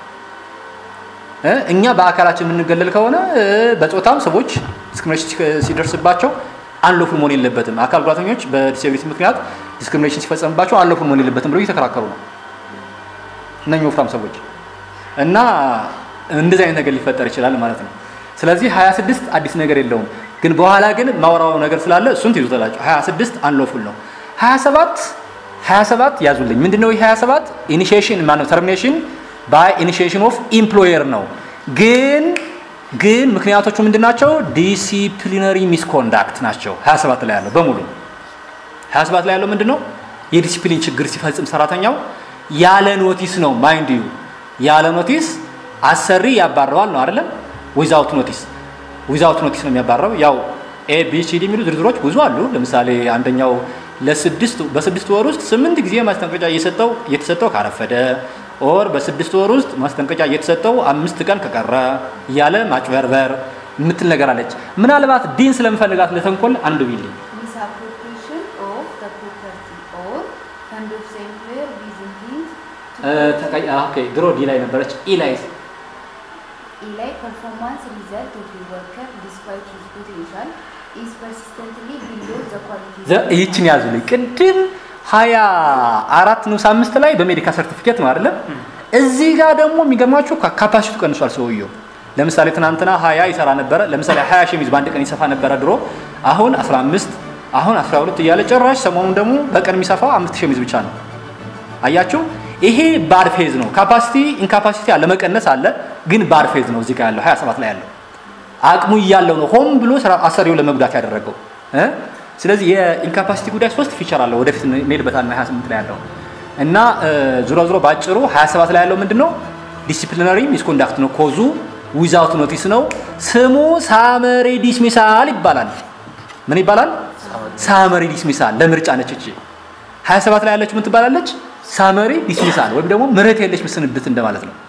እ፣ እኛ በአካላችን የምንገለል ከሆነ እ፣ በጾታም ሰዎች ዲስክሪሚኔሽን ሲከ- ሲደርስባቸው አንሎፉል መሆን የለበትም አካል ጉዳተኞች በዲስብሊቲ ምክንያት ዲስክሪሚኔሽን ሲፈጸምባቸው አንሎፉል መሆን የለበትም ብለው እየተከራከሩ ነው እነኚህ ወፍራም ሰዎች እና እንደዚህ አይነት ነገር ሊፈጠር ይችላል ማለት ነው። ስለዚህ 26 አዲስ ነገር የለውም፣ ግን በኋላ ግን ማውራው ነገር ስላለ እሱን ትይዙታላችሁ። 26 አንሎፉል ነው። 27 27 ያዙልኝ። ምንድነው ይህ 27? ኢኒሺዬሽን ማነው ተርሚኔሽን ባይ ኢኒሺዬሽን ኦፍ ኢምፕሎየር ነው። ግን ግን ምክንያቶቹ ምንድናቸው? ዲሲፕሊነሪ ሚስኮንዳክት ናቸው። 27 ላይ ያለው በሙሉ 27 ላይ ያለው ምንድን ነው? የዲሲፕሊን ችግር ሲፈጽም ሰራተኛው ያለ ኖቲስ ነው። ማይንድ ዩ ያለ ኖቲስ አሰሪ ያባረዋል ነው አይደለም? ዊዛውት ኖቲስ ዊዛውት ኖቲስ ነው የሚያባረው። ያው ኤ ቢ ሲ ዲ የሚሉ ዝርዝሮች ብዙ አሉ። ለምሳሌ አንደኛው ለስድስት በስድስት ወር ውስጥ ስምንት ጊዜ ማስጠንቀቂያ እየሰጠው እየተሰጠው ካረፈደ ኦር በስድስት ወር ውስጥ ማስጠንቀቂያ እየተሰጠው አምስት ቀን ከቀረ እያለ ማጭበርበር የምትል ነገር አለች። ምናልባት ዲን ስለምፈልጋት ለተንኮል አንዱ ቢልኝ misappropriation of the property or fund of the employer with intent እ፣ to ተቀይ- አ፣ ኦኬ ድሮ ዲ ላይ ነበረች ኢ ላይ Eli performance result of a worker despite his potential is persistently below the quality ዘ- ይህችን ያዙልኝ። ቅድም ሀያ አራት ንዑስ አምስት ላይ በሜዲካል ሰርቲፊኬት ነው አይደለም። እዚህ ጋር ደግሞ የሚገርማችሁ ካፓሲቲ ቀንሷል ሰውየው። ለምሳሌ ትናንትና ሀያ ይሰራ ነበረ። ለምሳሌ ሀያ ሸሚዝ በአንድ ቀን ይሰፋ ነበረ ድሮ። አሁን 15 አሁን 12 እያለ ጭራሽ ሰሞኑን ደግሞ በቀን የሚሰፋው አምስት ሸሚዝ ብቻ ነው። አያችሁ፣ ይሄ ባድ ፌዝ ነው። ካፓሲቲ ኢንካፓሲቲ አለ፣ መቀነስ አለ፣ ግን ባድ ፌዝ ነው። እዚህ ጋር ያለው 27 ላይ ያለው አቅሙ እያለው ነው ሆን ብሎ ስራ አሰሪውን ለመጉዳት ያደረገው እ ስለዚህ የኢንካፓሲቲ ጉዳይ ሶስት ፊቸር አለው። ወደፊት እንሄድበታለን 28 ላይ ያለው እና ዙሮ ዙሮ ባጭሩ 27 ላይ ያለው ምንድን ነው? ዲሲፕሊነሪ ሚስኮንዳክት ነው። ኮዙ ዊዛውት ኖቲስ ነው። ስሙ ሳመሪ ዲስሚሳል ይባላል። ምን ይባላል? ሳመሪ ዲስሚሳል። ለምርጫ ነች እቺ 27 ላይ ያለችው ምን ትባላለች? ሳመሪ ዲስሚሳል ወይም ደግሞ ምህረት የለሽ ምስንብት እንደማለት ነው።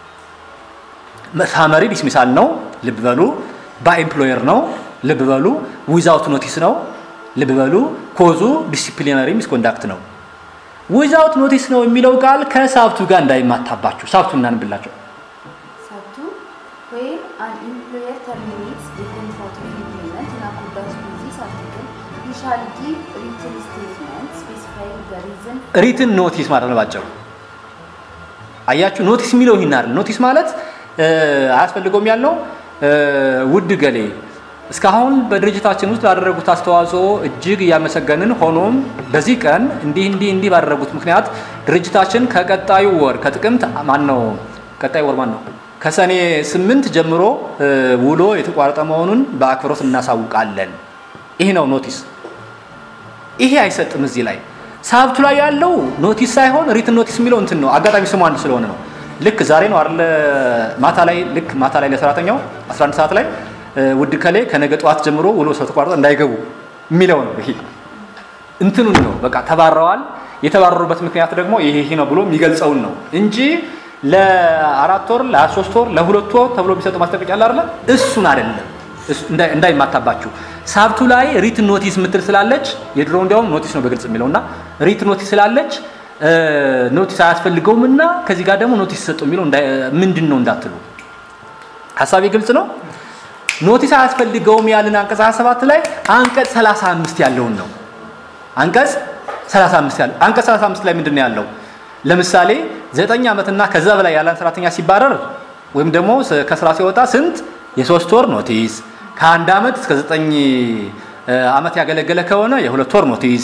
ሳመሪ ዲስሚሳል ነው። ልብ በሉ። በኤምፕሎየር ነው። ልብ በሉ። ዊዛውት ኖቲስ ነው። ልብ በሉ። ኮዙ ዲሲፕሊነሪ ሚስኮንዳክት ነው። ዊዛውት ኖቲስ ነው የሚለው ቃል ከሳብቱ ጋር እንዳይማታባችሁ ሳብቱ እናንብላቸው። ሳብቱ where an employer terminates the contract of employment in accordance with this article, he shall give written statement specifying the reason ሪትን ኖቲስ ማለት ነው ባጭሩ። አያችሁ ኖቲስ የሚለው ይህን አይደል። ኖቲስ ማለት አያስፈልገውም ያልነው ውድ ገሌ እስካሁን በድርጅታችን ውስጥ ላደረጉት አስተዋጽኦ እጅግ እያመሰገንን፣ ሆኖም በዚህ ቀን እንዲህ እንዲህ እንዲህ ባደረጉት ምክንያት ድርጅታችን ከቀጣዩ ወር ከጥቅምት ማን ነው ቀጣዩ ወር ማን ነው ከሰኔ ስምንት ጀምሮ ውሎ የተቋረጠ መሆኑን በአክብሮት እናሳውቃለን። ይህ ነው ኖቲስ። ይሄ አይሰጥም እዚህ ላይ ሳብቱ ላይ ያለው ኖቲስ ሳይሆን ሪትን ኖቲስ የሚለው እንትን ነው። አጋጣሚ ስሙ አንድ ስለሆነ ነው። ልክ ዛሬ ነው አይደለ? ማታ ላይ ልክ ማታ ላይ ለሰራተኛው 11 ሰዓት ላይ ውድ ከሌ ከነገ ጠዋት ጀምሮ ውሎ ስለተቋረጠ እንዳይገቡ የሚለው ነው። ይሄ እንትኑን ነው በቃ ተባረዋል። የተባረሩበት ምክንያት ደግሞ ይሄ ይሄ ነው ብሎ የሚገልጸውን ነው እንጂ ለአራት ወር ለሶስት ወር ለሁለት ወር ተብሎ የሚሰጠው ማስጠንቀቂያ አለ አይደለ? እሱን አይደለም እንዳይማታባችሁ ሳብቱ ላይ ሪት ኖቲስ ምትል ስላለች የድሮ እንዲያውም ኖቲስ ነው በግልጽ የሚለው እና ሪት ኖቲስ ስላለች ኖቲስ አያስፈልገውም እና ከዚህ ጋር ደግሞ ኖቲስ ሰጠው የሚለው ምንድን ነው እንዳትሉ ሀሳቤ ግልጽ ነው። ኖቲስ አያስፈልገውም ያልን አንቀጽ 27 ላይ አንቀጽ 35 ያለውን ነው። አንቀጽ 35 ያለው አንቀጽ 35 ላይ ምንድን ነው ያለው? ለምሳሌ ዘጠኝ ዓመትና ከዛ በላይ ያለን ሰራተኛ ሲባረር ወይም ደግሞ ከስራ ሲወጣ ስንት የሶስት ወር ኖቲስ ከአንድ ዓመት እስከ ዘጠኝ ዓመት ያገለገለ ከሆነ የሁለት ወር ኖቲስ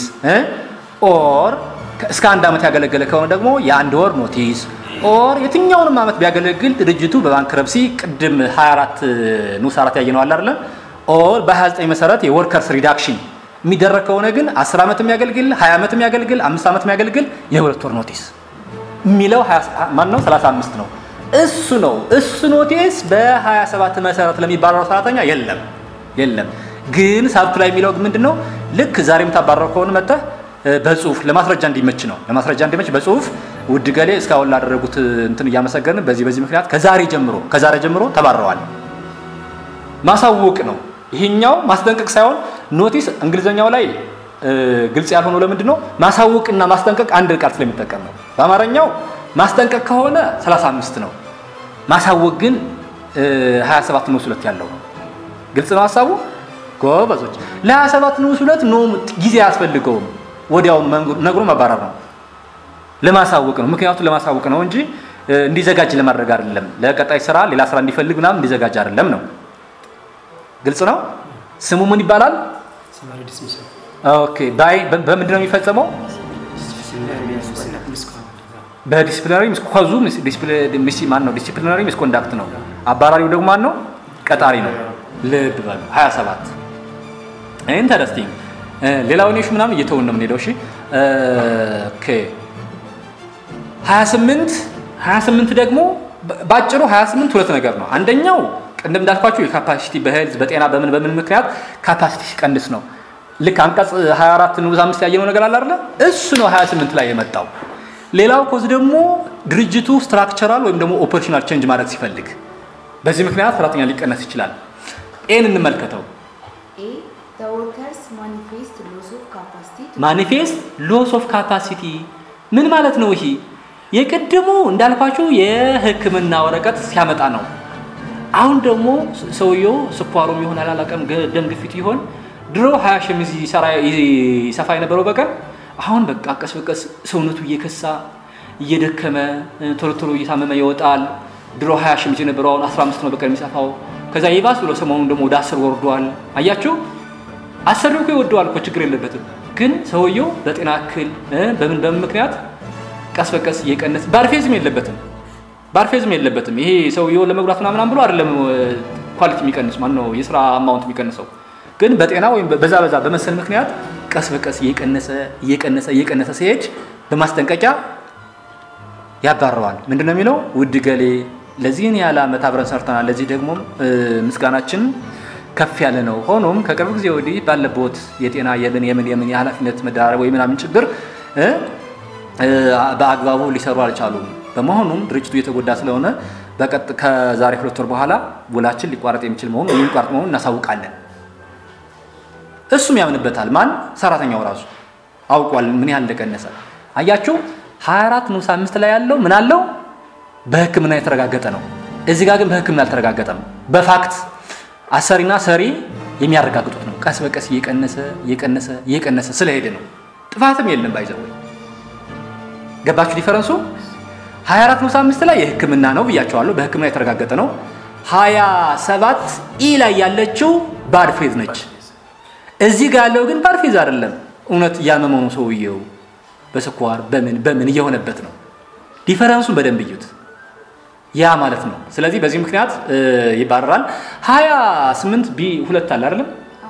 ኦር እስከ አንድ ዓመት ያገለገለ ከሆነ ደግሞ የአንድ ወር ኖቲስ ኦር የትኛውንም ዓመት ቢያገለግል ድርጅቱ በባንክረፕሲ ቅድም 24 ንዑስ አራት ያየነው አለ አይደለ? ኦር በ29 መሰረት የወርከርስ ሪዳክሽን የሚደረግ ከሆነ ግን 10 ዓመት የሚያገልግል 20 ዓመት የሚያገልግል 5 ዓመት የሚያገልግል የሁለት ወር ኖቲስ የሚለው ማን ነው? 35 ነው። እሱ ነው እሱ ኖቲስ በ27 መሰረት ለሚባረረው ሰራተኛ የለም የለም። ግን ሳብቱ ላይ የሚለው ምንድን ነው? ልክ ዛሬ የምታባረረው ከሆነ መጥተህ በጽሁፍ ለማስረጃ እንዲመች ነው ለማስረጃ እንዲመች በጽሁፍ ውድ ገሌ እስካሁን ላደረጉት እንትን እያመሰገን በዚህ በዚህ ምክንያት ከዛሬ ጀምሮ ከዛሬ ጀምሮ ተባረዋል ማሳወቅ ነው። ይሄኛው ማስጠንቀቅ ሳይሆን ኖቲስ እንግሊዘኛው ላይ ግልጽ ያልሆነው ለምንድን ነው? ማሳወቅና ማስጠንቀቅ አንድ ቃል ስለሚጠቀም ነው። በአማርኛው ማስጠንቀቅ ከሆነ 35 ነው። ማሳወቅ ግን 27 ንዑስ ሁለት ያለው ነው። ግልጽ ነው ሀሳቡ ጎበዞች። ለ27 ንዑስ ሁለት ኖ ጊዜ አያስፈልገውም። ወዲያውኑ ነግሮ መባረር ነው። ለማሳወቅ ነው። ምክንያቱም ለማሳወቅ ነው እንጂ እንዲዘጋጅ ለማድረግ አይደለም። ለቀጣይ ስራ ሌላ ስራ እንዲፈልግ ምናምን እንዲዘጋጅ አይደለም ነው። ግልጽ ነው። ስሙ ምን ይባላል? ኦኬ ባይ በምንድን ነው የሚፈጸመው? በዲስፕሊናሪ ሚስኮዙ ማን ነው? ዲስፕሊናሪ ሚስኮንዳክት ነው። አባራሪው ደግሞ ማን ነው? ቀጣሪ ነው። ልብ በሉ 27 ኢንተረስቲንግ። ሌላውን ሹ ምናምን እየተውን ነው የምንሄደው። እሺ ኦኬ 28 28 ደግሞ ባጭሩ 28 ሁለት ነገር ነው። አንደኛው ቅድም እንዳልኳችሁ የካፓሲቲ በሄልዝ በጤና በምን በምን ምክንያት ካፓሲቲ ሲቀንስ ነው። ልክ አንቀጽ 24 ንዑስ አምስት ያየነው ነገር አለ አይደለ? እሱ ነው 28 ላይ የመጣው። ሌላው ኮዝ ደግሞ ድርጅቱ ስትራክቸራል ወይም ደግሞ ኦፐሬሽናል ቼንጅ ማድረግ ሲፈልግ በዚህ ምክንያት ሰራተኛ ሊቀነስ ይችላል። ኤን እንመልከተው። A. The workers manifest loss of capacity to ማኒፌስት ሎስ ኦፍ ካፓሲቲ ምን ማለት ነው? ይሄ የቅድሙ እንዳልኳችሁ የሕክምና ወረቀት ሲያመጣ ነው። አሁን ደግሞ ሰውየው ስኳሩም ይሆን አላላቀም ደም ግፊት ይሆን ድሮ ሀያ ሸሚዝ ይሰራ ይሰፋ የነበረው በቀን አሁን በቃ ቀስ በቀስ ሰውነቱ እየከሳ እየደከመ ቶሎ ቶሎ እየታመመ ይወጣል። ድሮ 20 ሺህ የነበረው አሁን 15 ነው በቀን የሚጻፋው። ከዛ ይባስ ብሎ ሰሞኑን ደግሞ ወደ 10 ወርዷል። አያችሁ አሰሪው እኮ ይወደዋል እኮ ችግር የለበትም። ግን ሰውየው በጤና እክል እ በምን በምን ምክንያት ቀስ በቀስ እየቀነሰ ባርፌዝም የለበትም ባርፌዝም የለበትም። ይሄ ሰውየው ለመጉዳት ምናምን ብሎ አይደለም ኳሊቲ የሚቀንስ ማን ነው የስራ አማውንት የሚቀንሰው። ግን በጤና ወይም በዛ በዛ በመሰል ምክንያት ቀስ በቀስ እየቀነሰ እየቀነሰ እየቀነሰ ሲሄድ በማስጠንቀቂያ ያባረዋል። ምንድን ነው የሚለው? ውድ ገሌ ለዚህን ያህል ዓመት አብረን ሰርተናል። ለዚህ ደግሞ ምስጋናችን ከፍ ያለ ነው። ሆኖም ከቅርብ ጊዜ ወዲህ ባለቦት የጤና የምን የምን የምን የኃላፊነት መደራረብ ወይ ምናምን ችግር እ በአግባቡ ሊሰሩ አልቻሉም። በመሆኑም ድርጅቱ እየተጎዳ ስለሆነ በቀጥ ከዛሬ ሁለት ወር በኋላ ውላችን ሊቋረጥ የሚችል መሆኑ ወይም ሊቋረጥ መሆኑን እናሳውቃለን። እሱም ያምንበታል። ማን? ሰራተኛው ራሱ አውቋል ምን ያህል እንደቀነሰ። አያችሁ 24 ንዑስ አምስት ላይ ያለው ምን አለው? በሕክምና የተረጋገጠ ነው። እዚህ ጋር ግን በሕክምና አልተረጋገጠም። በፋክት አሰሪና ሰሪ የሚያረጋግጡት ነው። ቀስ በቀስ እየቀነሰ እየቀነሰ እየቀነሰ ስለሄደ ነው። ጥፋትም የለም ባይዘው ገባችሁ ዲፈረንሱ? 24 ንዑስ አምስት ላይ የሕክምና ነው ብያቸዋለሁ። በሕክምና የተረጋገጠ ነው። 27 ኢ ላይ ያለችው ባድ ፌዝ ነች። እዚህ ጋር ያለው ግን ባድ ፌዝ አይደለም። እውነት እያመመው ነው ሰውየው በስኳር በምን በምን እየሆነበት ነው። ዲፈረንሱን በደንብ እዩት። ያ ማለት ነው። ስለዚህ በዚህ ምክንያት ይባረራል። 28 ቢ ሁለት አለ አይደለም?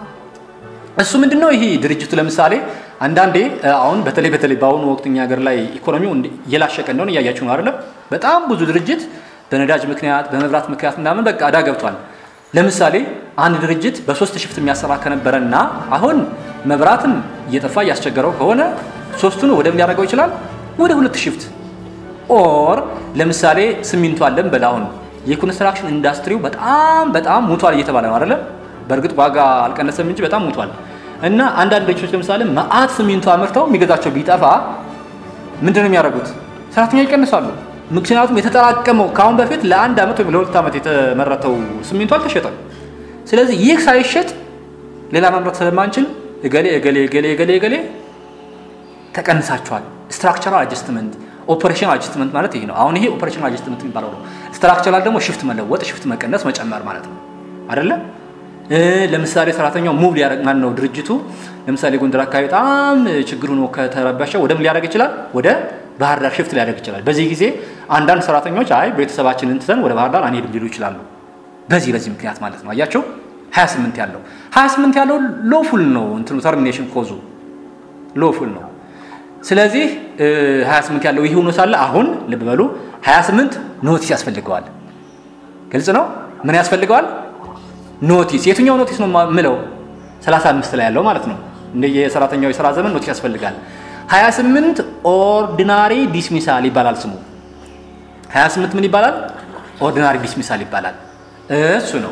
እሱ ምንድን ነው? ይሄ ድርጅቱ ለምሳሌ አንዳንዴ አሁን በተለይ በተለይ በአሁኑ ወቅት እኛ ሀገር ላይ ኢኮኖሚው እየላሸቀ እንደሆነ እያያችሁ ነው አይደለም? በጣም ብዙ ድርጅት በነዳጅ ምክንያት በመብራት ምክንያት ምናምን በቃ አዳ ገብቷል። ለምሳሌ አንድ ድርጅት በሶስት ሽፍት የሚያሰራ ከነበረና አሁን መብራትም እየጠፋ እያስቸገረው ከሆነ ሶስቱን ወደ ምን ሊያደርገው ይችላል? ወደ ሁለት ሽፍት ኦር ለምሳሌ ሲሚንቶ አለን በል አሁን የኮንስትራክሽን ኢንዱስትሪው በጣም በጣም ሙቷል እየተባለ ነው አይደለም? በእርግጥ ዋጋ አልቀነሰም እንጂ በጣም ሙቷል። እና አንዳንድ ድርጅቶች ለምሳሌ መአት ሲሚንቶ አምርተው የሚገዛቸው ቢጠፋ ምንድን ነው የሚያደርጉት? ሰራተኛ ይቀንሳሉ። ምክንያቱም የተጠራቀመው ከአሁን በፊት ለአንድ ዓመት ወይም ለሁለት ዓመት የተመረተው ሲሚንቶ አልተሸጠም። ስለዚህ ይህ ሳይሸጥ ሌላ ማምረት ስለማንችል እገሌ እገሌ እገሌ እገሌ እገሌ ተቀንሳቸዋል። ስትራክቸራል አጀስትመንት ኦፐሬሽናል አጀስትመንት ማለት ይሄ ነው። አሁን ይሄ ኦፐሬሽናል አጀስትመንት የሚባለው ነው። ስትራክቸራል ደግሞ ሽፍት መለወጥ፣ ሽፍት መቀነስ፣ መጨመር ማለት ነው አይደለ? ለምሳሌ ሰራተኛው ሙቭ ሊያደርግ ማን ነው ድርጅቱ ለምሳሌ ጎንደር አካባቢ በጣም ችግሩ ነው ከተረበሸ ወደ ምን ሊያደርግ ይችላል? ወደ ባህር ዳር ሽፍት ሊያደርግ ይችላል። በዚህ ጊዜ አንዳንድ ሰራተኞች አይ ቤተሰባችንን ትተን ወደ ባህር ዳር አንሄድም ሊሉ ይችላሉ። በዚህ በዚህ ምክንያት ማለት ነው። አያቸው 28 ያለው 28 ያለው ሎፉል ነው እንትኑ ተርሚኔሽን ኮዙ ሎፉል ነው። ስለዚህ 28 ያለው ይህ ሆኖ ሳለ አሁን ልብ በሉ 28 ኖቲስ ያስፈልገዋል። ግልጽ ነው። ምን ያስፈልገዋል? ኖቲስ። የትኛው ኖቲስ ነው የምለው? 35 ላይ ያለው ማለት ነው። እንደ የሰራተኛው የስራ ዘመን ኖቲስ ያስፈልጋል። 28 ኦርዲናሪ ዲስሚሳል ይባላል ስሙ። 28 ምን ይባላል? ኦርዲናሪ ዲስሚሳል ይባላል። እሱ ነው።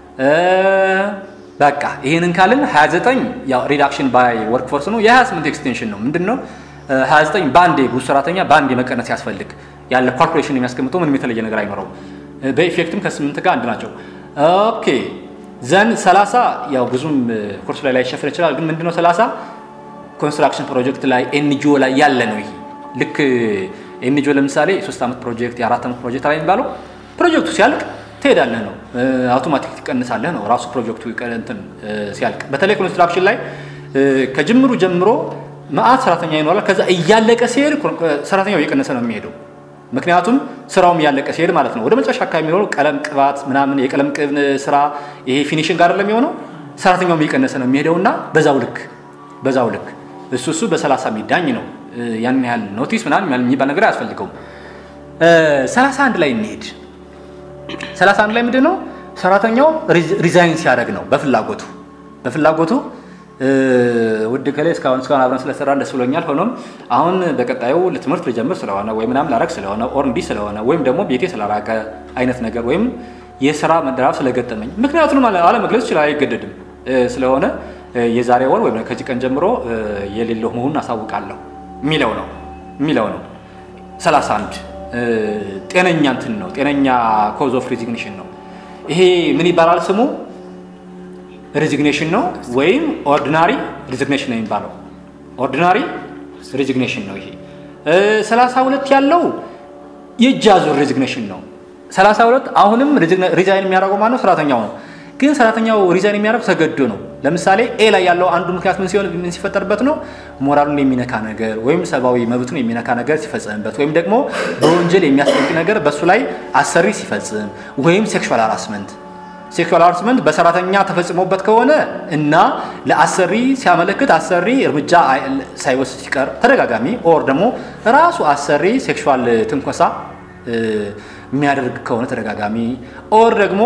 በቃ ይህንን ካልን 29 ያው ሪዳክሽን ባይ ወርክ ፎርስ ነው። የ28 ኤክስቴንሽን ነው። ምንድን ነው 29 በአንዴ ብዙ ሰራተኛ በአንዴ መቀነስ ያስፈልግ ያለ ካልኩሌሽን የሚያስቀምጠው ምንም የተለየ ነገር አይኖረውም። በኢፌክትም ከስምንት ጋር አንድ ናቸው። ኦኬ ዘን 30 ያው ብዙም ኮርስ ላይ ላይሸፍን ይችላል። ግን ምንድነው 30 ኮንስትራክሽን ፕሮጀክት ላይ ኤንጂኦ ላይ ያለ ነው። ይሄ ልክ ኤንጂኦ ለምሳሌ የሶስት ዓመት ፕሮጀክት የአራት ዓመት ፕሮጀክት ላይ የሚባለው ፕሮጀክቱ ሲያልቅ ትሄዳለህ ነው። አውቶማቲክ ትቀንሳለህ ነው ራሱ ፕሮጀክቱ እንትን ሲያልቅ። በተለይ ኮንስትራክሽን ላይ ከጅምሩ ጀምሮ መአት ሰራተኛ ይኖራል። ከዛ እያለቀ ሲሄድ ሰራተኛው እየቀነሰ ነው የሚሄደው። ምክንያቱም ስራውም እያለቀ ሲሄድ ማለት ነው። ወደ መጨረሻ አካባቢ የሚኖረው ቀለም ቅባት ምናምን የቀለም ቅብ ስራ ይሄ ፊኒሽንግ አይደለም የሚሆነው ሰራተኛውም እየቀነሰ ነው የሚሄደው እና በዛው ልክ በዛው ልክ እሱ እሱ በሰላሳ የሚዳኝ ነው። ያን ያህል ኖቲስ ምናምን የሚባል ነገር አያስፈልገውም። ሰላሳ አንድ ላይ እንሄድ። ሰላሳ አንድ ላይ ምንድን ነው ሰራተኛው ሪዛይን ሲያደርግ ነው በፍላጎቱ በፍላጎቱ ውድ ከላይ እስካሁን እስካሁን አብረን ስለሰራን ደስ ብሎኛል። ሆኖም አሁን በቀጣዩ ለትምህርት ልጀምር ስለሆነ ወይም ምናምን ላረግ ስለሆነ ኦር እንዲህ ስለሆነ ወይም ደግሞ ቤቴ ስላራቀ አይነት ነገር ወይም የስራ መደራብ ስለገጠመኝ ምክንያቱንም አለመግለጽ ይችላል፣ አይገደድም። ስለሆነ የዛሬ ወር ወይም ከዚህ ቀን ጀምሮ የሌለው መሆኑን አሳውቃለሁ የሚለው ነው የሚለው ነው። 31 ጤነኛ እንትን ነው ጤነኛ ኮዝ ኦፍ ሪዚግኔሽን ነው። ይሄ ምን ይባላል ስሙ? ሪዚግኔሽን ነው ወይም ኦርዲናሪ ሪዚግኔሽን ነው የሚባለው። ኦርዲናሪ ሪዚግኔሽን ነው ይሄ። ሰላሳ ሁለት ያለው የእጅ አዙር ሪዚግኔሽን ነው። 32 አሁንም ሪዛይን የሚያደርገው ማነው? ሰራተኛው ነው። ግን ሰራተኛው ሪዛይን የሚያደርገው ተገዶ ነው። ለምሳሌ ኤ ላይ ያለው አንዱ ምክንያት ምን ሲሆን ምን ሲፈጠርበት ነው? ሞራሉን የሚነካ ነገር ወይም ሰብአዊ መብቱን የሚነካ ነገር ሲፈጸምበት ወይም ደግሞ በወንጀል የሚያስጠይቅ ነገር በእሱ ላይ አሰሪ ሲፈጽም ወይም ሴክሹዋል ሃራስመንት ሴክሹዋል ሃራስመንት በሰራተኛ ተፈጽሞበት ከሆነ እና ለአሰሪ ሲያመለክት አሰሪ እርምጃ ሳይወስድ ሲቀር ተደጋጋሚ ኦር ደግሞ ራሱ አሰሪ ሴክሹዋል ትንኮሳ የሚያደርግ ከሆነ ተደጋጋሚ ኦር ደግሞ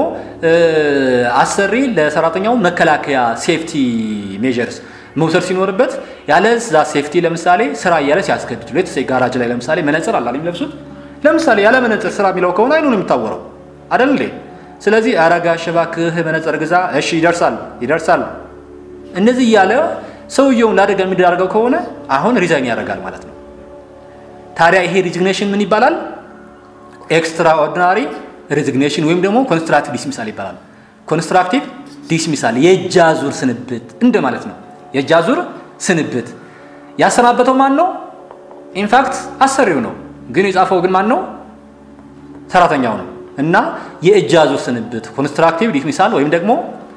አሰሪ ለሰራተኛው መከላከያ ሴፍቲ ሜዥርስ መውሰድ ሲኖርበት ያለ ዛ ሴፍቲ ለምሳሌ ስራ እያለ ሲያስገድድ ሌት ጋራጅ ላይ ለምሳሌ መነጽር አላ የሚለብሱት ለምሳሌ ያለ መነጽር ስራ የሚለው ከሆነ አይኑ ነው የሚታወረው አደል እንዴ? ስለዚህ አረጋ እባክህ መነጽር ግዛ፣ እሺ ይደርሳል ይደርሳል። እንደዚህ እያለ ሰውየውን ለአደጋ የሚዳርገው ከሆነ አሁን ሪዛይን ያደርጋል ማለት ነው። ታዲያ ይሄ ሪዚግኔሽን ምን ይባላል? ኤክስትራኦርዲናሪ ሪዚግኔሽን ወይም ደግሞ ኮንስትራክቲቭ ዲስሚሳል ይባላል። ኮንስትራክቲቭ ዲስሚሳል የእጅ አዙር ስንብት እንደ ማለት ነው። የእጅ አዙር ስንብት ያሰናበተው ማን ነው? ኢንፋክት አሰሪው ነው። ግን የጻፈው ግን ማን ነው? ሰራተኛው ነው። እና የእጅ አዙር ስንብት ኮንስትራክቲቭ ዲስሚሳል ወይም ደግሞ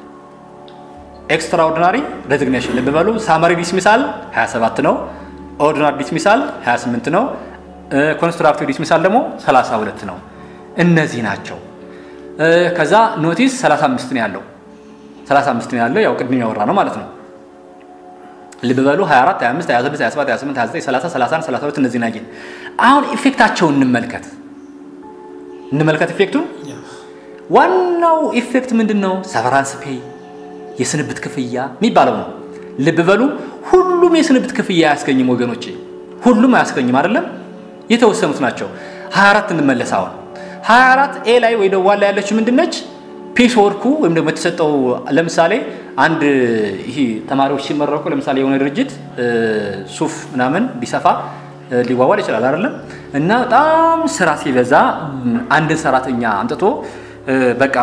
ኤክስትራኦርዲናሪ ሬዚግኔሽን ልብ በሉ። ሳመሪ ዲስሚሳል 27 ነው። ኦርዲናሪ ዲስሚሳል 28 ነው። ኮንስትራክቲቭ ዲስሚሳል ደግሞ 32 ነው። እነዚህ ናቸው። ከዛ ኖቲስ 35 ነው ያለው 35 ነው ያለው ያው ቅድም ያወራ ነው ማለት ነው። ልብ በሉ 24 25 26 27 28 29 30 31 32 እነዚህ ናቸው። አሁን ኢፌክታቸውን እንመልከት እንመልከት ኢፌክቱን። ዋናው ኢፌክት ምንድን ነው? ሰቨራንስ ፔይ የስንብት ክፍያ የሚባለው ነው። ልብ በሉ ሁሉም የስንብት ክፍያ አያስገኝም ወገኖቼ፣ ሁሉም አያስገኝም አይደለም፣ የተወሰኑት ናቸው። 24 እንመለስ። አሁን 24 ኤ ላይ ወይ ደዋ ላይ ያለችው ምንድነች? ፒስ ወርኩ ወይም ደግሞ የተሰጠው ለምሳሌ አንድ ይሄ ተማሪዎች ሲመረቁ ለምሳሌ የሆነ ድርጅት ሱፍ ምናምን ቢሰፋ ሊዋዋል ይችላል አይደለም። እና በጣም ስራ ሲበዛ አንድን ሰራተኛ አምጥቶ በቃ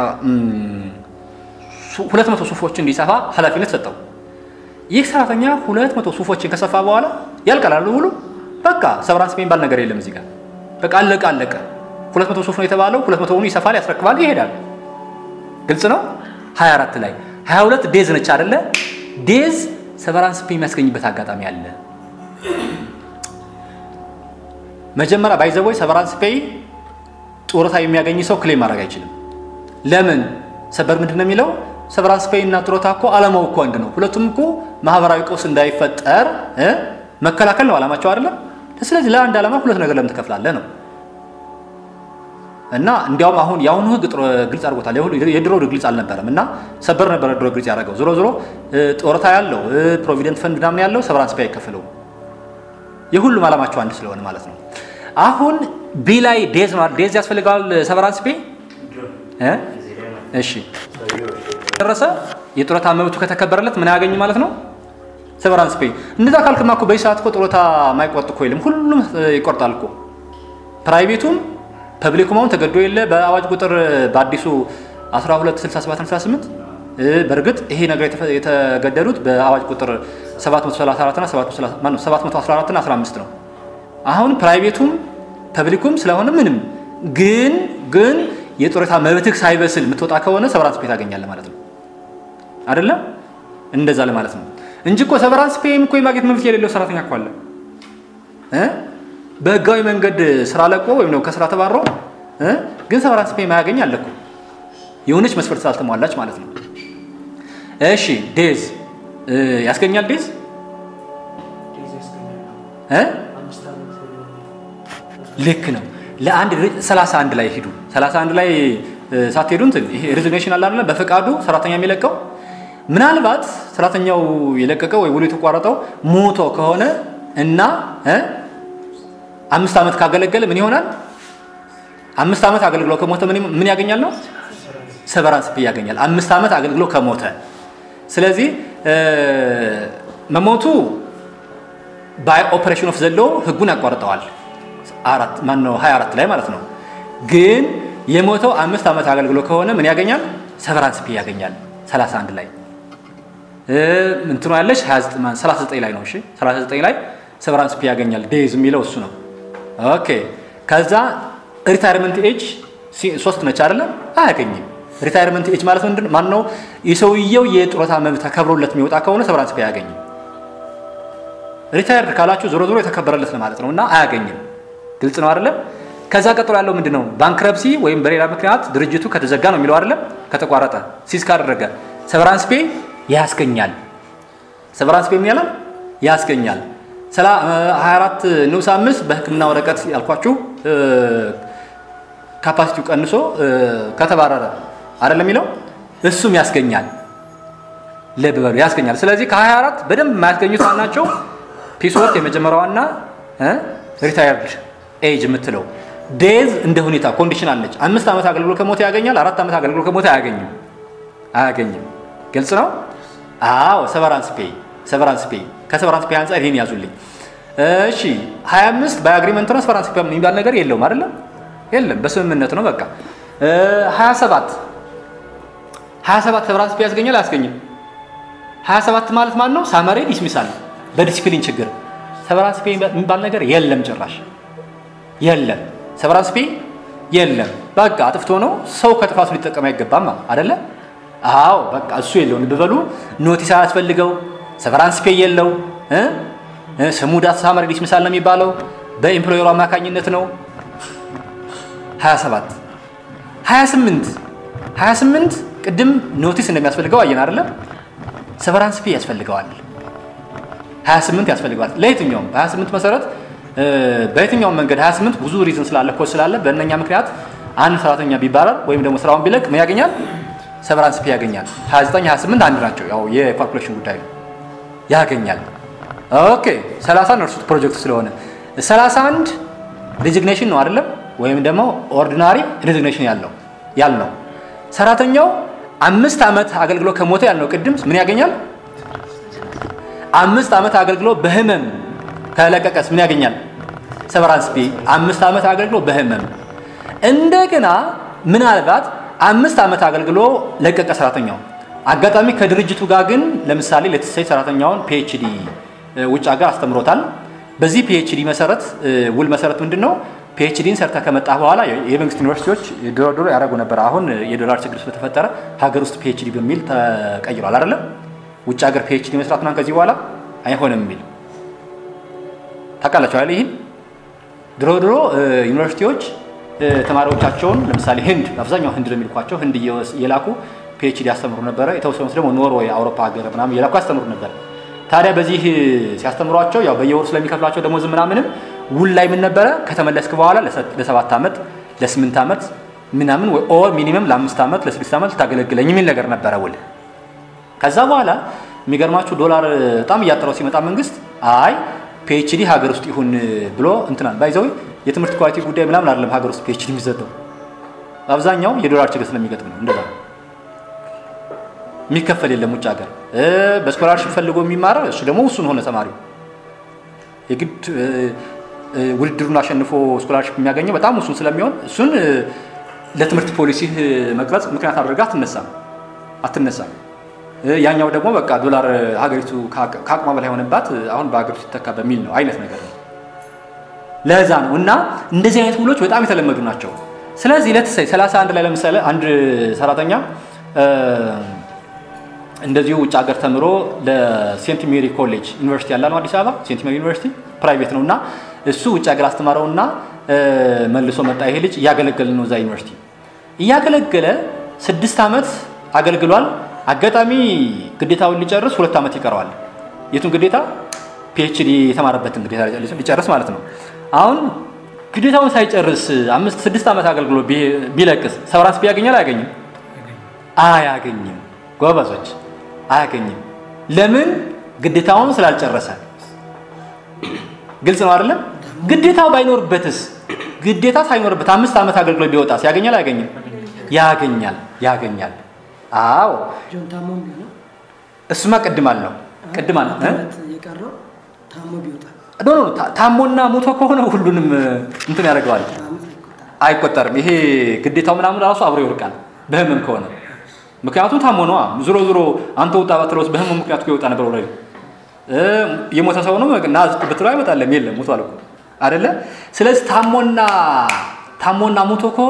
ሁለት መቶ ሱፎችን እንዲሰፋ ኃላፊነት ሰጠው። ይህ ሰራተኛ ሁለት መቶ ሱፎችን ከሰፋ በኋላ ያልቃል ብሎ በቃ ሰቨራንስ የሚባል ነገር የለም እዚህ ጋር በቃ አለቀ አለቀ። ሁለት መቶ ሱፍ ነው የተባለው፣ ሁለት መቶውን ይሰፋል፣ ያስረክባል፣ ይሄዳል። ግልጽ ነው። 24 ላይ 22 ዴዝ ነች አይደለ? ዴዝ ሰቨራንስ ፔ የሚያስገኝበት አጋጣሚ አለ። መጀመሪያ ባይዘቦይ ሰቨራንስ ፔይ ጡረታ የሚያገኝ ሰው ክሌም ማድረግ አይችልም። ለምን? ሰበር ምንድን ነው የሚለው? ሰቨራንስ ፔይ እና ጡረታ እኮ አላማው እኮ አንድ ነው። ሁለቱም እኮ ማህበራዊ ቀውስ እንዳይፈጠር መከላከል ነው አላማቸው አይደለም። ስለዚህ ለአንድ ዓላማ ሁለት ነገር ለምን ትከፍላለህ ነው። እና እንዲያውም አሁን የአሁኑ ህግ ግልጽ አድርጎታል። የድሮ ግልጽ አልነበረም እና ሰበር ነበረ ድሮ ግልጽ ያደረገው። ዞሮ ዞሮ ጡረታ ያለው ፕሮቪደንት ፈንድ ምናምን ያለው ሰቨራንስ ፔይ አይከፍለውም። የሁሉም ዓላማቸው አንድ ስለሆነ ማለት ነው። አሁን ቢ ላይ ዴዝ ነው ዴዝ ያስፈልገዋል ሰቨራንስ ፔይ እሺ ደረሰ የጡረታ መብቱ ከተከበረለት ምን ያገኝ ማለት ነው ሰቨራንስ ፔይ እንደዛ ካልክማ እኮ በዚህ ሰዓት እኮ ጡረታ ማይቆርጥ እኮ የለም ሁሉም ይቆርጣል እኮ ፕራይቬቱም ፐብሊኩም አሁን ተገዶ የለ በአዋጅ ቁጥር በአዲሱ 1267 በእርግጥ ይሄ ነገር የተገደዱት በአዋጅ ቁጥር 734 እና 714 እና 15 ነው አሁን ፕራይቬቱም ፐብሊኩም ስለሆነ ምንም ግን ግን የጡረታ መብትህ ሳይበስል የምትወጣ ከሆነ ሰቨራንስ ፔይ ታገኛለህ ማለት ነው አይደለም እንደዛ ለማለት ነው እንጂ እኮ ሰቨራንስ ፔይም እኮ የማግኘት መብት የሌለው ሰራተኛ እኮ አለ እ በህጋዊ መንገድ ስራ ለቆ ወይም ደግሞ ከስራ ተባሮ እ ግን ሰቨራንስ ፔይ ማያገኝ አለ እኮ የሆነች መስፈርት ስላልተሟላች ማለት ነው እሺ ዴዝ ያስገኛል ዴዝ እ ልክ ነው ለአንድ 31 ላይ ሂዱ 31 ላይ ሳትሄዱ እንትን ይሄ ሪዚግኔሽን አለ አይደል በፈቃዱ ሰራተኛ የሚለቀው ምናልባት ሰራተኛው የለቀቀው ወይ ውሉ የተቋረጠው ሞቶ ከሆነ እና አምስት ዓመት ካገለገለ ምን ይሆናል? አምስት ዓመት አገልግሎ ከሞተ ምን ያገኛል ነው? ሰቨራንስ ፔይ ያገኛል። አምስት ዓመት አገልግሎ ከሞተ። ስለዚህ መሞቱ ባይ ኦፕሬሽን ኦፍ ዘሎ ህጉን ያቋርጠዋል። አራት ማን ነው 24 ላይ ማለት ነው። ግን የሞተው አምስት ዓመት አገልግሎ ከሆነ ምን ያገኛል? ሰቨራንስ ፔይ ያገኛል። 31 ላይ እንትኑ ያለች 39 ላይ ነው። እሺ 39 ላይ ሰቨራንስ ፔይ ያገኛል። ዴዝ የሚለው እሱ ነው። ኦኬ ከዛ ሪታይርመንት ኤጅ ሲ- ሶስት ነች አይደለ? አያገኝም። ሪታይርመንት ኤጅ ማለት ምንድን ማን ነው? የሰውየው የጡረታ መብት ተከብሮለት የሚወጣ ከሆነ ሰቨራንስ ፔይ አያገኝም። ሪታይርድ ካላችሁ ዞሮ ዞሮ የተከበረለት ለማለት ነው እና አያገኝም። ግልጽ ነው አይደለም? ከዛ ቀጥሎ ያለው ምንድን ነው? ባንክረፕሲ ወይም በሌላ ምክንያት ድርጅቱ ከተዘጋ ነው የሚለው አይደለም? ከተቋረጠ ሲዝ ካደረገ ሰቨራንስ ፔይ ያስገኛል። ሰቨራንስ ፔይ ምን ያላል? ያስገኛል። ስላ 24 ንዑስ አምስት በሕክምና ወረቀት ያልኳችሁ እ፣ ካፓሲቲው ቀንሶ እ፣ ከተባረረ አይደለም የሚለው እሱም ያስገኛል። ልብ በሉ ያስገኛል። ስለዚህ ከ24 በደንብ የማያስገኙት ናቸው። ፒስ ወርክ የመጀመሪያዋና ሪታየርድ ኤጅ የምትለው ዴዝ እንደ ሁኔታ ኮንዲሽን አለች። አምስት ዓመት አገልግሎት ከሞተ ያገኛል። አራት ዓመት አገልግሎት ከሞተ አያገኝም አያገኝም። ግልጽ ነው። አዎ ሰቨራንስ ፔይ ሰቨራንስ ፔይ ከሰቨራንስ ፔይ አንጻር ይሄን ያዙልኝ። እሺ 25 በአግሪመንት ነው ሰቨራንስ ፔይ የሚባል ነገር የለውም አይደለም የለም፣ በስምምነት ነው በቃ። 27 27 ሰቨራንስ ፔይ ያስገኛል አያስገኝም? 27 ማለት ማን ነው? ሳመሬ ዲስሚሳል በዲሲፕሊን ችግር ሰቨራንስ ፔይ የሚባል ነገር የለም ጭራሽ የለም። ሰቨራንስ ፔይ የለም። በቃ አጥፍቶ ነው ሰው ከጥፋቱ ሊጠቀም አይገባም አይደለ? አዎ በቃ እሱ የለውም። ልብ በሉ ኖቲስ አያስፈልገው፣ ሰቨራንስ ፔይ የለው እ እ ስሙ ዳት ሳመሪ ዲስሚሳል ነው የሚባለው በኤምፕሎየሩ አማካኝነት ነው። 27 28 28 ቅድም ኖቲስ እንደሚያስፈልገው አየን አይደለም? ሰቨራንስ ፔይ ያስፈልገዋል። 28 ያስፈልገዋል። ለየትኛውም በ28 መሰረት እ፣ በየትኛውም መንገድ 28 ብዙ ሪዝን ስላለ ኮዝ ስላለ በእነኛ ምክንያት አንድ ሰራተኛ ቢባረር ወይም ደግሞ ስራውን ቢለቅ ምን ያገኛል? ሰቨራንስ ፔይ ያገኛል። 29 28 አንድ ናቸው። ያው የካልኩሌሽን ጉዳይ ነው። ያገኛል። ኦኬ 30 ነርሱት ፕሮጀክቱ ስለሆነ 31 ሪዚግኔሽን ነው አይደለም? ወይም ደግሞ ኦርዲናሪ ሪዚግኔሽን ያለው ያልነው ሰራተኛው አምስት ዓመት አገልግሎት ከሞተ ያልነው ቅድም ምን ያገኛል? አምስት ዓመት አገልግሎት በህመም ከለቀቀስ ምን ያገኛል? ሰቨራንስ ፔይ አምስት ዓመት አገልግሎት በህመም እንደገና ምናልባት አምስት ዓመት አገልግሎ ለቀቀ ሰራተኛው አጋጣሚ ከድርጅቱ ጋር ግን ለምሳሌ ለተሰይ ሰራተኛውን ፒኤችዲ ውጭ ሀገር አስተምሮታል። በዚህ ፒኤችዲ መሰረት እ፣ ውል መሰረት ምንድን ነው ፒኤችዲን ሰርተ ከመጣ በኋላ የመንግስት ዩኒቨርሲቲዎች ድሮ ድሮ ያደረጉ ነበር። አሁን የዶላር ችግር ስለተፈጠረ ሀገር ውስጥ ፒኤችዲ በሚል ተቀይሯል አይደለም። ውጭ ሀገር ፒኤችዲ መስራት ምናምን ከዚህ በኋላ አይሆንም የሚል ታውቃላችሁ አይደል? ይህን ድሮ ድሮ እ፣ ዩኒቨርሲቲዎች እ፣ ተማሪዎቻቸውን ለምሳሌ ህንድ አብዛኛው ህንድ ለሚልኳቸው ህንድ እየወስ- እየላኩ ፒኤችዲ ያስተምሩ ነበረ። የተወሰኑት ደግሞ ኖርዌይ፣ አውሮፓ ሀገር ምናምን እየላኩ ያስተምሩ ነበር። ታዲያ በዚህ እ፣ ሲያስተምሯቸው ያው በየወሩ ስለሚከፍላቸው ደሞዝ ምናምንም ውል ላይ ምን ነበረ ከተመለስክ በኋላ ለሰ- ለሰባት ዓመት ለስምንት ዓመት ምናምን ወይ ኦር ሚኒመም ለአምስት ዓመት ለስድስት ዓመት ልታገለግለኝ የሚል ነገር ነበረ ውል። ከዛ በኋላ የሚገርማችሁ ዶላር በጣም እያጠረው ሲመጣ መንግስት አይ ፒኤችዲ ሀገር ውስጥ ይሁን ብሎ እንትናል ባይዘው የትምህርት ኳሊቲ ጉዳይ ምናምን አይደለም ሀገር ውስጥ ፒኤችዲ የሚሰጠው አብዛኛው የዶላር ችግር ስለሚገጥም ነው እንደዛ የሚከፈል የለም ውጭ ሀገር እ፣ በስኮላርሽፕ ፈልጎ የሚማረው እሱ ደግሞ እሱን ሆነ ተማሪው የግድ እ፣ እ፣ ውድድሩን አሸንፎ ስኮላርሽፕ የሚያገኘው በጣም እሱን ስለሚሆን እሱን እ፣ ለትምህርት ፖሊሲ መቅረጽ ምክንያት አድርጋ አትነሳም አትነሳም እ፣ ያኛው ደግሞ በቃ ዶላር ሀገሪቱ ከአቅ- ከአቅሟ በላይ ሆነባት አሁን በሀገሪቱ ሲተካ በሚል ነው አይነት ነገር ነው። ለዛ ነው እና እንደዚህ አይነት ውሎች በጣም የተለመዱ ናቸው። ስለዚህ ለትሰይ 31 ላይ ለምሳሌ አንድ ሰራተኛ እ፣ እንደዚሁ ውጭ ሀገር ተምሮ ለሴንት ሜሪ ኮሌጅ ዩኒቨርሲቲ ያለ ነው አዲስ አበባ ሴንት ሜሪ ዩኒቨርሲቲ ፕራይቬት ነው እና እሱ ውጭ ሀገር አስተማረውና እ፣ መልሶ መጣ። ይሄ ልጅ እያገለገለ ነው እዛ ዩኒቨርሲቲ እያገለገለ ስድስት ዓመት አገልግሏል። አጋጣሚ ግዴታውን ሊጨርስ ሁለት ዓመት ይቀረዋል። የቱን ግዴታ? ፒኤችዲ የተማረበትን ግዴታ ሊጨርስ ማለት ነው። አሁን ግዴታውን ሳይጨርስ አምስት ስድስት ዓመት አገልግሎት ቢ- ቢለቅስ ሰቨራንስ ቢያገኛል አያገኝም? አያገኝም። ጎበዞች አያገኝም። ለምን? ግዴታውን ስላልጨረሰ። ግልጽ ነው አይደለም? ግዴታው ባይኖርበትስ? ግዴታ ሳይኖርበት አምስት ዓመት አገልግሎት ቢወጣስ ያገኛል አያገኝም? ያገኛል ያገኛል። አዎ ጆን ታሞም ቢሆን እሱማ ቅድም አልነው ቅድም አለ እ? ዓመት የቀረው ታሞ ቢወጣ ኖ ኖ ታ- ታሞና ሞቶ ከሆነ ሁሉንም እ፣ እንትን ያደርገዋል በዓመት አይቆጠርም። አይቆጠርም። ይሄ ግዴታው ምናምን ራሱ አብሮ ይወድቃል በህመም ከሆነ ምክንያቱም ታሞ ነዋ። ዞሮ ዞሮ አንተ ውጣ ባትለውስ በህመም ምክንያቱ ይወጣ ነበር ወረ የሞተ ሰው ነው ና ዝቅ ብትለው አይመጣለም። የለም ሞቷል እኮ አይደለ? ስለዚህ ታሞና ታሞና ሞቶ ከሆነ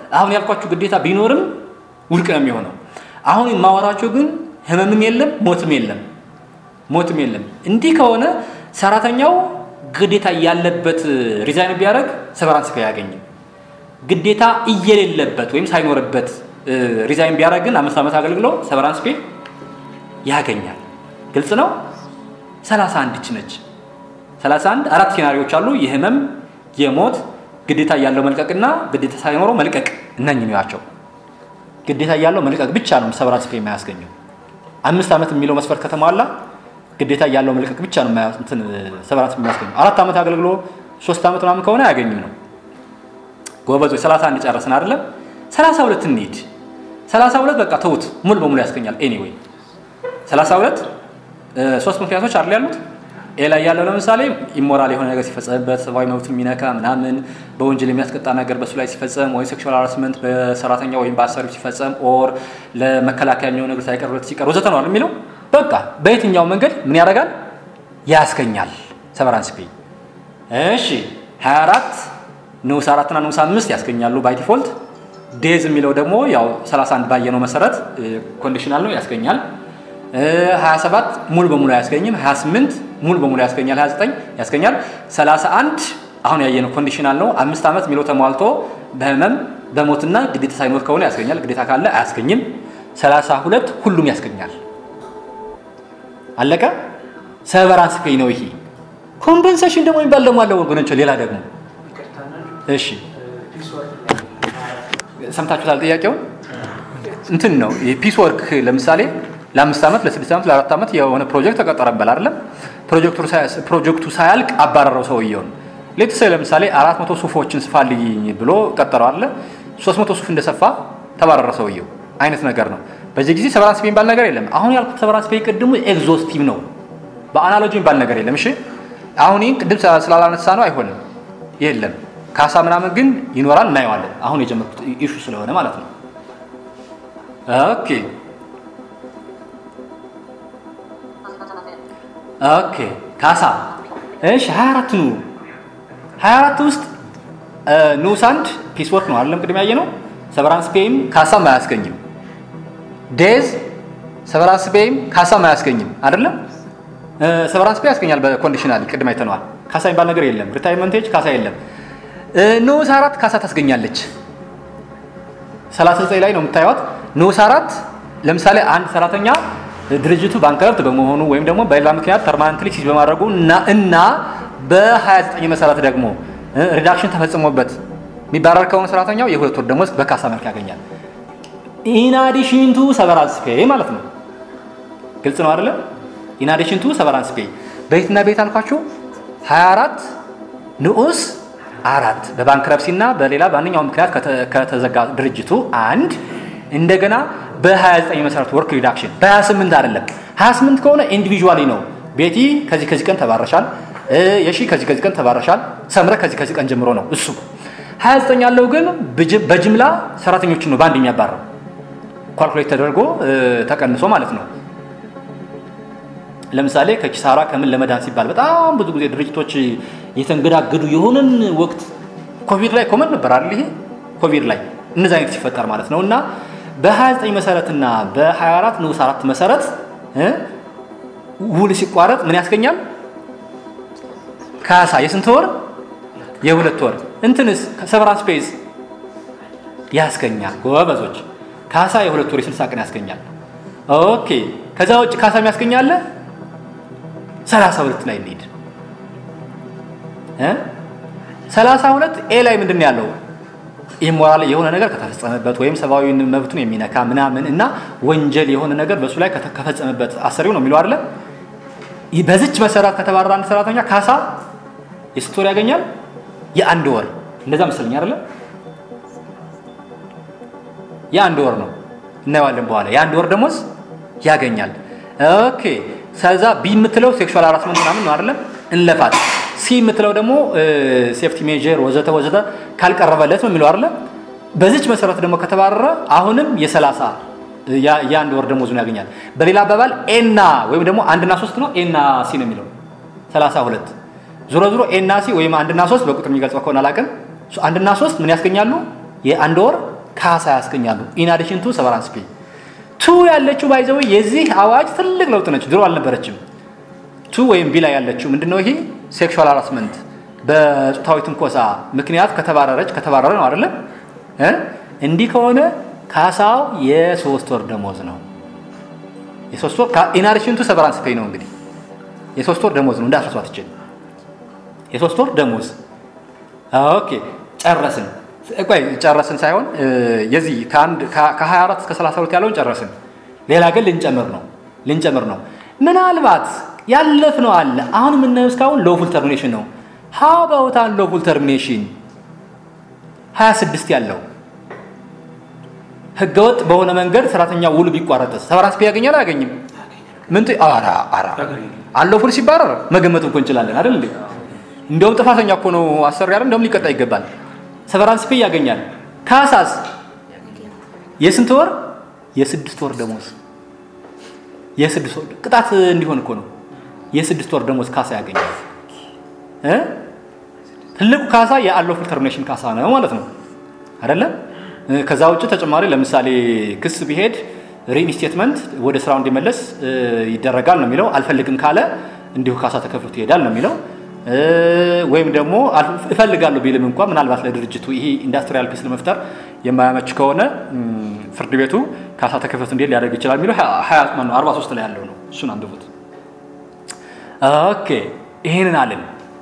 አሁን ያልኳችሁ ግዴታ ቢኖርም ውድቅ ነው የሚሆነው። አሁን የማወራቸው ግን ህመምም የለም ሞትም የለም ሞትም የለም። እንዲህ ከሆነ ሰራተኛው ግዴታ ያለበት ሪዛይን ቢያደርግ ሰቨራንስ ፔይ አያገኝም። ግዴታ እየሌለበት ወይም ሳይኖርበት ሪዛይን ቢያደርግ ግን አምስት ዓመት አገልግሎ ሰቨራንስ ፔይ ያገኛል። ግልጽ ነው። 31 እች ነች። 31 አራት ሴናሪዎች አሉ። የህመም፣ የሞት፣ ግዴታ እያለው መልቀቅና ግዴታ ሳይኖረው መልቀቅ እነኝህ ናቸው። ግዴታ እያለው መልቀቅ ብቻ ነው ሰቨራንስ ፔይ የማያስገኘው። አምስት ዓመት የሚለው መስፈርት ከተሟላ ግዴታ እያለው መልቀቅ ብቻ ነው እንትን ሰቨራንስ የሚያስገኘው። አራት ዓመት አገልግሎ ሶስት ዓመት ምናምን ከሆነ አያገኝም ነው። ጎበዞች 31 ጨረስን አይደለም? 32 እንሂድ። 32 በቃ ተውት፣ ሙሉ በሙሉ ያስገኛል። ኤኒዌይ 32 ሶስት ምክንያቶች አይደል ያሉት ኤ ላይ ያለው ለምሳሌ ኢሞራል የሆነ ነገር ሲፈጸምበት ሰብአዊ መብት የሚነካ ምናምን በወንጀል የሚያስቀጣ ነገር በሱ ላይ ሲፈጸም ወይ ሴክሹዋል ሃራስመንት በሰራተኛ ወይም በአሰሪው ሲፈጸም ኦር ለመከላከያ የሚሆን ነገር ሳይቀርበት ሲቀር ወዘተ ነው የሚለው በቃ በየትኛው መንገድ ምን ያደርጋል ያስገኛል ሰቨራንስ ፔይ እሺ 24 ንዑስ አራትና ንዑስ አምስት ያስገኛሉ ባይ ዲፎልት ዴዝ የሚለው ደግሞ ያው 31 ባየነው መሰረት ኮንዲሽናል ነው ያስገኛል 27 ሙሉ በሙሉ አያስገኝም 28 ሙሉ በሙሉ ያስገኛል 29 ያስገኛል 31 አሁን ያየነው ኮንዲሽናል ነው አምስት ዓመት የሚለው ተሟልቶ በህመም በሞትና ግዴታ ሳይኖር ከሆነ ያስገኛል ግዴታ ካለ አያስገኝም 32 ሁሉም ያስገኛል አለቀ ሰቨራንስ ፔይ ነው ይሄ ኮምፐንሴሽን ደግሞ የሚባል ደግሞ አለ ወገኖች ሌላ ደግሞ እሺ ሰምታችሁታል ጥያቄውን እንትን ነው የፒስ ወርክ ለምሳሌ ለአምስት ዓመት ለስድስት ዓመት ለአራት ዓመት የሆነ ፕሮጀክት ተቀጠረበል አይደለም ፕሮጀክቱ ሳያልቅ አባረረው ሰውየውን ሌትሰ ለምሳሌ አራት መቶ ሱፎችን ስፋልኝ ብሎ ቀጠረው አለ ሶስት መቶ ሱፍ እንደሰፋ ተባረረ ሰውየው አይነት ነገር ነው በዚህ ጊዜ ሰቨራንስ ፔይ የሚባል ነገር የለም አሁን ያልኩት ሰቨራንስ ፔይ ቅድሙ ኤግዞስቲቭ ነው በአናሎጂ የሚባል ነገር የለም እሺ አሁን ይህን ቅድም ስላላነሳ ነው አይሆንም የለም ካሳ ምናምን ግን ይኖራል እናየዋለን አሁን የጀመርኩት ኢሹ ስለሆነ ማለት ነው ኦኬ ኦኬ ካሳ እሺ 24 ኑ 24 ውስጥ ንዑስ አንድ ፒስ ወርክ ነው አይደለም ቅድም ያየ ነው ሰቨራንስ ፔይም ካሳም አያስገኝም ዴዝ ሰቨራንስ ፔይም ካሳም አያስገኝም አይደለም ሰቨራንስ ፔይ ያስገኛል በኮንዲሽናል ቅድም አይተነዋል ካሳ የሚባል ነገር የለም ሪታይርመንት ኤጅ ካሳ የለም ንዑስ አራት ካሳ ታስገኛለች 39 ላይ ነው የምታዩት ንዑስ አራት ለምሳሌ አንድ ሰራተኛ ድርጅቱ ባንከርፕት በመሆኑ ወይም ደግሞ በሌላ ምክንያት ፐርማነንትሊ ሲዝ በማድረጉ እና እና በ29 መሰረት ደግሞ ሪዳክሽን ተፈጽሞበት የሚባረር ከሆነ ሰራተኛው የሁለት ወር ደሞዝ በካሳ መልክ ያገኛል። ኢናዲሽን ቱ ሰቨራንስ ፔይ ማለት ነው። ግልጽ ነው አይደለም? ኢናዲሽን ቱ ሰቨራንስ ፔይ በየትና ቤት አልኳችሁ 24 ንዑስ አራት በባንክረፕሲ እና በሌላ በማንኛውም ምክንያት ከተዘጋ ድርጅቱ አንድ እንደገና በ29 መሰረት ወርክ ሪዳክሽን በ28 አይደለም 28 ከሆነ ኢንዲቪዥዋሊ ነው ቤቲ ከዚህ ከዚህ ቀን ተባረሻል የሺ ከዚህ ከዚህ ቀን ተባረሻል ሰምረ ከዚህ ከዚህ ቀን ጀምሮ ነው እሱ 29 ያለው ግን በጅምላ ሰራተኞችን ነው በአንድ የሚያባረው ኳልኩሌት ተደርጎ ተቀንሶ ማለት ነው ለምሳሌ ከኪሳራ ከምን ለመዳን ሲባል በጣም ብዙ ጊዜ ድርጅቶች የተንገዳገዱ የሆነን ወቅት ኮቪድ ላይ ኮመን ነበር አይደል ይሄ ኮቪድ ላይ እነዚህ አይነት ሲፈጠር ማለት ነው እና በ29 መሰረትና በ24 ንዑስ አራት መሰረት ውል ሲቋረጥ ምን ያስገኛል? ካሳ የስንት ወር? የሁለት ወር። እንትንስ ሰቨራንስ ፔይዝ ያስገኛል። ጎበዞች ካሳ የሁለት ወር የስልሳ ቀን ያስገኛል። ኦኬ ከዛ ውጭ ካሳ የሚያስገኛለ 32 ላይ እንሂድ። 32 ኤ ላይ ምንድን ነው ያለው? ኢሞራል የሆነ ነገር ከተፈጸመበት ወይም ሰብአዊ መብቱን የሚነካ ምናምን እና ወንጀል የሆነ ነገር በሱ ላይ ከፈጸመበት አሰሪው ነው የሚለው አይደለ? በዚች መሰረት ከተባረረ አንድ ሰራተኛ ካሳ የስንት ወር ያገኛል? የአንድ ወር እንደዛ መሰለኝ አይደለ? የአንድ ወር ነው እናየዋለን በኋላ። የአንድ ወር ደሞዝ ያገኛል። ኦኬ ከዛ ቢ የምትለው ሴክሹዋል ሃራስመንት ምናምን ነው አይደለም? እንለፋት ሲ የምትለው ደግሞ ሴፍቲ ሜጀር ወዘተ ወዘተ ካልቀረበለት ነው የሚለው አይደለ? በዚች መሰረት ደግሞ ከተባረረ አሁንም የሰላሳ የአንድ ወር ደሞዙን ያገኛል። በሌላ አባባል ኤና ወይም ደግሞ አንድና ሶስት ነው ኤና ሲ ነው የሚለው ሰላሳ ሁለት ዞሮ ዞሮ ኤና ሲ ወይም አንድና ሶስት በቁጥር የሚገልጸው ከሆነ አላውቅም። አንድና ሶስት ምን ያስገኛሉ? የአንድ ወር ካሳ ያስገኛሉ። ኢናዲሽን ቱ ሰቨራንስ ፔይ ቱ ያለችው ባይዘው የዚህ አዋጅ ትልቅ ለውጥ ነች። ድሮ አልነበረችም። ቱ ወይም ቢ ላይ ያለችው ምንድነው? ይሄ ሴክሹዋል ሃራስመንት በጾታዊ ትንኮሳ ምክንያት ከተባረረች ከተባረረ ነው አይደለም እ እንዲህ ከሆነ ካሳው የሶስት ወር ደሞዝ ነው። የሶስት ወር ኢናዲሽን ቱ ሰቨራንስ ፔይ ነው እንግዲህ የሶስት ወር ደሞዝ ነው እንዳትረሷት ይችል የሶስት ወር ደሞዝ ኦኬ ጨረስን ቆይ ጨረስን ሳይሆን የዚህ ከአንድ ከ24 እስከ 32 ያለውን ጨረስን ሌላ ግን ልንጨምር ነው ልንጨምር ነው ምናልባት ያለፍነው አለ አሁን የምናየው እስካሁን ሎፉል ተርሚኔሽን ነው ሀው አባውት አን ሎፉል ተርሚኔሽን 26 ያለው ህገወጥ በሆነ መንገድ ሰራተኛ ውሉ ቢቋረጥስ ሰቨራንስ ፔይ ያገኛል አያገኝም ምን አራ አራ አለፉል ሲባረር መገመት እኮ እንችላለን አይደል እንዴ እንደውም ጥፋተኛ እኮ ነው አሰሪ አይደል እንደውም ሊቀጣ ይገባል ሰቨራንስ ፔይ ያገኛል ካሳስ የስንት ወር የስድስት ወር ደሞዝ የስድስት ወር ቅጣት እንዲሆን እኮ ነው የስድስት ወር ደሞዝ ካሳ ያገኛል እ ትልቁ ካሳ የአንሎፉል ተርሚኔሽን ካሳ ነው ማለት ነው አይደለም ከዛ ውጭ ተጨማሪ ለምሳሌ ክስ ቢሄድ ሪኢንስቴትመንት ወደ ስራው እንዲመለስ ይደረጋል ነው የሚለው አልፈልግም ካለ እንዲሁ ካሳ ተከፍሎት ይሄዳል ነው የሚለው ወይም ደግሞ እፈልጋለሁ ቢልም እንኳ ምናልባት ለድርጅቱ ይሄ ኢንዱስትሪያል ፒስ ለመፍጠር የማያመች ከሆነ ፍርድ ቤቱ ካሳ ተከፍሎት እንዲሄድ ሊያደርግ ይችላል የሚለው አርባ ሶስት ላይ ያለው ነው እሱን አንብቡት ኦኬ ይህንን አልን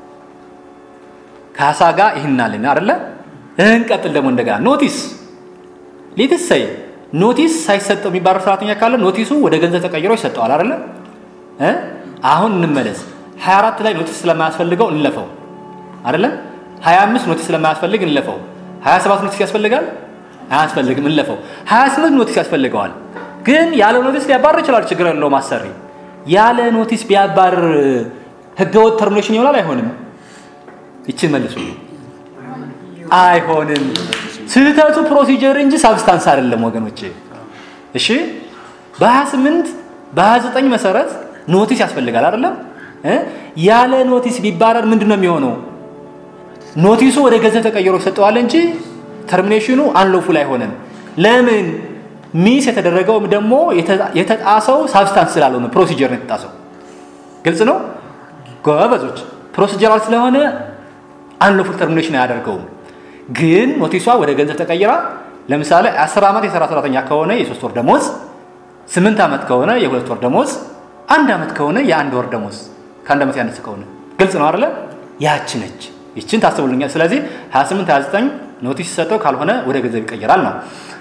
ካሳ ጋር ይህንን አልን አደለ እንቀጥል ደግሞ እንደገና ኖቲስ ሌትስ ሰይ ኖቲስ ሳይሰጠው የሚባረር ሰራተኛ ካለ ኖቲሱ ወደ ገንዘብ ተቀይሮ ይሰጠዋል አይደለ አሁን እንመለስ 24 ላይ ኖቲስ ስለማያስፈልገው እንለፈው አይደለ 25 ኖቲስ ስለማያስፈልግ እንለፈው 27 ኖቲስ ያስፈልጋል አያስፈልግም እንለፈው 28 ኖቲስ ያስፈልገዋል ግን ያለ ኖቲስ ሊያባርር ይችላል ችግር የለውም አሰሪ ያለ ኖቲስ ቢያባርር ህገወጥ ተርሚኔሽን ይሆናል አይሆንም ይችን መልሱ አይሆንም ስህተቱ ፕሮሲጀር እንጂ ሳብስታንስ አይደለም ወገኖቼ እሺ በ28 በ29 መሰረት ኖቲስ ያስፈልጋል አይደለም ያለ ኖቲስ ቢባረር ምንድን ነው የሚሆነው ኖቲሱ ወደ ገንዘብ ተቀይሮ ይሰጠዋል እንጂ ተርሚኔሽኑ አንሎፉል አይሆንም ለምን ሚስ የተደረገውም ደግሞ የተጣሰው ሳብስታንስ ስላልሆነ ፕሮሲጀር ነው የተጣሰው ግልጽ ነው ጎበዞች ፕሮሲጀራል ስለሆነ አንሎፉል ተርሚኔሽን አያደርገውም ግን ኖቲሷ ወደ ገንዘብ ተቀይራ ለምሳሌ አስር ዓመት የሰራ ሰራተኛ ከሆነ የሶስት ወር ደሞዝ ስምንት ዓመት ከሆነ የሁለት ወር ደሞዝ አንድ ዓመት ከሆነ የአንድ ወር ደሞዝ ከአንድ ዓመት ያነሰ ከሆነ ግልጽ ነው አይደለ ያች ነች ይችን ታስቡልኛል ስለዚህ 28 29 ኖቲስ ሲሰጠው ካልሆነ ወደ ገንዘብ ይቀይራል ነው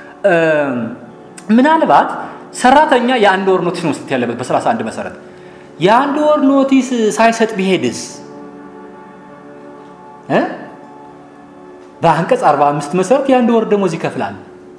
ምናልባት ሰራተኛ የአንድ ወር ኖቲስ መስጠት ያለበት በ31 መሰረት የአንድ ወር ኖቲስ ሳይሰጥ ቢሄድስ በአንቀጽ 45 መሰረት የአንድ ወር ደሞዝ ይከፍላል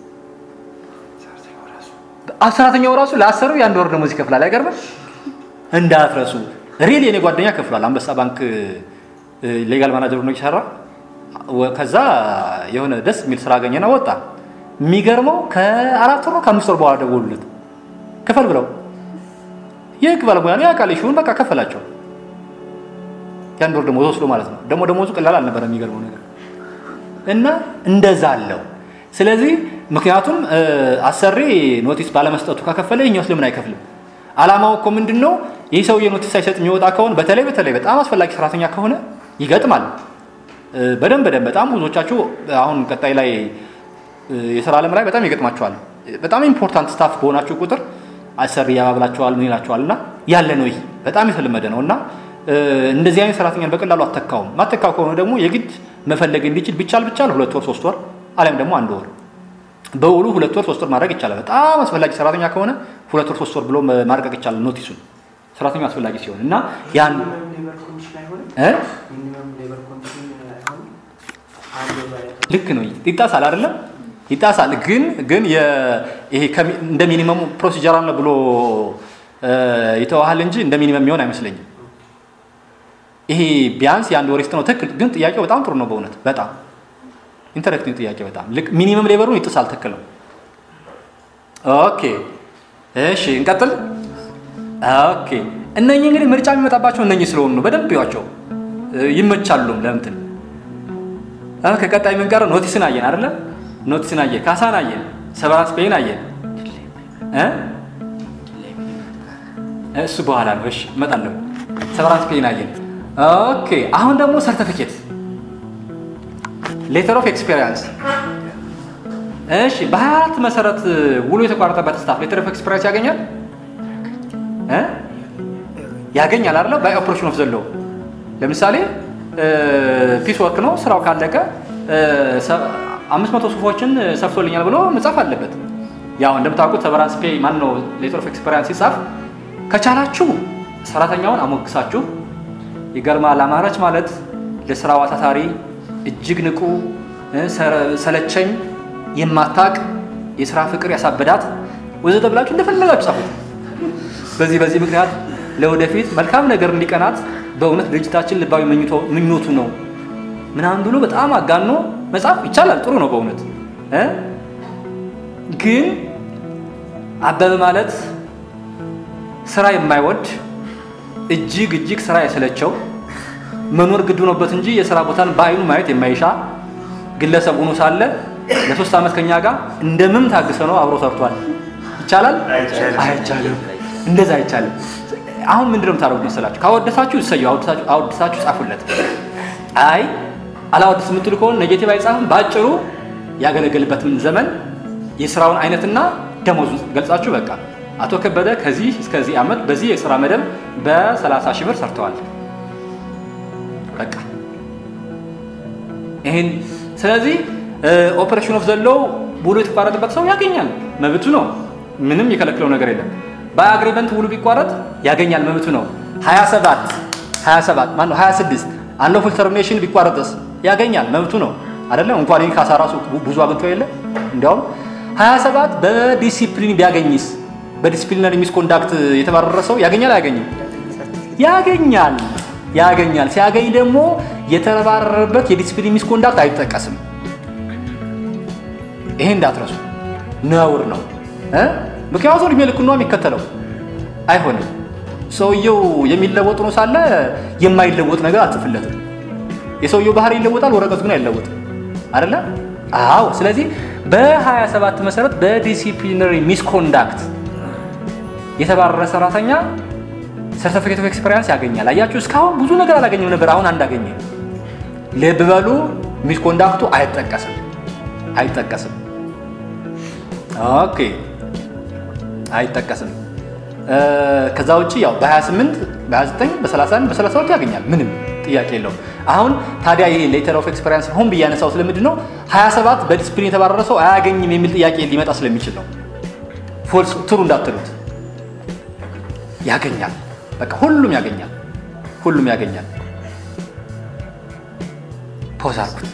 ሰራተኛው ራሱ ለአሰሪው የአንድ ወር ደሞዝ ይከፍላል አይገርምም እንዳትረሱ ሪል የኔ ጓደኛ ከፍሏል አንበሳ ባንክ ሌጋል ማናጀር ነው ይሰራ ከዛ የሆነ ደስ የሚል ስራ አገኘና ወጣ የሚገርመው ከአራት ወር ከአምስት ወር በኋላ ደወሉለት ክፈል ብለው የህግ ባለሙያ ነው ያውቃል ይሹን በቃ ከፈላቸው የአንድ ወር ደሞዝ ወስዶ ማለት ነው ደግሞ ደሞዙ ቀላል አልነበረ የሚገርመው ነገር እና እንደዛ አለው ስለዚህ ምክንያቱም አሰሪ ኖቲስ ባለመስጠቱ ከከፈለ ይኛው ስለምን አይከፍልም አላማው እኮ ምንድን ነው ይህ ሰውዬ ኖቲስ ሳይሰጥ የሚወጣ ከሆነ በተለይ በተለይ በጣም አስፈላጊ ሰራተኛ ከሆነ ይገጥማል በደንብ በደንብ በጣም ብዙዎቻችሁ አሁን ቀጣይ ላይ የስራ ዓለም ላይ በጣም ይገጥማቸዋል በጣም ኢምፖርታንት ስታፍ በሆናችሁ ቁጥር አሰሪ ያባብላቸዋል ምን ይላቸዋል እና ያለ ነው ይህ በጣም የተለመደ ነው እና እንደዚህ አይነት ሰራተኛን በቀላሉ አተካውም ማተካው ከሆነ ደግሞ የግድ መፈለግ እንዲችል ቢቻል ቢቻል ሁለት ወር ሶስት ወር አሊያም ደግሞ አንድ ወር በውሉ ሁለት ወር ሶስት ወር ማድረግ ይቻላል በጣም አስፈላጊ ሰራተኛ ከሆነ ሁለት ወር ሶስት ወር ብሎ ማድረግ ይቻላል ኖቲሱን ሰራተኛው አስፈላጊ ሲሆን እና ያን ልክ ነው ይጣሳል አይደለም ይጣሳል ግን ግን ይሄ እንደ ሚኒመሙ ፕሮሲጀራል ነው ብሎ ይተዋሃል እንጂ እንደ ሚኒመም የሚሆን አይመስለኝም ይሄ ቢያንስ የአንድ ወር ነው ትክክል ግን ጥያቄው በጣም ጥሩ ነው በእውነት በጣም ኢንተረክቲንግ ጥያቄ በጣም ልክ ሚኒመም ሌበሩን ይጥሳል ትክክል ነው ኦኬ እሺ እንቀጥል ኦኬ እነኚህ እንግዲህ ምርጫ የሚመጣባቸው እነኚህ ስለሆኑ ነው በደንብ ይዋቸው ይመቻሉም ለምትን ከቀጣይ የምንቀረው ኖቲስን አየን አይደለ ኖቲስን አየ፣ ካሳን አየ፣ ሰቨራንስ ፔይን አየ እ እሱ በኋላ ነው። እሺ እመጣለሁ። ሰቨራንስ ፔይን አየን። ኦኬ አሁን ደግሞ ሰርተፊኬት ሌተር ኦፍ ኤክስፔሪንስ እሺ በ24 መሰረት ውሉ የተቋረጠበት ስታፍ ሌተር ኦፍ ኤክስፔሪንስ ያገኛል እ ያገኛል አይደለ? ባይ ኦፕሬሽን ኦፍ ዘለው ለምሳሌ ፒስ ወርክ ነው ስራው ካለቀ አምስት መቶ ጽሁፎችን ሰፍቶልኛል ብሎ መጻፍ አለበት። ያው እንደምታውቁት ሰቨራንስ ፔይ ማን ነው ሌተር ኦፍ ኤክስፔሪንስ ሲጻፍ ከቻላችሁ ሰራተኛውን አሞግሳችሁ ይገርማል አማራጭ ማለት ለስራው አታታሪ እጅግ ንቁ ሰለቸኝ የማታቅ የስራ ፍቅር ያሳበዳት ወዘተ ብላችሁ እንደፈለጋችሁ ጻፉት። በዚህ በዚህ ምክንያት ለወደፊት መልካም ነገር እንዲቀናት በእውነት ድርጅታችን ልባዊ ምኞቱ ነው ምናምን ብሎ በጣም አጋኖ መጻፍ ይቻላል። ጥሩ ነው በእውነት እ ግን አበበ ማለት ስራ የማይወድ እጅግ እጅግ ስራ የሰለቸው መኖር ግድ ሆኖበት እንጂ የስራ ቦታን በአይኑ ማየት የማይሻ ግለሰብ ሆኖ ሳለ ለሶስት ዓመት ከኛ ጋር እንደምን ታግሰ ነው አብሮ ሰርቷል። ይቻላል? አይቻልም። እንደዛ አይቻልም። አሁን ምንድን ነው የምታደርጉት መሰላችሁ? ካወደሳችሁ እሰየው፣ አወደሳችሁ ጻፉለት። አይ አላወደስ የምትሉ ከሆነ ኔጌቲቭ አይጻፍም። በአጭሩ ያገለገልበትን ዘመን የስራውን አይነትና ደሞዙ ገልጻችሁ በቃ አቶ ከበደ ከዚህ እስከዚህ ዓመት በዚህ የስራ መደብ በ30 ሺህ ብር ሰርተዋል። በቃ ይሄን ስለዚህ ኦፕሬሽን ኦፍ ዘለው ውሉ የተቋረጠበት ሰው ያገኛል፣ መብቱ ነው። ምንም የከለክለው ነገር የለም። በአግሪመንት ውሉ ቢቋረጥ ያገኛል፣ መብቱ ነው። 27 27 ማነው 26 አንሎፉል ተርሚኔሽን ቢቋረጥስ ያገኛል፣ መብቱ ነው አይደለም። እንኳን ይህ ካሳ ራሱ ብዙ አግኝቶ የለ እንዲያውም 27 በዲሲፕሊን ቢያገኝስ በዲስፕሊነሪ ሚስኮንዳክት የተባረረ ሰው ያገኛል አያገኝም? ያገኛል ያገኛል። ሲያገኝ ደግሞ የተባረረበት የዲስፕሊን ሚስኮንዳክት አይጠቀስም። ይሄ እንዳትረሱ፣ ነውር ነው እ ምክንያቱም እድሜ ልክ ነው የሚከተለው አይሆንም። ሰውየው የሚለወጥ ነው ሳለ የማይለወጥ ነገር አትጽፍለትም። የሰውየው ባህሪ ይለወጣል፣ ወረቀቱ ግን አይለወጥም። አይደለ? አዎ። ስለዚህ በ27 መሰረት በዲሲፕሊነሪ ሚስኮንዳክት የተባረረ ሰራተኛ ሰርቲፊኬት ኦፍ ኤክስፔሪንስ ያገኛል። አያችሁ፣ እስካሁን ብዙ ነገር አላገኘም ነበር፣ አሁን አንድ አገኘ። ልብ በሉ፣ ሚስኮንዳክቱ አይጠቀስም አይጠቀስም። ኦኬ፣ አይጠቀስም። ከዛ ውጭ ያው በ28 በ29 በ31 በ32 ያገኛል። ምንም ጥያቄ የለውም። አሁን ታዲያ ይሄ ሌተር ኦፍ ኤክስፔሪንስ ሆን ብዬ ያነሳው ስለምንድን ነው 27 በዲስፕሊን የተባረረ ሰው አያገኝም የሚል ጥያቄ ሊመጣ ስለሚችል ነው። ፎልስ ትሩ እንዳትሉት ያገኛል። በቃ ሁሉም ያገኛል፣ ሁሉም ያገኛል። ፖዝ አልኩት።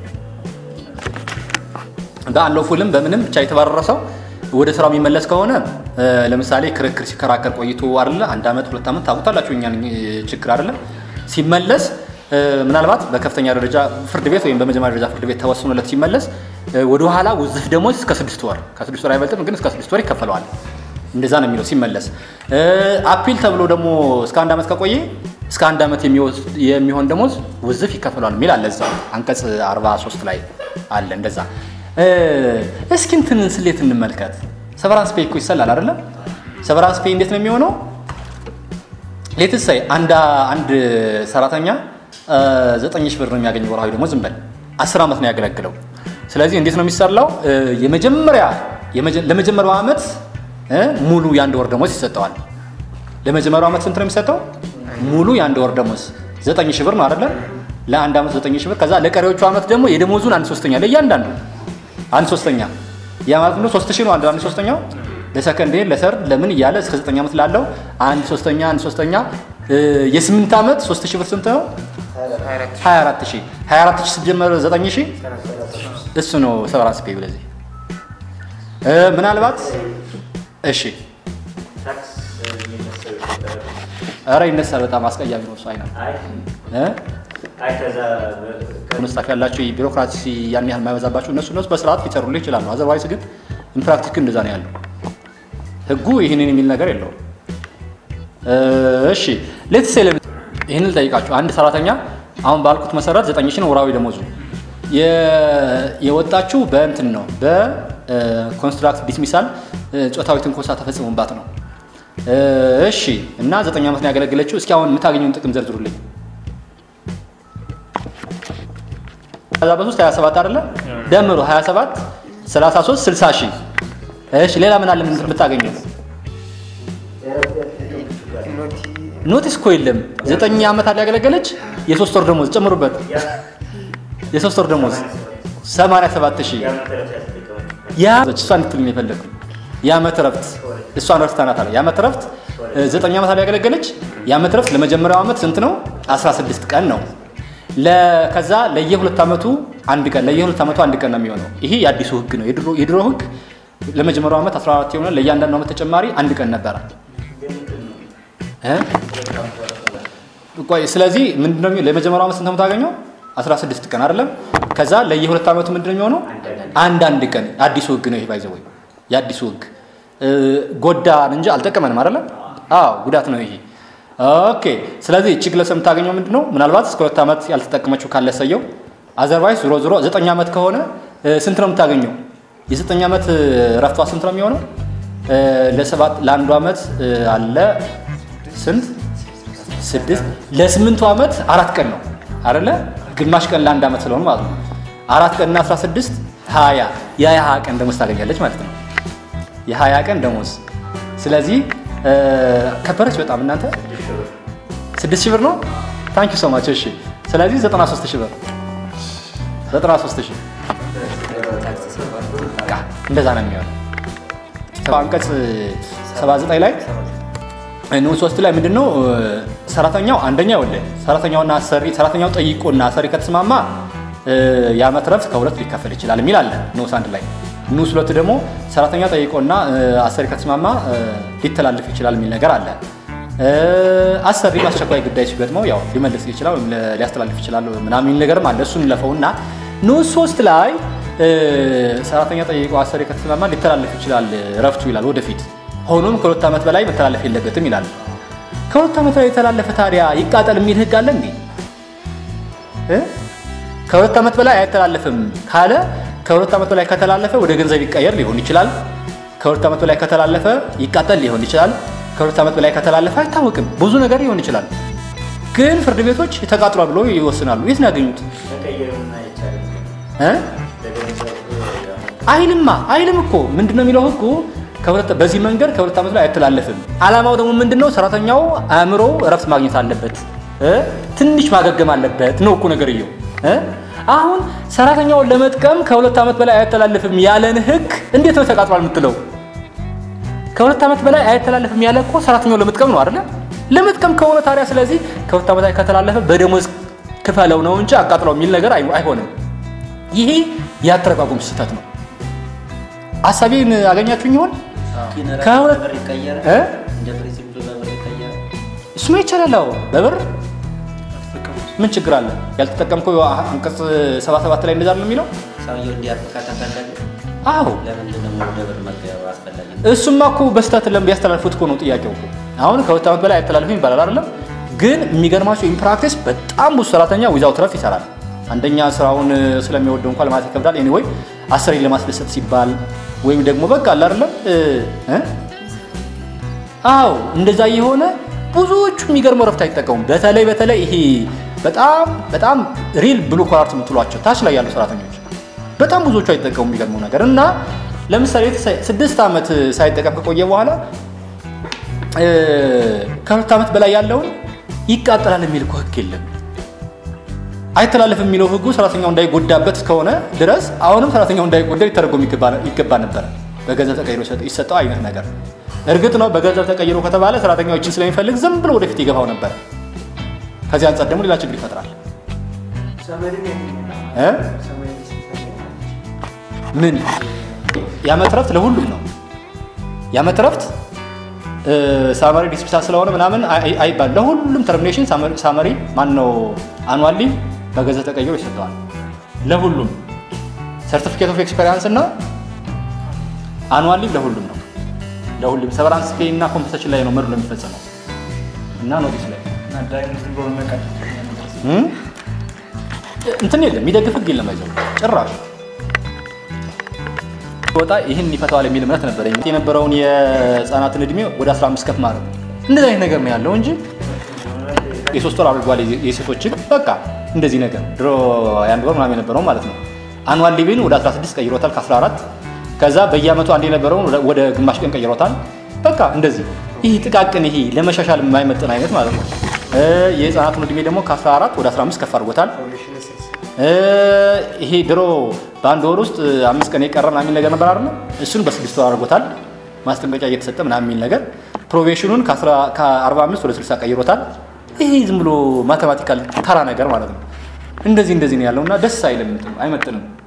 በአንሎፉልም በምንም ብቻ የተባረረ ሰው ወደ ስራው የሚመለስ ከሆነ ለምሳሌ ክርክር ሲከራከር ቆይቶ አይደለ አንድ ዓመት ሁለት ዓመት ታውቁታላችሁ፣ እኛን ችግር አይደለም ሲመለስ ምናልባት በከፍተኛ ደረጃ ፍርድ ቤት ወይም በመጀመሪያ ደረጃ ፍርድ ቤት ተወስኖለት ሲመለስ ወደኋላ ውዝፍ ደሞዝ እስከ ስድስት ወር ከስድስት ወር አይበልጥም፣ ግን እስከ ስድስት ወር ይከፈለዋል። እንደዛ ነው የሚለው ሲመለስ። አፒል ተብሎ ደግሞ እስከ አንድ ዓመት ከቆየ እስከ አንድ ዓመት የሚሆን ደሞዝ ውዝፍ ይከፈለዋል የሚል አለ እዛው አንቀጽ 43 ላይ አለ እንደዛ። እስኪ እንትንን ስሌት እንመልከት። ሰቨራንስ ፔይ እኮ ይሰላል አይደለም? ሰቨራንስ ፔይ እንዴት ነው የሚሆነው? ሌትሳይ አንድ አንድ ሰራተኛ ዘጠኝ ሺህ ብር ነው የሚያገኝ ወርሃዊ ደግሞ ዝም በል አስር ዓመት ነው ያገለግለው። ስለዚህ እንዴት ነው የሚሰላው? የመጀመሪያ ለመጀመሪያው ዓመት ሙሉ የአንድ ወር ደሞዝ ይሰጠዋል። ለመጀመሪያው ዓመት ስንት ነው የሚሰጠው? ሙሉ የአንድ ወር ደሞዝ ዘጠኝ ሺህ ብር ነው አይደለም? ለአንድ ዓመት ዘጠኝ ሺህ ብር። ከዛ ለቀሪዎቹ ዓመት ደግሞ የደሞዙን አንድ ሶስተኛ ለእያንዳንዱ አንድ ሶስተኛ ያ ማለት ነው ሶስት ሺህ ነው አንድ አንድ ሶስተኛው ለሰከንድ ለሰርድ ለምን እያለ እስከ ዘጠኝ ዓመት ላለው አንድ ሶስተኛ አንድ ሶስተኛ የስምንት ዓመት ሶስት ሺህ ብር ስንት ነው? 24 ሺህ 24 ሺህ ሲጀመር 9 ሺህ እሱ ነው ሰቨራንስ ፔይ። ብለዚህ ምናልባት እሺ፣ ኧረ ይነሳል። በጣም አስቀያሚ ነው እሱ አይነት መስጣፍ ያላቸው ቢሮክራሲ ያን ያህል የማይበዛባቸው እነሱ እነሱ በስርዓት ሊሰሩልህ ይችላሉ። አዘርዋይስ ግን ኢንፕራክቲክ እንደዛ ነው ያለው። ህጉ ይህንን የሚል ነገር የለውም። እሺ ሌትስ ሴ ይህንን ልጠይቃችሁ። አንድ ሰራተኛ አሁን ባልኩት መሰረት ዘጠኝ ሺህ ነው ወራዊ ደሞዙ። የ- የወጣችው በእንትን ነው በኮንስትራክት ዲስሚሳል ጾታዊ ትንኮሳ ተፈጽሞባት ነው። እ፣ እሺ እና ዘጠኝ ዓመት ነው ያገለገለችው። እስኪ አሁን የምታገኘውን ጥቅም ዘርዝሩልኝ። ከዛ በሶስት 27 አይደለ ደምሮ 27 33 60 ሺህ እሺ ሌላ ምን አለ ምን የምታገኘው ኖቲስ እኮ የለም ዘጠኝ ዓመት አለ ያገለገለች የሶስት ወር ደሞዝ ጨምሩበት የሶስት ወር ደሞዝ 87 ሺህ ያ እሷ እንድትልኝ የፈለግኩ የዓመት እረፍት እሷን ረፍታ ናት አለ የዓመት እረፍት እ፣ ዘጠኝ ዓመት አለ ያገለገለች የዓመት እረፍት ለመጀመሪያው ዓመት ስንት ነው 16 ቀን ነው ለ- ከዛ ለየሁለት ዓመቱ አንድ ቀን ለየሁለት ዓመቱ አንድ ቀን ነው የሚሆነው ይሄ የአዲሱ ህግ ነው የድሮ የድሮ ህግ ለመጀመሪያው ዓመት 14 የሆነ ለእያንዳንዱ ዓመት ተጨማሪ አንድ ቀን ነበረ እ? ቆይ ስለዚህ ምንድነው የሚሆነው? ለመጀመሪያው ዓመት ስንት ነው የምታገኘው 16 ቀን አይደለም ከዛ ለየሁለት ዓመቱ ምንድነው የሚሆነው አንድ አንድ ቀን አዲሱ ህግ ነው ይሄ ባይዘው የአዲሱ ህግ እ፣ ጎዳን እንጂ አልጠቀመንም አይደለም አዎ ጉዳት ነው ይሄ ኦኬ ስለዚህ እቺ ግለሰብ የምታገኘው ምንድነው ምናልባት እስከ ሁለት ዓመት ያልተጠቀመችው ካለ ሰየው አዘርቫይስ ዞሮ ዞሮ ዘጠኝ ዓመት ከሆነ እ፣ ስንት ነው የምታገኘው የዘጠኝ ዓመት እ፣ ረፍቷ ስንት ነው የሚሆነው እ፣ ለሰባት ለአንዱ ዓመት እ፣ አለ ስንት ስድስት ለስምንቱ ዓመት አራት ቀን ነው አይደለ ግማሽ ቀን ለአንድ ዓመት ስለሆነ ማለት ነው አራት ቀንና 16 ሀያ የሀያ ቀን ደሞዝ ታገኛለች ማለት ነው የሀያ ቀን ደሞዝ ስለዚህ እ፣ ከበረች በጣም እናንተ ስድስት ሺህ ብር ነው ታንኪ ሶ ማች እሺ ስለዚህ 93 ሺህ ብር 93 ሺህ በቃ እንደዛ ነው የሚሆነው አንቀጽ 79 ላይ ንዑስ ሶስት ላይ ምንድን ነው ሰራተኛው አንደኛ ወለ ሰራተኛውና አሰሪ ሰራተኛው ጠይቆና አሰሪ ከተስማማ እ፣ የዓመት ረፍት ከሁለት ሊከፈል ይችላል የሚል አለ ንዑስ አንድ ላይ ንዑስ ሁለት ደግሞ ሰራተኛ ጠይቆና እ፣ አሰሪ ከተስማማ እ፣ ሊተላለፍ ይችላል የሚል ነገር አለ እ፣ አሰሪ አስቸኳይ ጉዳይ ሲገጥመው ያው ሊመልስ ይችላል ወይም ለ- ሊያስተላልፍ ይችላል ምናምን የሚል ነገርም አለ እሱን ለፈውና ንዑስ ሶስት ላይ እ፣ ሰራተኛ ጠይቆ አሰሪ ከተስማማ ሊተላለፍ ይችላል ረፍቱ ይላል ወደፊት ሆኖም ከሁለት ዓመት በላይ መተላለፍ የለበትም ይላል ከሁለት ዓመት በላይ የተላለፈ ታዲያ ይቃጠል የሚል ህግ አለ እንዴ እ? ከሁለት ዓመት በላይ አይተላለፍም ካለ ከሁለት ዓመት በላይ ከተላለፈ ወደ ገንዘብ ይቀየር ሊሆን ይችላል ከሁለት ዓመት በላይ ከተላለፈ ይቃጠል ሊሆን ይችላል ከሁለት ዓመት በላይ ከተላለፈ አይታወቅም ብዙ ነገር ሊሆን ይችላል ግን ፍርድ ቤቶች ተቃጥሏል ብሎ ይወስናሉ የት ነው ያገኙት እ? አይልማ አይልም እኮ ምንድን ነው የሚለው ህጉ ከሁለት በዚህ መንገድ ከሁለት ዓመት ላይ አይተላለፍም አላማው ደግሞ ምንድን ነው ሰራተኛው አእምሮ እረፍት ማግኘት አለበት እ? ትንሽ ማገገም አለበት ነው እኮ ነገርየው እ? አሁን ሰራተኛውን ለመጥቀም ከሁለት ዓመት በላይ አይተላለፍም ያለን ህግ እንዴት ነው ተቃጥሏል የምትለው ከሁለት ዓመት በላይ አይተላለፍም ያለ እኮ ሰራተኛውን ለመጥቀም ነው አይደለ ለመጥቀም ከሆነ ታዲያ ስለዚህ ከሁለት ዓመት ላይ ከተላለፈ በደሞዝ ክፈለው ነው እንጂ አቃጥለው የሚል ነገር አይ- አይሆንም ይሄ የአተረጓጎም ስህተት ነው አሳቤን አገኛችሁኝ ይሆን ከሁለት በብር ይቀየራል። እ? እንደ ፕሪንሲፕሉ በብር ይቀየራል። እሱማ ይቻላል አዎ በብር ምን ችግር አለ ያልተጠቀምከው አንቀጽ 77 ላይ እንደዛ ነው የሚለው ሰውየው እንዲያርፍ ከተፈለገ አዎ ለምንድን ነው ወደ ብር መቀየሩ አስፈላጊ? እሱማ እኮ በስህተት ለም ቢያስተላልፉት እኮ ነው ጥያቄው እኮ አሁን ከሁለት ዓመት በላይ አይተላልፍም ይባላል አይደለም ግን የሚገርማቸው ኢንፕራክቲስ በጣም ብዙ ሰራተኛ ዊዛውት ረፍት ይሰራል አንደኛ ስራውን ስለሚወደው እንኳን ለማለት ይከብዳል ኤኒዌይ አሰሪ ለማስደሰት ሲባል ወይም ደግሞ በቃ አለ አይደለም እ እ? አዎ እንደዛ የሆነ ብዙዎቹ የሚገርመው ረፍት አይጠቀሙም በተለይ በተለይ ይሄ በጣም በጣም ሪል ብሉ ኮላርት የምትሏቸው ታች ላይ ያሉ ሰራተኞች በጣም ብዙዎቹ አይጠቀሙም የሚገርመው ነገር እና ለምሳሌ የተሳ- ስድስት ዓመት ሳይጠቀም ከቆየ በኋላ እ፣ ከሁለት ዓመት በላይ ያለውን ይቃጠላል የሚል እኮ ህግ የለም አይተላለፍም የሚለው ህጉ ሰራተኛው እንዳይጎዳበት እስከሆነ ድረስ አሁንም ሰራተኛው እንዳይጎዳ ሊተረጎም ይገባ- ይገባ ነበረ በገንዘብ ተቀይሮ ይሰጥ- ይሰጠው አይነት ነገር እርግጥ ነው በገንዘብ ተቀይሮ ከተባለ ሰራተኛዎችን ስለሚፈልግ ዝም ብሎ ወደፊት ይገባው ነበረ ከዚህ አንጻር ደግሞ ሌላ ችግር ይፈጥራል እ? ምን የዓመት ረፍት ለሁሉም ነው የዓመት ረፍት ሳመሪ ዲስፒሳ ስለሆነ ምናምን አይ- አይባል ለሁሉም ተርሚኔሽን ሳመሪ ማን ነው አኑዋሊ በገንዘብ ተቀይሮ ይሰጠዋል ለሁሉም ሰርቲፊኬት ኦፍ ኤክስፔሪንስ እና አኑዋሊ ለሁሉም ነው ለሁሉም ሰቨራንስ ፔይ እና ኮምፐንሴሽን ላይ ነው መድሎ የሚፈጸመው እና ኖቲስ ላይ እና ዳይሬክት ብሎ መቀል እም? እንትን የለም የሚደግፍ ህግ የለም አይዘው ጭራሽ ወጣ ይህን ይፈታዋል የሚል እምነት ነበረኝ። የነበረውን የህፃናትን እድሜ ወደ 15 ከፍ ማድረግ እንደዚህ አይነት ነገር ነው ያለው እንጂ የሶስት ወር አድርጓል የሴቶችን በቃ እንደዚህ ነገር ድሮ የአንድ ወር ምናምን የነበረው ማለት ነው። አኑዋል ሊቪን ወደ 16 ቀይሮታል ከ14 ከዛ በየአመቱ አንድ የነበረውን ወደ- ወደ ግማሽ ቀን ቀይሮታል። በቃ እንደዚህ ይህ ጥቃቅን ይሄ ለመሻሻል የማይመጥን አይነት ማለት ነው። እ የህፃናቱን እድሜ ደግሞ ከ14 ወደ 15 ከፍ አድርጎታል። እ ይሄ ድሮ በአንድ ወር ውስጥ አምስት ቀን የቀረ ምናምን የሚል ነገር ነበር አይደል? እሱን በስድስት ወር አድርጎታል። ማስጠንቀቂያ እየተሰጠ ምናምን የሚል ነገር ፕሮቤሽኑን ከ45 ወደ 60 ቀይሮታል። ይሄ ዝም ብሎ ማቴማቲካል ተራ ነገር ማለት ነው። እንደዚህ እንደዚህ ነው ያለው እና ደስ አይልም፣ አይመጥንም።